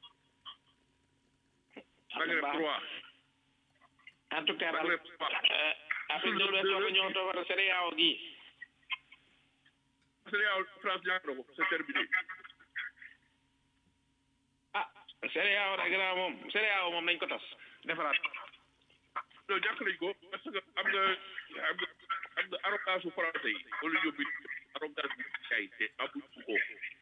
S3: Maghreb trois
S7: en tout cas daal
S3: Maghreb trois
S7: euh, Afrique de l'Ouest war nañoo toog CEDEAO gi
S3: CEDEAO France ñàkk na ko c'est terminé
S7: ah CEDEAO rek grand moom CEDEAO moom nañ ko tas defaraat
S3: non ñàkk nañ ko parce que am nga am nga am nga arrogance su français yi wala yóbbi arrogance bi kay te amuñ ko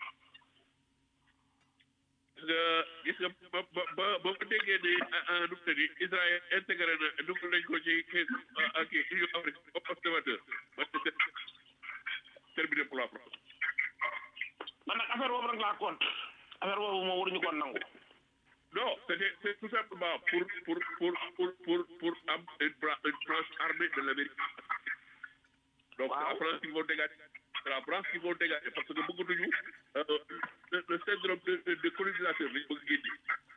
S3: gis nga gis nga ba ba ba ba ma déggee ne nu mu tëddi Israël intégré na dugal nañ ko ci kii ak kii Union africaine comme observateur ba c'est terminé pour la France
S7: man nag affaire boobu rek laa compte affaire boobu moom waruñu ko nangu
S3: non c'était c'est tout simplement pour pour pour pour pour pour am une bra- une branche armée de l'Amérique donc c'est la France qui vont dégager c'est la France qui vont dégager parce que bëggatuñu euh, le le syndrome de de, de colonisateur lañ bëgg génne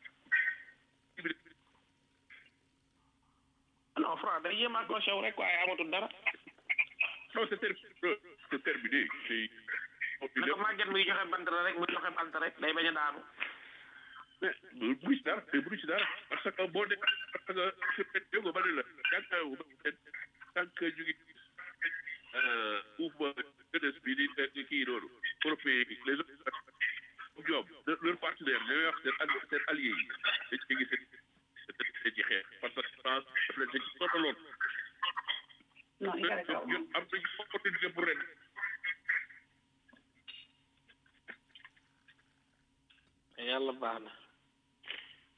S7: non France day yéem a accroché wu rek waaye amatul dara
S3: non c'est terminé c'est terminé c'est
S7: ne ko màgget muy joxe bant la rek muy joxe bant rek day bañ a daanu
S3: mais bu bu ci dara mais bu ci dara parce que boo dee parce que su fekkee dégg nga ba ne la jàkkaarloo ba peut être tant que ñu ngi mouvement jeunesse bi di di kii noonu européen yi les autres ñoom leur partenaire ñooy wax seen alli seen alliés yi dañ ci gis dañ ci xeex parce que France daf leen dañ ci sonaloon
S4: non il fallait pas
S3: ñun am nañu opportunité pour ren
S7: yàlla baax na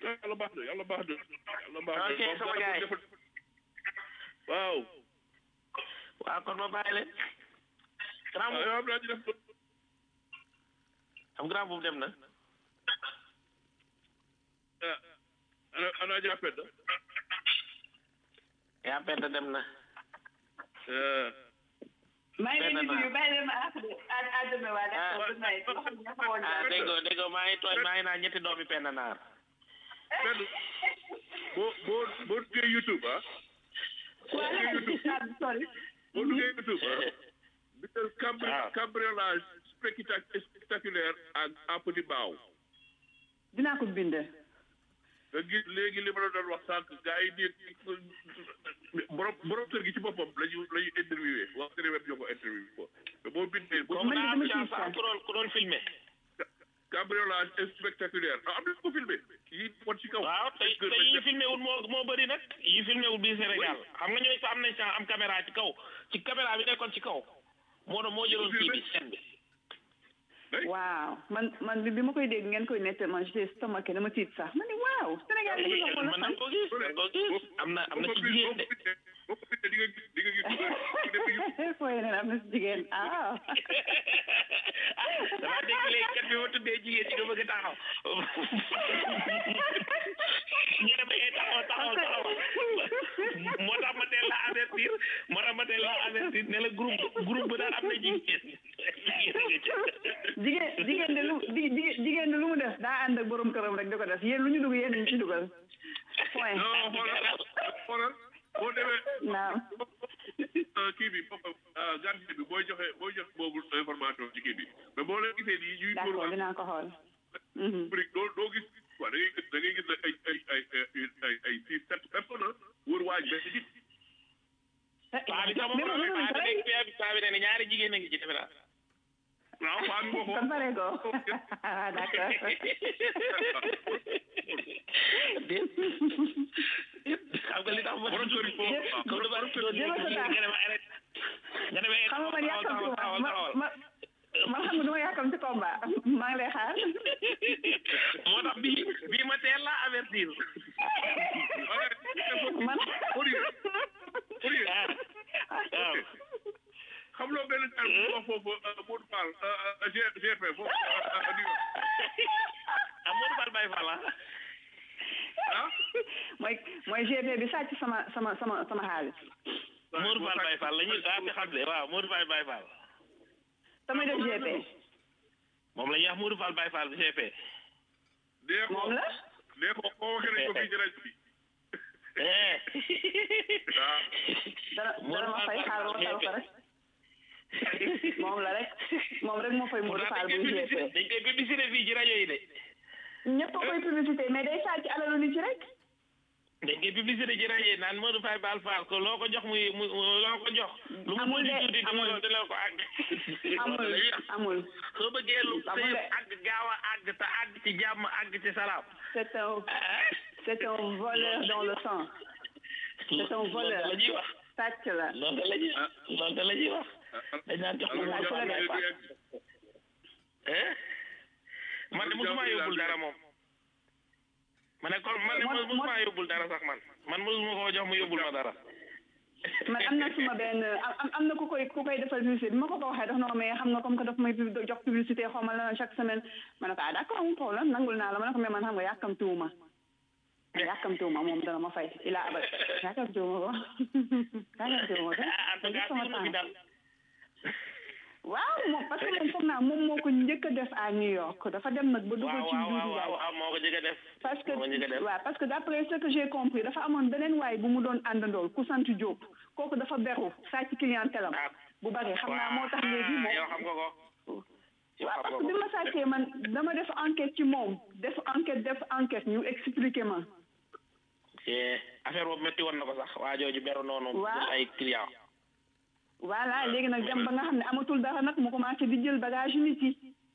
S3: yàlla baax na yàlla baax na yàlla baax na
S7: Ok, sama gars yi.
S3: waaw
S7: waaw kon ma bàyyi leen grand
S3: waaw
S7: boobu
S3: yow am naa ci def
S7: am grand boobu dem na
S3: ah ana ana jàppet na
S7: yaa perte dem na
S3: ah
S4: maa ngi leen di
S7: Benn
S4: nuyu bàyyi leen ma àpp à à demain waa d'accord good night loo xam ne dafa woon
S7: ah déggoo déggoo maa ngi tooñ maa ngi naan ñetti doomi penn naar
S3: benn boo boo boo duggee YouTube ah
S4: waa la sorry
S3: boo duggee YouTube ah bindal cambri
S7: Ah.
S3: cambriolage spectac- spectaculaire ak à Petit Mbao
S4: dinaa ko bind
S3: nga gis léegi li ma la doon wax sànq gars yi di borom borom kër gi ci boppam la ñu la ñu interviewé wax dëgg web ñoo ko interviewé ko te boo bindee boo
S7: comme
S4: man
S7: naa
S4: de
S7: am
S4: dama ciy
S7: chance am
S4: sànq.
S7: ku doon ku doon filmé
S3: cambriolage spectaculaire ah am na ko filmé yi won ci kaw
S7: waaw te te yi filmé wul moo moo bëri nag yi filmé wul biir Sénégal xam nga ñooy sa am nañ chance am caméra ci kaw ci caméra bi nekkoon ci kaw moo doon moo jëloon kii bi scène bi
S4: waaw man man bi bi ma koy dégg ngeen koy nett man j'étais stomaqué dama tiit sax ma ne waaw Sénégal li ñu wax
S7: man na ko gis na ko gis am na am na ci jigéen de
S3: boo ko bindee di nga gis di nga gis dugal
S4: fooy ne am na si jigéen ah
S7: damaa dégg léegi kat bi ma tuddee jigéen ci nga bëgg a taxaw ñu ne ma eh taxaw taxaw taxaw moo tax ma teel la avertir moo tax ma teel la avertir ne la groupe groupe bu daal am na jigéen
S4: jigéen jigéen de lu di- di- jigéen de lu mu def daa ànd ak borom këram rek di ko def yéen lu ñu dugg yéen ñu ci dugal point
S3: non xoolal xoolal boo demee
S4: naam
S3: kii bi boppam gardien bi booy joxe booy joxe boobu information ci kii bi mais boo leen gisee nii ñuy
S4: d'accord
S3: dóor
S4: dinaa ko xool Mhm.
S3: brique doo doo gis waaw da ngay gis da ngay gis ne ay ay ay ay ay ay six sept personnes wër waaj benn nit
S7: paa bi sax moom
S4: Mais moom
S7: paa bi
S4: pare.
S7: dégg paa bi paa bi ne ne ñaari jigéen a ngi ci defe naa
S3: waaw faa bi waxoo
S4: kon pare ko d'accord
S7: xam nga li tax ma
S3: borom kër yi foofu waaw
S7: comme dafa
S3: borom kër
S7: doon
S3: yi
S4: jëlal sa temps.
S7: nga ne ma arrête nga ne ma eh,
S4: xam nga man
S7: taxawal,
S4: yàkkamti
S7: taxawal,
S4: ma
S7: taxawal,
S4: ma
S7: taxawal.
S4: ma man xam nga du ma yàkkamti combat maa ngi lay xaar
S7: moo tax bii bii ma teel la avertir
S4: man
S3: Fourier Fourier
S7: ah waaw
S3: xam loo benn terme bu wax foofu Modou Fall G- GP foofu New York
S7: ah Modou Fall Baye Fall ah
S3: ah
S4: mooy mooy GP bi sàcc sama sama sama sama xaalis
S7: Modou Fall Baye Fall la ñuy daa fi xam de waaw Modou Fall Baye Fall
S4: damay def GP
S7: moom la ñuy wax Modou Fall Baye Fall GP
S3: dee ko
S4: moom la
S3: dee ko koo waxee nañ ko fii ci rajo bi
S7: eh
S3: waaw
S4: dana dana ma fay xaar ma tal ko rek moom la rek moom rek moo fay Modou Fall buy GP
S7: dañ koy publicité fii ci rajo yi de
S4: ñëpp a koy publicité mais day sàcc alalu nit ci rek
S7: dañ koy publicité ci rajo yi naan Modou Fall Baye Fall ko loo ko jox muy muy loo ko jox lu mu
S4: Amul
S7: mën di
S4: de,
S7: tuuti
S4: amul.
S7: dina dina ko àgg
S4: amul amul
S7: soo bëggee lu
S4: Amul
S7: sëy
S4: de.
S7: àgg gaaw a àgg te àgg ci jàmm àgg ci salaam
S4: c'est un c'est un voleur dans le sang c'est un voleur
S7: la ñuy wax
S4: sàcc la
S7: loolu la ñuy wax loolu la ñuy wax dañ naan jox
S3: alors
S7: ko
S3: que
S4: la
S3: jàpp
S4: quoi.
S3: ne du yegg
S7: eh man de musuma yóbbul dara moom ma ne kon man de
S4: Mo-
S7: musuma yóbbul dara sax man man musuma koo jox mu yóbbul ma dara
S4: man am na suma benn am am na ku koy ku koy defal publicité bi ma ko ko waxee daf na ma mais xam nga comme que daf may pub- jox publicité xaw ma la chaque semaine ma ne ko ah d'accord amul problème nangul naa la ma ne ko mais man xam nga yàkkamtiwuma yàkkamtiwuma moom dana ma fay ila abad yàkkamtiwuma ko yàkkamtiwuma ko
S7: en tout cas
S4: sama
S7: fi mu fi
S4: temps
S7: dal
S4: waaw moom parce que moom foog naa moom moo ko njëkk a def à New York dafa dem nag ba dugal
S7: waaw
S4: ci
S7: waaw
S4: Doudou
S7: waaw
S4: Ndiaye
S7: waaw moo ko jëkk a def
S4: parce que
S7: moo ko njëkk a def
S4: waaw parce que d'après ce que j'ai compris dafa amoon beneen waay bu mu doon àndandool ku sant Diop kooku dafa beru sàcc clientèle am
S7: ah
S4: bu bari xam naa moo tax léegi moom
S7: yow xam nga ko yow
S4: waaw
S7: xam
S4: parce
S7: nga
S4: que bi
S7: ko
S4: ma sàccee man dama def enquête ci moom def enquête def enquête ñu expliqué ma
S7: Eh, affaire boobu métti woon na ko sax waa jooju beru noonu
S4: Waaw.
S7: pour ay client
S4: voilà léegi nag dem ba nga xam ne amatul dara nag mu commencé di jël bagage yu nit yi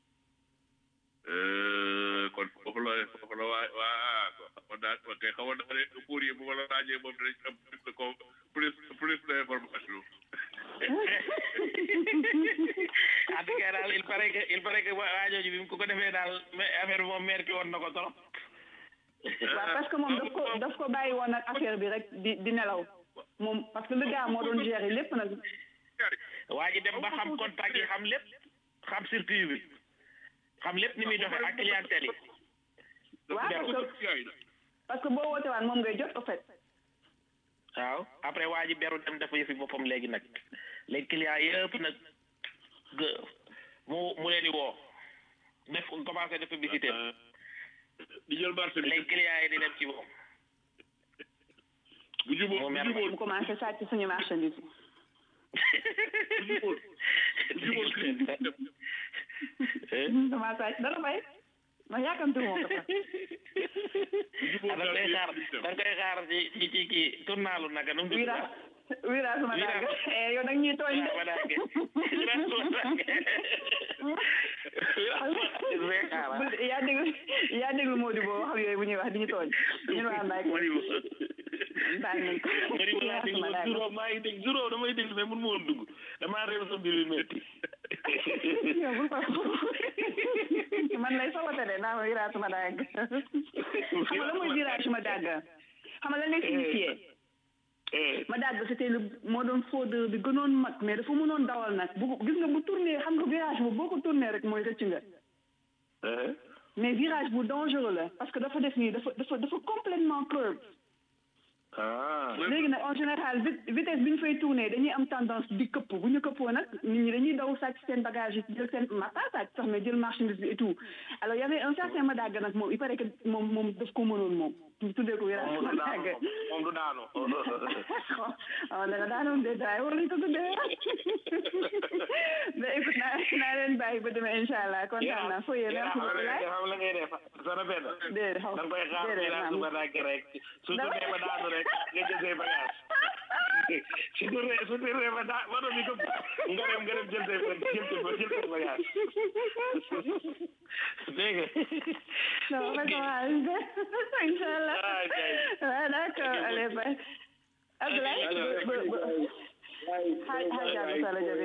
S3: kon foofu la foofu la waa waa xamoon naa ko kay xamoon naa ne pour yi bu ma la laajee moom dinañ am plus de com plus plus d'information
S7: en tout cas daal il paraît que il paraît que waa waa jooju bi mu ko ko defee daal mais affaire bi moom metti woon na ko trop
S4: waaw parce que moom daf ko daf ko bàyyi woon ak affaire bi rek di di nelaw moom parce que le gars moo doon gérer lépp nag
S5: waa ji dem ba xam contact yi xam lépp xam circuit bi xam lépp ni muy doxee ak clientèle yi
S4: waaw parce que parce que boo woote waan moom ngay jot au fait
S5: waaw après waa ji beru dem dafa yëfi boppam léegi nag les clients yëpp nag gë mu mu leen di woo def commencé def publicité
S3: di jël marché bi
S5: les clients yi di dem ci moom
S3: bu jubóo bu jubóo
S4: mu commencé sàcc suñu marchandise
S3: bu jubóo
S4: dama sàcc dara bay ma yàkkamti moo ko sax
S5: da nga koy xaar da nga koy xaar ci ci ci kii tournalu naka nu mu tudd
S4: wira wira suma dagg eh yow nag ñuy tooñ de
S5: ma dagg wira suma dagg wira suma dagg
S4: yaa déglu yaa déglu Mody boo wax yooyu bu ñuy wax di ñu tooñ ñun waa Mbaye baal nañ ko
S5: Mody
S4: wira
S5: balaa dégg
S4: suma dagg
S5: juróom maa ngi dégg juróom damay dégg mais mun ma woon dugg damaa réew sa mbir yu métti
S4: yow bul ko man lay sabote de naa ma wira suma dagg xam nga la mooy wira suma dagg xam nga la lay signifié ma dagg c'était le moo doon fraudeur bi gënoon mag mais dafa mënoon dawal nag bu gis nga bu tourné xam nga virage bu boo ko tourné rek mooy rëcc nga mais virage bu dangereux la parce que dafa def nii dafa dafa dafa complètement curve
S5: ah
S4: léegi nag en général vit- vitesse bi ñu fay tourné dañuy am tendance di këpp bu ñu këppoo nag nit ñi dañuy daw sàcc seen bagage yi jël seen ma pas sàcc sax mais jël marchandise bi et tout alors y avait un certain Madaga nag moom il paraît que moom moom daf ko mënoon moom ñu tuddee ko virage
S5: moom du daanu
S4: Madaga
S5: moom du daanu
S4: ah dana daanoon de daay war nañ ko tuddee mais écoute naa naa leen bàyyi ba demee incha allah kontaan naa foo yee merci beaucoup laay
S5: xam la ngay def sana benn
S4: déedéet xaw
S5: da nga koy xaar
S4: déedéet
S5: village
S4: maam
S5: ba dagg rek su tuddee ba daanu rek nga jël say bagage su tuddee su tuddee ba daa ba doon ko nga dem nga dem jël say jël say jël say bagage dégg nga
S4: non ma ko incha allah
S5: Ah, ok.
S4: waaw d'accord allez bye Abdoulaye
S5: Ok,
S4: ba ba xaaj xaaj jàll sala jabe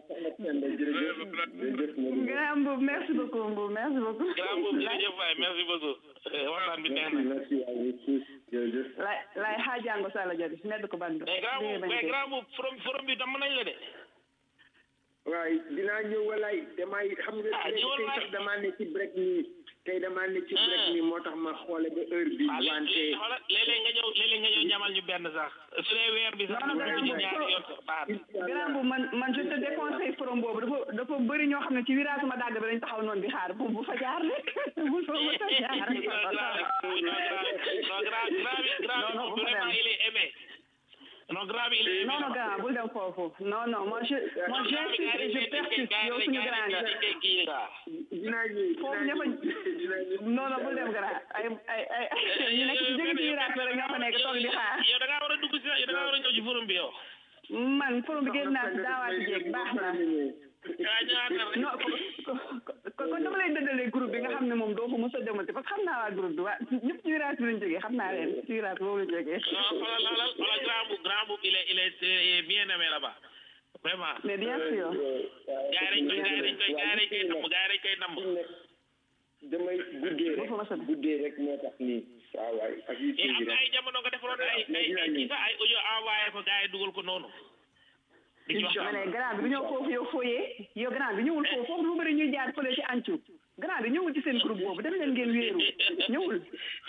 S4: grand Mboub merci beaucoup Mboub merci beaucoup
S5: grand boobu jërëjëf waay merci beaucoup waxtaan bi neex na
S4: lay lay xaajango sala jabe nedd ko bandu
S5: mais grand boobu mais grand boobu forom forom bi damm nañ la de
S6: waaye dinaa ñëw walaay damay xam nga
S5: Ah,
S6: tey
S5: ñëwal waay.
S6: sax damaa ne ci break nii tey damaa ne ci break nii moo tax ma xoole ba heure bi
S5: waaw
S6: wante
S5: léeg-léeg xoolal léeg-léeg nga ñëw léeg-léeg nga ñëw ñamal ñu benn sax su dee weer bi sax
S4: Non, non,
S5: ñu dugg ci
S4: non,
S5: ñaari
S4: non.
S5: yoon sax baax na
S4: grand Mboub man man je te déconseille forom boobu dafa dafa bëri ñoo xam ne ci virage ma dàgg bi dañ taxaw noonu di xaar bu bu fa jaar de bu fa bu fa jaar
S5: non grand non grand grand bi grand
S4: Non,
S5: bi
S4: non,
S5: moom
S4: bu fa
S5: vraiment
S4: dem.
S5: il est aimé non grand bi il est aimé
S4: non non grand bul dem foofu non non moi je moi j'insiste et je persiste yow suñu grand nga
S6: dinaa ñëw
S4: foofu
S6: dinaa
S4: ñëpp a
S6: dinaa ñëw
S4: non non bul dem grand ay ay ay ñu nekk ci jóge ci virage bi rek ñoo fa nekk toog di xaar
S5: yow da ngaa war a dugg si yow da ngaa war a ñëw ci forum bi yow
S4: man forom bi génn naa si daawaati jéeg baax na
S5: ah ñëwaat na rek
S4: non ko ko kon dama lay dëddalee groupe bi nga xam ne moom doo fa mos a demati parce que xam naa waa groupe bi waa ñëpp ci virage bi lañ jógee xam naa leen ci virage boobu lañ jógee
S5: non xoolal xoolal xoolal grand bu grand bu il est il est euh, bien aimé là-bas vraiment
S4: mais bien sûr
S5: gars yi dañ koy gars yi dañ koy gars yi dañ koy namm gars yi dañ koy namm
S6: damay guddee
S4: boo
S6: rek
S4: fa mos a dem
S6: guddee rek moo tax nii waaw waay ak yi
S5: mais am na ay jamono nga defaroon ay ay ay kii sax ay audio envoyé ko gars yi dugal ko noonu di ci wax
S4: ma ne grand bi du ñëw foofu yow fooyee yow grand bi ñëwul foofu foofu lu bëri ñuy jaar fële ci ancu grand bi ñëwul ci seen groupe boobu dem leen ngeen wéeru ñëwul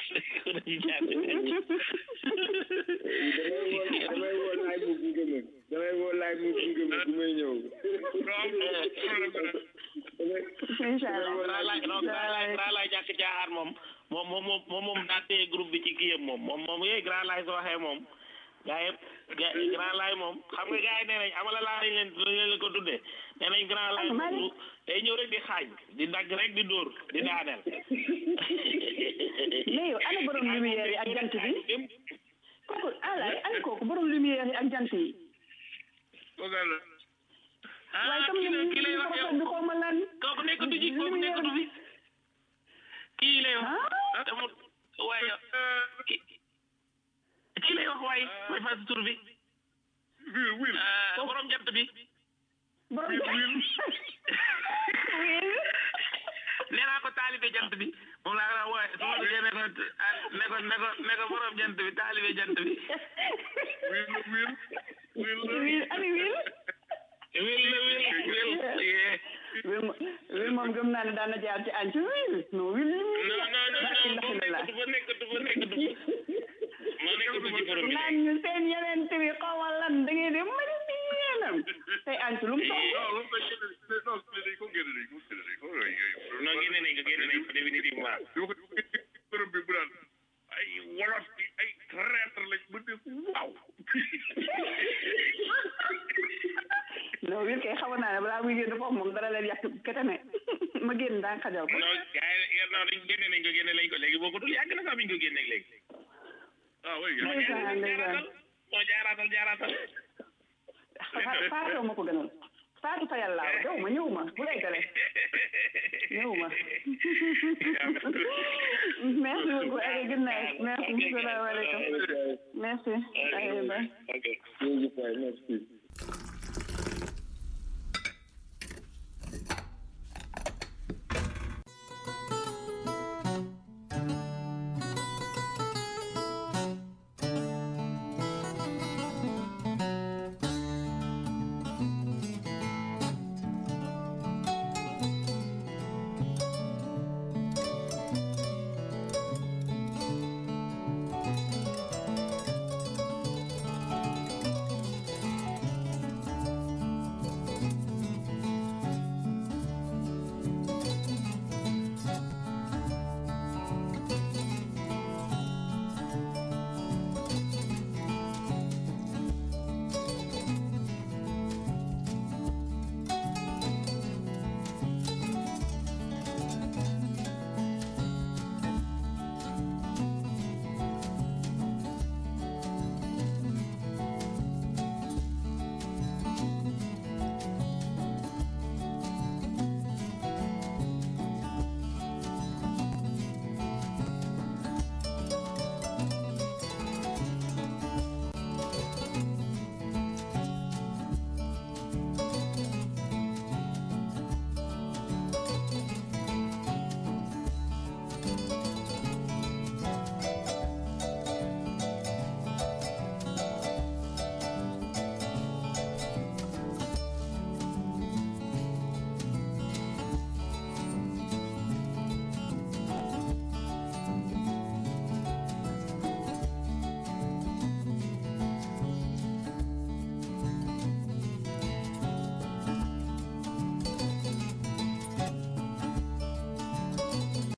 S6: damay woo laay mu gunge ma damay woo laay mu gunge ma bu may ñëw
S4: incha allah
S5: Grand Laye non Grand Laye Grand Laye ñàkk jaaxaar moom moom moom moom moom moom daa téye groupe bi ci kii yëpp moom moom moom yooyu Grand Laye soo waxee moom gaa yëpp ga Grand Laye moom xam nga gars yi nee nañ amala laa lañ leen lañ leen ko tuddee nee nañ Grand Laye moom day ñëw rek di xaaj di dagg rek di dóor di daaneel
S4: mais yow ana borom lumière yi ak jant bi kooku alaay ana kooku borom lumière yi ak jant yi waaye
S5: ah
S4: comme
S5: kii
S4: ni
S5: la
S4: mu
S5: kii lay wax yow
S4: bi xaw ma lan
S5: kooku nekkatu ci kooku nekkatu fi kii lay wax
S4: ah
S5: te mu waaye kii kii lay wax waaye mooy fas tur bi ah borom jant bi
S4: borom
S5: nee naa ko taalibe jant bi moom laa ko wooye su ma duggee ne ko ah ne
S7: ne ko ne ko ne ko borom jant bi taalibe jant bi
S3: wiil la wiil wiil la
S4: wiil ani wiil
S7: wil la wil wil yee
S4: wiil mo- wiil moom gëm naa ne daan na jaar ci àñ ci wiil non wiil li muy
S7: non non non
S4: la
S7: non
S4: ilaha illallah
S7: du fa nekk du fa nekk du fa nekk du ci borom bi
S4: naan ñu seen yeneen tëri xawma lan da ngeen di mari si yéenam tey àñ ci lu mu toog
S3: non loolu koy génne non dañ ko génne dañ ko génne dañ ko yooyu
S7: non génne nañ ko génne nañ ko définitivement
S3: di ko borom bi bu naan ay wolof bi ay traître lañ mu ne waaw
S4: non wiil kay xamoon naa ne balaa muy génn foofu moom dara leen yàq ketame ma génn daan xajal ko
S7: non gars yi non dañ génne nañ ko génne nañ ko léegi boo ko dul yàgg na sax biñ ko génneeg léegi
S3: ah oui
S7: moo
S4: ndeysaan ndeysaan
S7: moo jaaraatal jaaraatal
S4: Fa- faatoo ma ko gënal faatu fa yàlla dew ma ñëw ma bu lay gale ñëw ma merci beaucoup allez good night merci salaamaaleykum merci allez bye
S7: ok
S6: jërëjëf waay merci